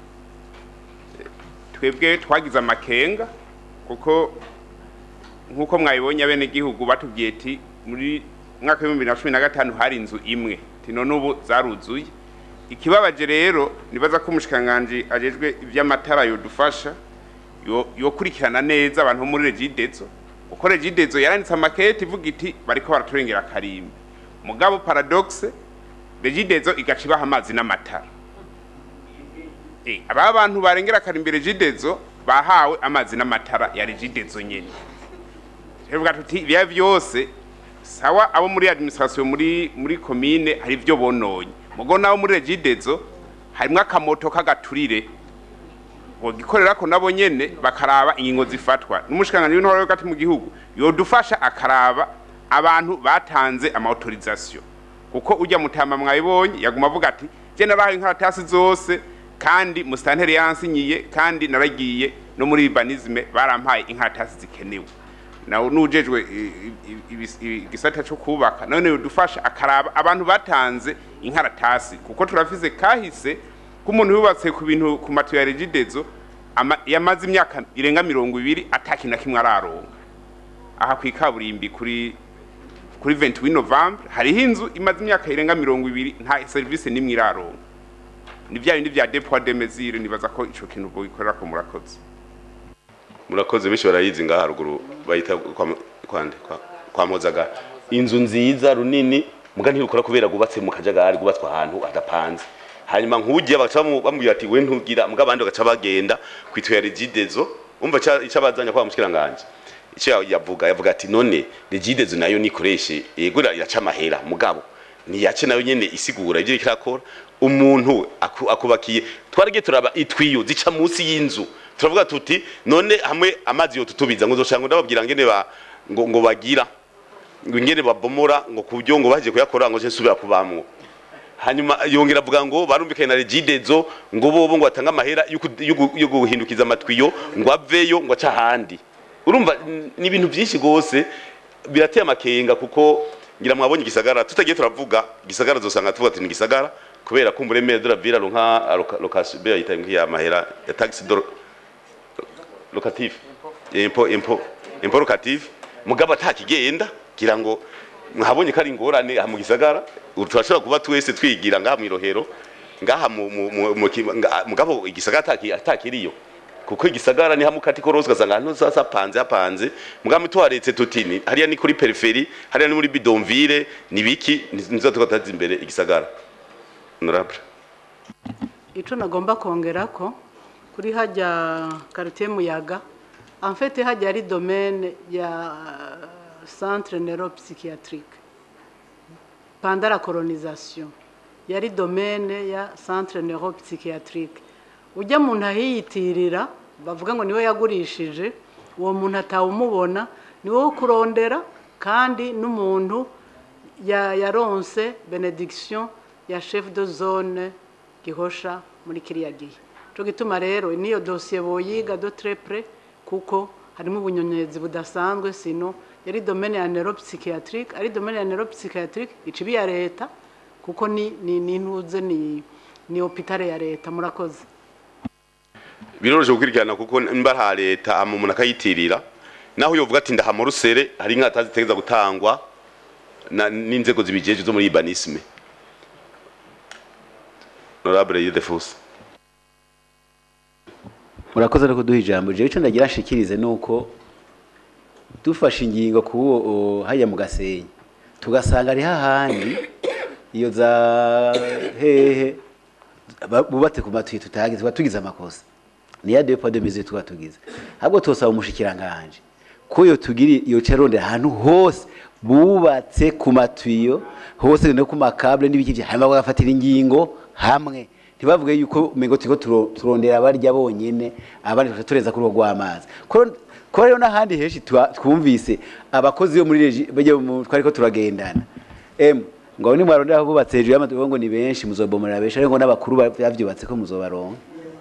twebwe twagize amakenga kuko nk'uko mwabibonye abenegihugu batubwiye ati muri mwaka w'ibihumbi bibiri na cumi na gatanu hari inzu imwe ati none ubu zaruzuye ikibabaje rero nibaza ko umushikiranganji ajejwe ivy'amatara yodufasha yo- yokurikirana neza abantu bo muri regidezo uko regidezo yaranditse amakete ivuga iti bariko baraturengera karimbi mugabo paradoxe regidezo igaca ibaha amazi n'amatara Eh, aba bantu barengera karimbi regidezo bahawe amazi n'amatara ya regidezo nyene tuvuga tuti biya vyose sawa abo muri administration muri muri commune hari ivyo bononye mugo nabo muri regidezo harimwo akamoto k'agaturire bogikorera ko nabo nyene bakaraba ingingo zifatwa n'umushikanganje w'intore hagati mu gihugu yodufasha akaraba abantu batanze ama autorisation kuko ujya mutama mwayibonye yaguma avuga ati je nabahaye inkaratasi zose kandi musitanteri yansinyiye kandi naragiye no muri urbanisme barampaye inkaratasi zikenewe nawe nujejwe i- i- ibis- i- igisata cyo kubaka none yodufasha akaraba abantu batanze inkaratasi kuko turafise kahise k'umuntu yubatse ku bintu ku matu ya regidezo ama- yamaze imyaka irenga mirongo ibiri atakintu na kimwe araronka aha ku ikaburimbi kuri kuri 28 November hariho inzu imaze imyaka irenga mirongo ibiri nta serivisi n'imwe iraronka ni bya bindi bya depot de mesure nibaza ko ico kintu bogikorera ko murakoze murakoze benshi barayizi ngaha haruguru bayita kwa kwande kwa, kwa mozaga inzu nziza runini muga ntirukora kubera gubatse mu kajagari gubatswe ahantu adapanze hanyuma nk'ugiye bagaca bamu- bamubwira ati we ntugira muga abandi bagaca bagenda kwitwa regidezo umva ica- ico abazanya kwa mushikiranganje icyo yavuga yavuga ati none regidezo nayo nikoreshe yego iraca amahera mugabo niyace nayo nyene isigura ibyo ikirakora umuntu aku- akubakiye twaragiye turaba itwiyo zica munsi y'inzu turavuga tuti none hamwe amazi yo tutubiza ngo zoshanga ndababwira ngene ba ngo, ngo bagira ngo ingene babomora ngo kubyo ngo baje kuyakora ngo je nsubira kubamwo hanyuma yongera avuga ngo barumvikanye na regidezo ngo bobo ngo batanga amahera yo ku- yo gu- yo guhindukiza amatwiyo ngo aveyo ngo aca ahandi urumva n- ni ibintu byinshi gose birateye amakenga kuko ngira mwabonye igisagara tutagiye turavuga igisagara zosanga tuvuga ati ni igisagara kubera ko umuremere de la ville aronka location be yita ngiya mahera ya taxe de locatif impo impo impo locatif mugabo atakigenda gira ngo mwahabonye ko ari ingorane aha mu gisagara ubu turashobora kuba twese twigira ngaha mu irohero ngaha mu- mu- mu- mu ki- nga- mugabo igisagara ataki- atakiriyo kuko igisagara ni hamwe kati korose ugasanga ahantu hose hapanze hapanze mugabo tuharetse tuti ni hariya ni kuri periferi hariya ni muri bidonville ni biki nizo tugateza imbere igisagara honorable icyo nagomba kongera ko kuri hajya quartier muyaga en fait hajya ari domaine ya centre neuropsychiatrique pendant la colonisation yari domaine ya centre neuropsychiatrique ujya muntu ahiyitirira bavuga ngo niwe yagurishije uwo muntu atawumubona ni wo kurondera kandi n'umuntu ya- yaronse benediction ya chef de zone gihosha muri kiriya gihe cyo gituma rero niyo dosiye boyiga do très près kuko harimo ubunyonyezi budasanzwe sino yari domaine ya neuropsychiatrique ari domaine ya neuropsychiatrique icibi ya leta kuko ni ni ni ntuze ni ni hopitale ya leta murakoze biroroshye gukurikirana kuko mba ha leta hama umuntu akayitirira naho yovuga ati ndaha mu rusere hari inkata zitegeza gutangwa na- n'inzego zibijeje zo muri urbanisme honorable Yudefus murakoze no kuduha ijambo jewe icyo ndagira nshikirize ni uko dufashe ingingo ku uwo hajya mu gasenyi tugasanga ari hahandi iyo za hehe ba- bubatse ku matuye tutagize tuba tugize amakosa ni ya depo de mise tuba tugize ahubwo tosaba umushikiranganje ko yo tugiri iyo carondera ahantu hose bubatse ku matuyo hose no ku makable n'ibiki bya hanyuma bagafatira ingingo hamwe ntibavuge yuko umengo turiko turo- turondera abarya bonyene abandi tugaca tureza kuri urwo rw'amazi Ko- ko rero n'ahandi henshi twa- twumvise abakozi bo muri regi bajya mu- twariko turagendana em ngo ni mwarondera bubatse hejuru y'amatuyo ngo ni benshi muzobomorera benshi ariko n'abakuru ba- bavyubatse ko muzobaronka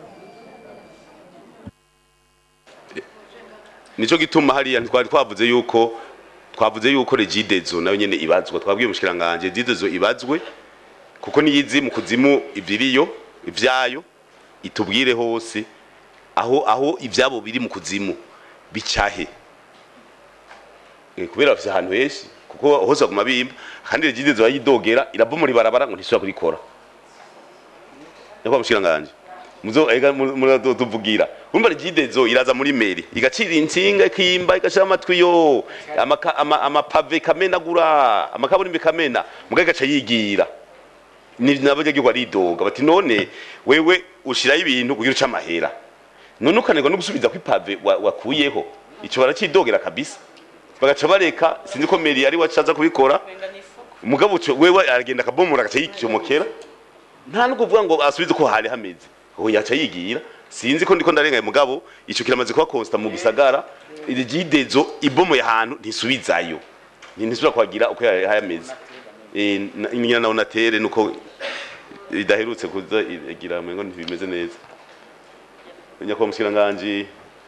nico gituma hariya twari twavuze yuko twavuze yuko regidezo nayo nyene ibazwa twabwiye umushikiranganje regidezo ibazwe kuko niyizi mu kuzimu ivyiriyo ivyayo itubwire hose aho aho ivyabo biri mu kuzimu bicahe Eh, kubera bafise ahantu henshi kuko hose baguma bimba kandi regidezo bayidogera irabomora ibarabara ngo ntisubira kurikora niko mushikiranganje muzo ega muratuvugira urumva rigidezo iraza muri meri igacira insinga ikimba igashira amatwi yo amaka- ama- amapave kamenagura amakaburimbi kamena muga igaca yigira ni nabanyagihugu aridoga bati none wewe ushiraho ibintu kugira uca amahera none ukanegwa no gusubiza kw'ipave wa- wakuyeho ico barakidogera kabisa bagaca bareka sinzi ko meri yari wacaza kubikora mugabo uco wewe aragenda akabomora agaca yicomokera nta no kuvuga ngo asubize uko hari hameze ubu yaca yigira sinzi ko ndiko ndarengaye mugabo ico kiramaze kuba constant mu gisagara igidezo ibomoye ahantu ntisubizayo ntisubira kwagira uko yameze eh na- inyana na onatere nuko idaherutse kuza igira mengo ntibimeze neza nyakwa mushikiranganje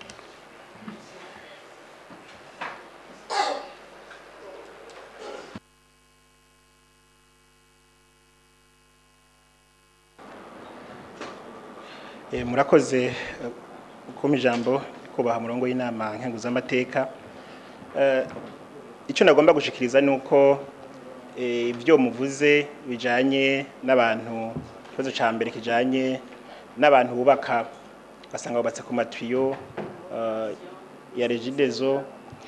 Eh, murakoze eh, kuma ijambo kubaha murongo y'inama nkenguzamateka Eh, icyo nagomba gushikiriza ni uko eh, ibyo muvuze bijanye n'abantu ikibazo ca mbere kijanye n'abantu bubaka basanga bubatse ku matiyo eh, ya regidezo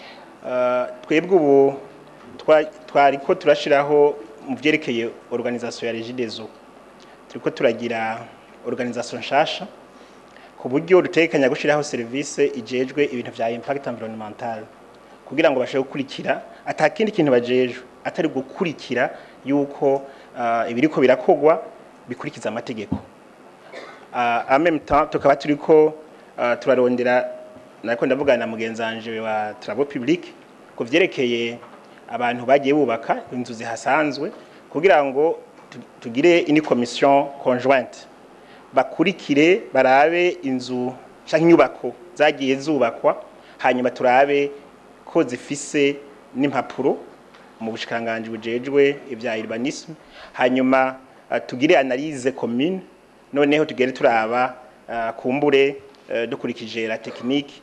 Eh, twebwe ubu twa- twariko turashiraho mu vyerekeye organisation ya regidezo turiko turagira organisation nshasha ku buryo dutekanya gushiraho service ijejwe ibintu vya impact environmental kugira ngo bashobore gukurikira atakindi kintu bajejwe atari gukurikira yuko uh, ibiriko birakogwa bikurikiza amategeko uh, en même temps tukaba turiko uh, turarondera nako ndavugana na mugenzanje wa travaux publics ku vyerekeye abantu bagiye bubaka inzu zihasanzwe kugira ngo tu- tugire ini commission conjointe bakurikire barabe inzu canke inyubako zagiye zubakwa hanyuma turabe ko zifise n'impapuro mu bushikanganje bujejwe ibya urbanisme hanyuma uh, tugire analyse commune noneho tugere turaba uh, kumbure uh, dukurikije la technique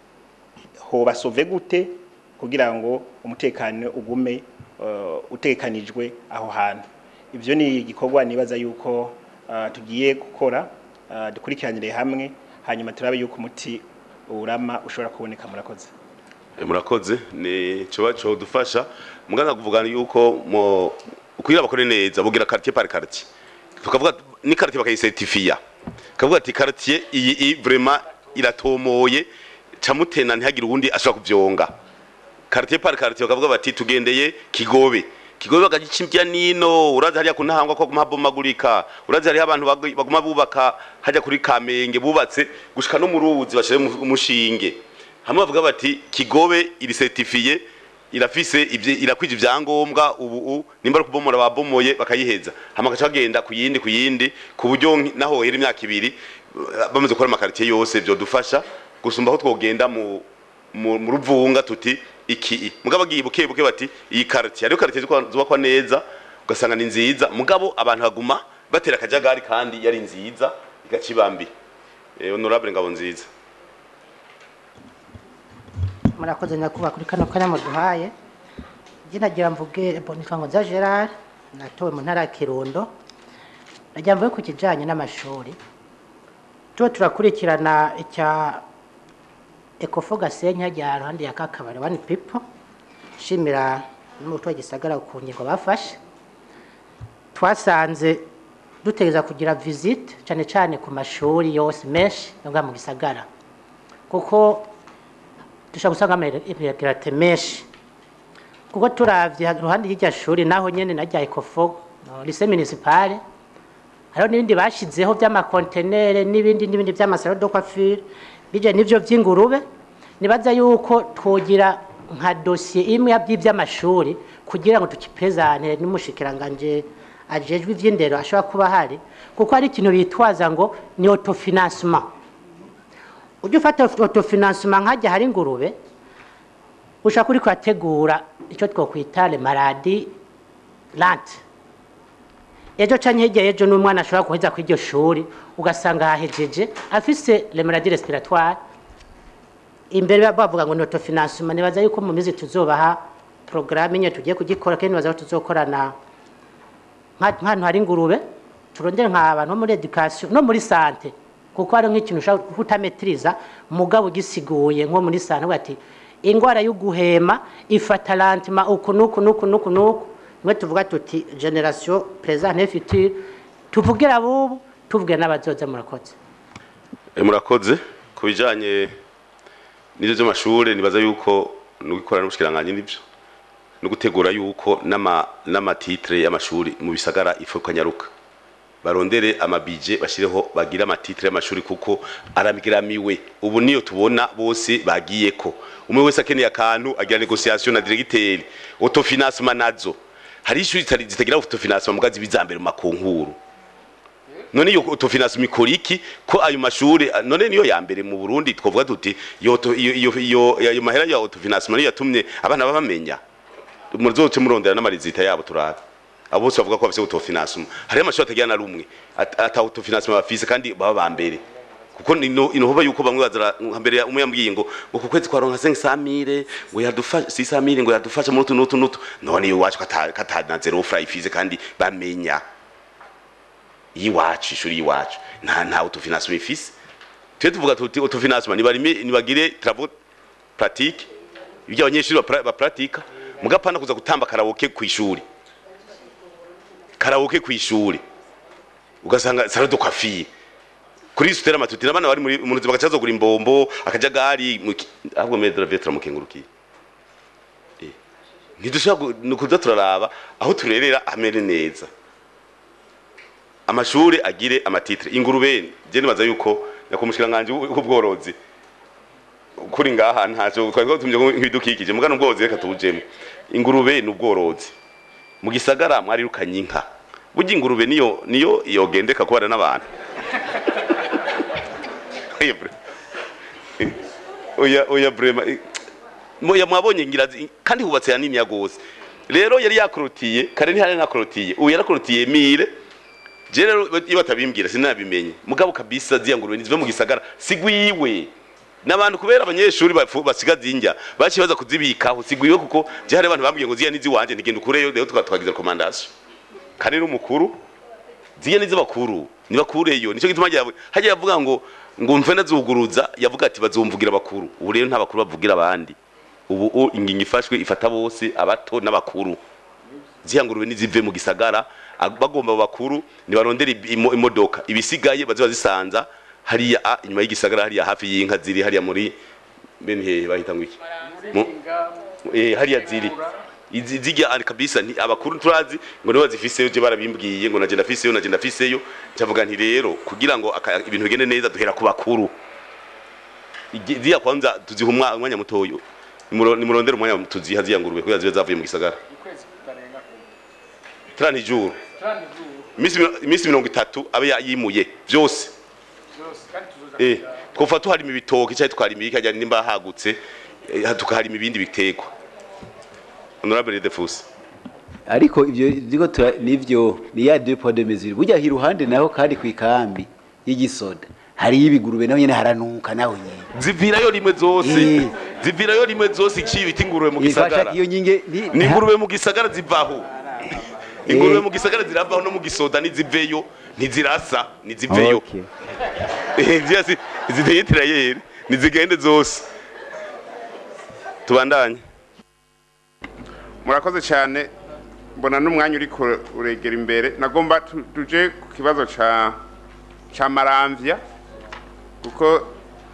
hoba sauve gute kugira ngo umutekano ugume uh, utekanijwe aho hantu ivyo ni igikorwa nibaza yuko uh, tugiye gukora uh, dukurikiranire hamwe hanyuma turabe yuko umuti urama ushobora kuboneka murakoze Eh, murakoze ni coba co dufasha muganga kuvugana yuko mo kugira bakore neza bugira quartier par quartier tukavuga ni quartier bakayisertifia kavuga ati quartier iyi i vraiment iratomoye camutena ntihagire uwundi ashobora kuvyonga quartier par quartier bakavuga bati tugendeye kigobe kigobe bakagica nino urazi hariya kuntahangwa ko guma bomagurika urazi hariya abantu bag- baguma bubaka hajya kuri kamenge bubatse gushika no mu ruzi bashire mu- umushinge hamwe bavuga bati kigobe iri certifiye irafise ivye irakwije ivyangombwa ubu u nimba ari kubomora babomoye bakayiheza hama gaca bagenda ku yindi ku yindi ku buryo nki- naho hera imyaka ibiri eh, bamaze gukora amakaritiye yose vyodufasha gusumba aho twogenda mu mu mu ruvunga tuti iki i. mugabo agiye buke buke bati iyi quartier ariyo quartier zubakwa- zubakwa neza ugasanga ni nziza mugabo abantu baguma batera akajagari kandi yari nziza igacibambi eh, honorable ngabo nziza murakoze nyakubahwa kuri kano kanya muduhaye njye nagira mvuge nitwa nza gerard natowe mu ntara ya kirundo nagira mvuge ku kijyanye n'amashuri tuba turakurikirana icya ekofo gasenyi hajya ruhande ya kakabari wani pipo nshimira n'umuturage gisagara ku ngingo bafashe twasanze dutegereza kugira visite cyane cyane ku mashuri yose menshi ngaha mu gisagara kuko dushobora gusanga amaregerate menshi kuko turavye iruhande y'irya shuri naho nyene na rya ekofo no, lycée municipale hariho n'ibindi bashizeho vy'amakontenere n'ibindi n'ibindi vy'amasalo de coiffure bije n'ivyo vy'ingurube nibaza yuko twogira nka dosiye imwe y'ivy'amashuri kugira ngo tukipezanire n'umushikiranganje ajejwe ivy'indero ashobora kuba hari kuko hari ikintu bitwaza ngo ni autofinancement ujya ufata autofinancement nkajya hari ingurube ushaka uri kurategura icyo twokwita le maladi lante ejo canke hirya y'ejo n'umwana ashobora guheza kuri iryo shuri ugasanga hahejeje afise le maladi respiratoire imbere bavuga ngo ni autofinancement nibaza yuko mu mizi tuzobaha programme nyine tugiye kugikora kandi nibaza ko tuzokorana nka- nk'ahantu hari ingurube turondere nk'abantu bo muri education no muri sante kuko hari nk'ikintu ushobora kutametiriza mugabo ugisiguye nko muri sante uvuga ati indwara yo guhema ifata lantima uku nuku nuku nuku nuku nimwe tuvuga tuti generation présent et future tuvugira abubu tuvugira n'abazoza murakoze Eh, murakoze ku bijanye n'ivyo vy'amashure nibaza yuko nugikorana n'ubushikiranganje n'ivyo no gutegura yuko n'ama n'amatitre y'amashuri mu bisagara ifu kanyaruka barondere amabije bashireho bagire amatitre y'amashuri kuko aramiramiwe ubu niyo tubona bose bagiyeko umwe wese akeneye akantu agira negociation na directeur autofinancement nazo hari ishuri zitari- zitagira autofinancement mugazi bizambere mu makonkuru none iyo autofinancement ikora iki ko ayo mashuri none niyo ya mbere mu Burundi twovuga tuti iyo auto- iyo iyo iyo- ayo mahera ya autofinancement niyo yatumye abana babamenya muzoce murondera n'amarizita yabo turabe abo bose bavuga ko bafise autofinancement hari amashuri atagira na rumwe at- ata autofinancement bafise kandi baba ba mbere kuko ino inohoba yuko bamwe bazara mbere ya- umwe yambwiye ngo ngo ku kwezi kwaronka 500 ngo yadufasha 600 ngo yadufasha muri utu n'utu n'utu none iyo wacu kata kata zero fry fize kandi bamenya yiwacu ishuri yiwacu nta nta autofinancement ifise twe tuvuga tuti autofinancement nibarime nibagire travaux pratique ibyo abanyeshuri bapra- bapratika mugapana kuza gutamba karaoke ku ishuri karaoke ku ishuri ugasanga salon de coiffure kuri sutera matuti n'abana bari muri mu bagaca bazogura imbombo akajagari mu ki- ahubwo medra vetra mukengurukiye Eh, ntidushobora gu- ni ukuza turaraba aho turerera hamere neza amashuri agire amatitre ingurube je nibaza yuko nyakumushikiranganje w'ubworozi kuri ngaha ntaco twari tumye nk'ibidukikije mugana ubworozi reka tubujemo ingurube ni ubworozi mu gisagara mwarirukanye inka burya ingurube niyo niyo yogendeka kubana n'abantu oya bre oya oya brema moya mwabonye ngira zi- kandi hubatse hanini ya gose rero yari yakorotiye kare ntihari nakorotiye ubu yarakorotiye mire je rero iyo batabimbwira sinabimenye mugabo kabisa ziya ngurube nizive mu gisagara sigwiwe n'abantu kubera abanyeshuri bafu- basigaza injya baciye baza kuzibikaho sigwiwe kuko je hari abantu bambwiye ngo ziya nizi wanje ntigenda ukureyo rero tuka- twagize recommandation kandi n'umukuru ziya nizi bakuru nibakureyo nico gituma hajya hajya yavuga ngo ngo mve nazuguruza yavuga ati bazumvugira abakuru ubu rero nta bakuru bavugira abandi ubu u- ingingo ifashwe ifata bose abato n'abakuru ziya ngurube nizive mu gisagara ag- bagomba bakuru nibarondera ibi- imo- imodoka ibisigaye baziba zisanza hariya a, inyuma y'igisagara hariya hafi y'inka ziri hariya muri bene hehe bahita ngo iki Mu- eh hariya ziri izi zijya ari kabisa nti abakuru turazi ngo niba zifiseyo je barabimbwiye ngo naje ndafiseyo naje ndafiseyo cyavuga nti rero kugira ngo aka- ibintu bigende neza duhera ku bakuru Igi- ziya kwanza tuziha umwa- umwanya mutoyo Nimuro- nimurondere umwanya tuziha ziya ngurube kugira zibe zavuye mu gisagara trani juru imisi mino- imisi mirongo itatu abe ya- yimuye byose eh twofa tuharima ibitoki cyangwa tukarima ikajya nimba hagutse eh, tukaharima ibindi bitegwa honorable defus ariko ivyo ziko tura nivyo ni ya deux poids deux mesures burya hiruhande naho kandi kwikambi y'igisoda hari ibigurube naho nyene haranuka naho nyene zivirayo rimwe zose Eh. zivirayo rimwe zose iciye ibiti ingurube mu Ifasha gisagara iyo nyinge ni- ni ingurube mu gisagara zivaho ingurube mu gisagara ziravaho no mu gisoda ntiziveyo ntizirasa ntiziveyo Okay. Eh, ziriya si- ziteye tirayeri nizigende zose tubandanye murakoze cyane mbona n'umwanya uri kure- uregera imbere nagomba tu- tuje ku kibazo ca ca maramvya kuko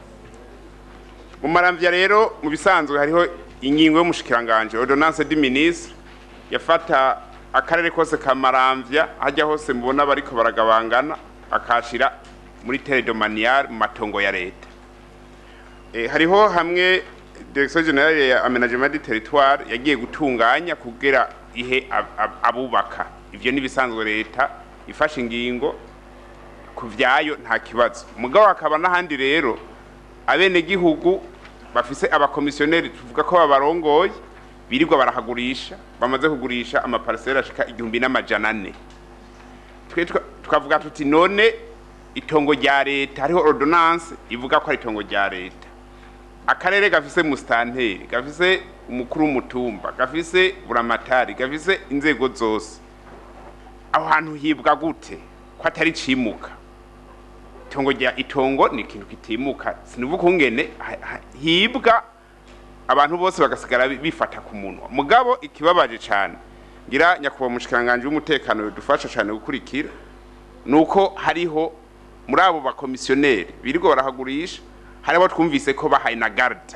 mu maramvya rero mu bisanzwe hariho ingingo y'umushikiranganje ordonnance du ministre yafata akarere kose ka maramvya hajya hose mubona bariko baragabangana akashira muri teledomanial mu matongo ya leta Eh, hariho hamwe direction generale ya aménagement du territoire yagiye gutunganya kugira ihe ab- ab- abubaka ivyo nibisanzwe leta ifashe ingingo ku vyayo nta kibazo mugabo hakaba n'ahandi rero abene gihugu bafise abakomisiyoneri tuvuga ko babarongoye birirwa barahagurisha bamaze kugurisha amaparisera ashika igihumbi n'amajana ane twe tuka- tukavuga tuti none itongo rya leta hariho ordonnance ivuga ko ari itongo rya leta akarere gafise musitanteri gafise umukuru w'umutumba gafise buramatari gafise inzego zose aho hantu hibwa gute ko atari cimuka itongo rya itongo ni ikintu kitimuka sinivuga ukungene ha- ha- hibwa abantu bose bagasigara bi- bifata ku munwa mugabo ikibabaje cyane ngira nyakubahwa umushikiranganje w'umutekano bidufasha cyane gukurikira nuko hariho muri abo bakomisiyoneri birirwa barahagurisha hariho twumvise ko bahaye na garde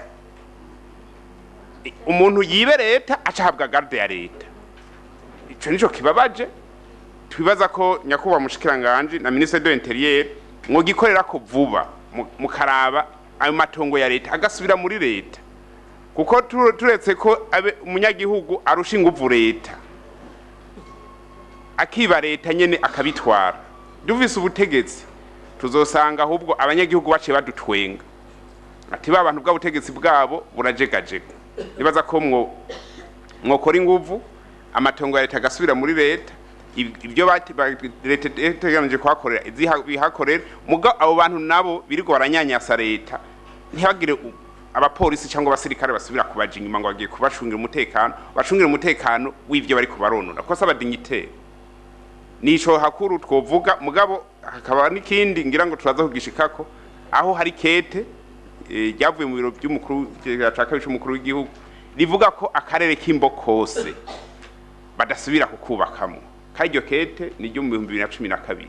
I- umuntu yibe leta aca ahabwa garde ya leta ico nico kibabaje twibaza ko nyakubahwa mushikiranganje na ministre de l'intérieur mwogikorera ko vuba mu- mukaraba ayo matongo ya leta agasubira muri leta kuko tu- turetse ko abe umunyagihugu arusha inguvu leta akiba leta nyene akabitwara duvise ubutegetsi tuzosanga ahubwo abanyagihugu baciye badutwenga ati ba bantu bw'ubutegetsi bwabo burajegajega nibaza ko mwo mwokora inguvu amatongo ya leta agasubira muri leta ib- ibyo bati- ba- leta iteganije kuhakorera iziha- bihakorera muga abo bantu nabo birirwa baranyanyasa leta ntibagire u- abapolisi cyangwa abasirikare basubira kubaja inyuma ngo bagiye kubacungira umutekano bacungira umutekano w'ivyo bari kubaronora kosa abadignitaire nico hakuru twovuga mugabo hakaba n'ikindi ngira ngo turaza kugishikako aho hari kete eh, ryavuye mu biro by'umukuru ca kabiri c'umukuru w'igihugu rivuga ko akarere k'imbo kose badasubira kukubakamo kandi iryo kete ni ryo mu bihumbi bibiri na cumi na kabiri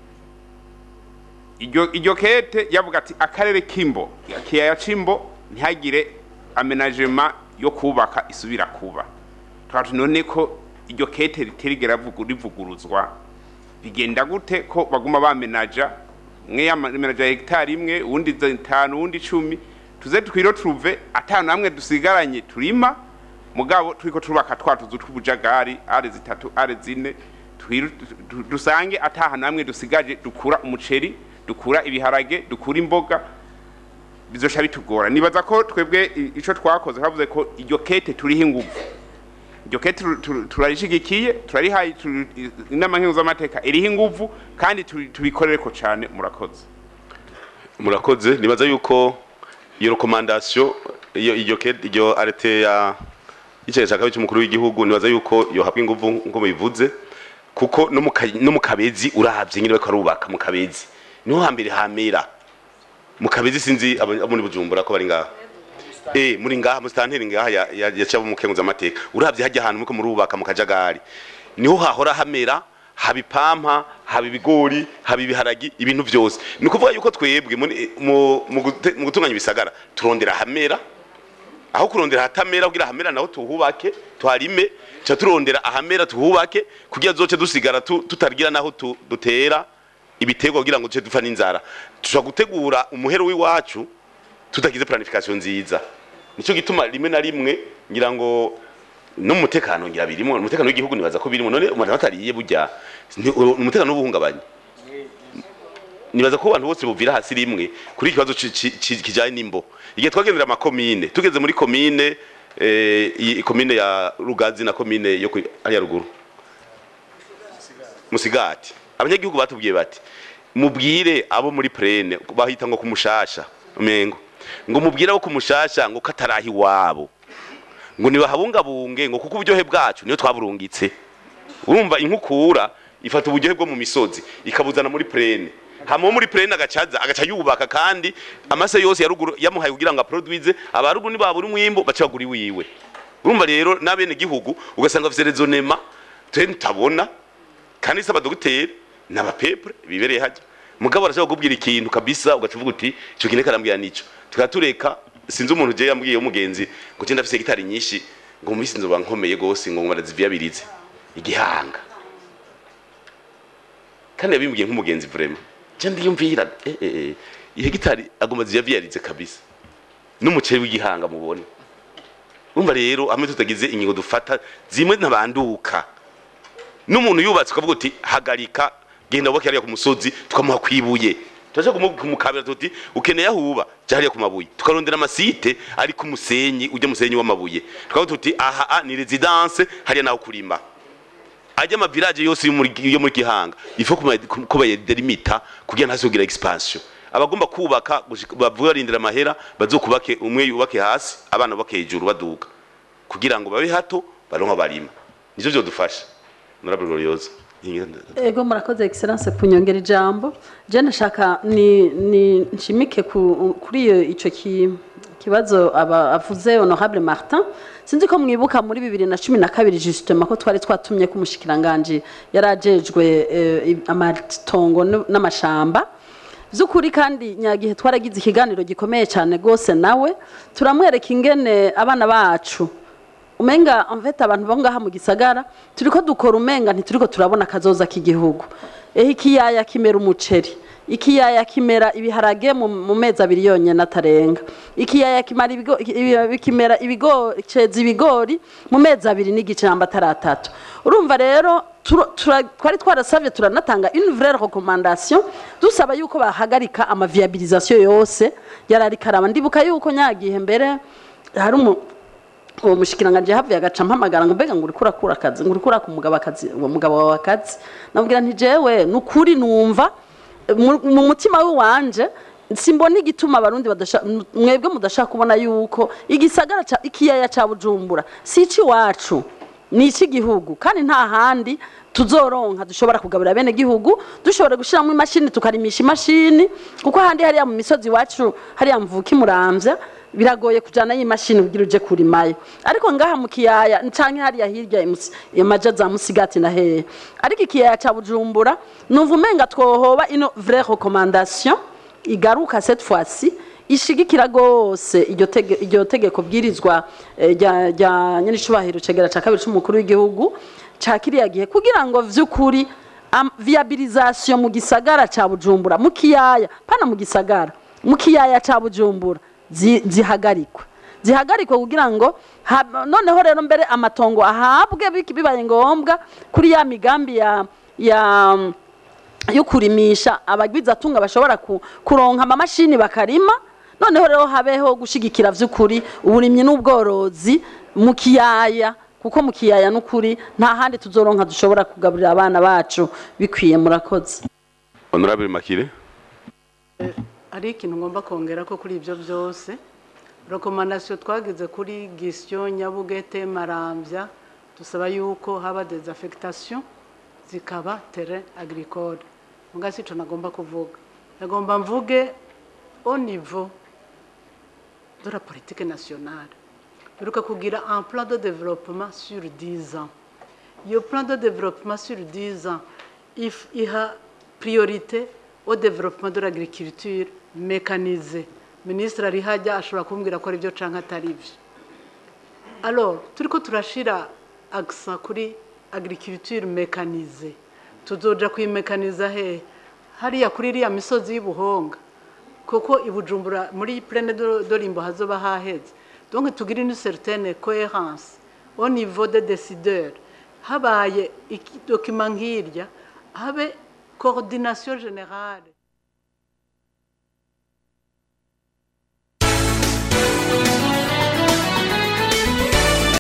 iryo iryo kete yavuga ati akarere k'imbo kiyaya c'imbo ntihagire amenagema yo kubaka isubira kuba twati none ko iryo kete ritirigera vugu- rivuguruzwa bigenda gute ko baguma bamenaja mwe yamenaja hegitari imwe uwundi zitanu uwundi icumi tuze twiro turuve atanu hamwe dusigaranye turima mugabo turiko turubaka twa tuzu tw'ubujagari are zitatu are zine twiru- du- dusange atahanu hamwe dusigaje dukura umuceri dukura ibiharage dukura imboga bizosha bitugora nibaza ko twebwe i- ico twakoze twavuze ko iryo kete turiho inguvu iryo kete tu- tu- turarishigikiye turarihaye tu- i- inama nkenguzamateka iriho inguvu kandi tu- tubikorereko cane murakoze murakoze nibaza yuko iyo rekomandasiyo iyo iryo ke- iryo arete ya y'icyayi cya kabiri cy'umukuru w'igihugu nibaza yuko yohabwa inguvu nk'uko bivuze kuko no mu ka- no mu kabezi urahabye nyine bariko barubaka mu kabezi niho hambere hamera mu kabezi sinzi abo abo muri bujumbura ko bari ngaha eh muri ngaha mu stanteri ngaha ya ya, ya cyabo mukenguza amateka uravye hajya ahantu muko murubaka mu kajagari niho hahora hamera haba ipampa haba ibigori haba ibiharagi ibintu byose ni ukuvuga yuko twebwe muri- mu mu gute- mu gutunganya ibisagara turondera hamera aho kurondera hatamera kugira hamera naho tuhubake tuharime ca turondera ahamera tuhubake kugira zoce dusigara tu- tutagira naho tu- dutera ibiterwa kugira ngo duce dupfa n'inzara tushobora gutegura umuhero w'iwacu tutagize planification nziza nico gituma rimwe na rimwe ngira ngo no mu mutekano ngira birimo umutekano w'igihugu nibaza ko birimo none umuntu atariye burya ni- umutekano w'ubuhungabanye nibaza ko abantu bose buvira hasi rimwe kuri ikibazo ci- ci- ci- kijanye n'imbo igihe twagendera amakomine tugeze muri komine eh, iyi komine ya rugazi na komine yo ku- hariya ruguru musigati abanyagihugu batubwiye bati mubwire abo muri prene bahita ngo kumushasha umengo ngo mubwire abo kumushasha ngo katarahi wabo ngo nibahabungabunge ngo kuko uburyohe bwacu niyo twaburungitse urumva inkukura ifata uburyohe bwo mu misozi ikabuzana muri prene hama uwo muri prene agacaza agaca yubaka kandi amase yose ya ruguru yamuhaye kugira ngo aproduize abaruguru nibabura umwimbo baca bagura iwiwe urumva rero n'abene gihugu ugasanga bafite rezonema twe ntabona kandi se abadogiteri n'abapepure bibereye hajya mugabo arashobora kukubwira ikintu kabisa ugaca uvuga uti icyo kintu karambwira nico tukaba tureka sinzi umuntu je yambwiye w'umugenzi ngo je ndafise gitari nyinshi ngo mu minsi nzoba nkomeye gose ngo baraziviyabirize igihanga kandi yabimbwiye nk'umugenzi vraiment je ndiyumvira eh eh eh ihe gitari agomba ziyaviyarize kabisa n'umuceri w'igihanga mubone urumva rero hamwe tutagize ingingo dufata zimwe ntabanduka n'umuntu yubatse ukavuga uti hagarika genda wubake hariya ku musozi tukamuha kwibuye turaje kumukabira tuti ukeneye aho uba jya hariya ku mabuye tukarondera amasite ari ku musenyi ujya musenyi w'amabuye tukavuga tuti aha ah, ni residence hariya naho kurima ajya amavirage yose yo muri yo muri gihanga ifo ko bayedelimita kugira ntazogira expansion abagomba kubaka gushika- bavuga barindira amahera bazokubake umwe yubake hasi abana bubake hejuru baduga kugira ngo babe hato baronka barima nivyo vyodufasha honorable gloriosa ego murakoze excellence kunyongera ijambo je ndashaka ni, ni nshimike ku, kuri iyo ico ki, kibazo aba avuze honorable martin sinzi ko mwibuka muri bibiri na cumi na kabiri justement ko twari twatumye ko umushikiranganji yari ajejwe eh, amatongo n- n'amashamba by'ukuri kandi nyagihe twaragize ikiganiro gikomeye cyane rwose nawe turamwereka ingene abana bacu umenga en fait abantu bo ngaha mu gisagara turiko dukora umenga ntituriko turabona akazoza k'igihugu ehe ikiyaya kimera umuceri ikiyaya kimera ibiharage mu mu mezi abiri yonyene atarenga ikiyaya kimara ibigo- ibi- kimera ibigori ceza ibigori mu mezi abiri n'igice namba ataratatu urumva rero turo- tura- twari twarasabye turanatanga une vraie recommandation dusaba yuko bahagarika amaviabilisation yose yarariko araba ndibuka yuko nyagihe mbere hari umu uwo mushikiranganje havuye agaca mpamagara ngo mbega ngo uriko urakura akazi ngo uriko uraka umugabo akazi uwo mugabo wawe akazi namubwira nti jewe ni ukuri numva mu mu mutima w'iwanje simbona igituma abarundi badasha mwebwe mudashaka kubona yuko igisagara ca ikiyaya ca bujumbura si iwacu ni icy'igihugu kandi nta handi tuzoronka dushobora kugabura bene gihugu dushobora gushyiramo imashini tukarimisha imashini kuko ahandi hariya mu misozi iwacu hariya mvuka imuramvya biragoye kujana y'imashini kugira uje kurimayo ariko ngaha mu kiyaya canke hariya hirya imusi- imaja za musigati na hehe ariko ikiyaya ca bujumbura numva umenga twohoba ino vraie recommandation igaruka cette fois-ci ishigikira rwose iryo tege- iryo tegeko bwirizwa eh, rya rya nyenicubahiro cegera ca kabiri c'umukuru w'igihugu ca kiriya gihe kugira ngo vy'ukuri am- viabilisation mu gisagara ca bujumbura mu kiyaya pana mu gisagara mu kiyaya ca bujumbura zi- zihagarikwe zihagarikwe kugira ngo ha- noneho rero mbere amatongo ahabwe biki- bibaye ngombwa kuri ya migambi ya ya yo kurimisha abagwizatunga bashobora ku- kuronka amamashini bakarima noneho rero habeho gushigikira vy'ukuri uburimyi n'ubworozi mu kiyaya kuko mu kiyaya n'ukuri nta handi tuzoronka dushobora kugaburira abana bacu bikwiye murakoze honorable makire hari ikintu ngomba kongera ko kuri ibyo byose rekomandasiyo twagize kuri gisiyo nyabugete marambya dusaba yuko haba dezaffectation zikaba tere agricole muga si ico nagomba kuvuga nagomba mvuge au niveau de la politique nationale biruka kugira un plan de développement sur 10 ans iyo plan de développement sur 10 ans if- iha priorité au développement de l'agriculture mécanisée ministre ari hajya ashobora kumbwira ko ari byo canke atari byo alors turiko turashira accent kuri agriculture mécanisée tuzoja kuyimekaniza hehe hariya kuri iriya misozi y'ubuhonga kuko ibujumbura muri plene de de rimbo hazoba haheze donc tugire une certaine cohérence au niveau des décideurs habaye iki- document nk'irya habe coordination générale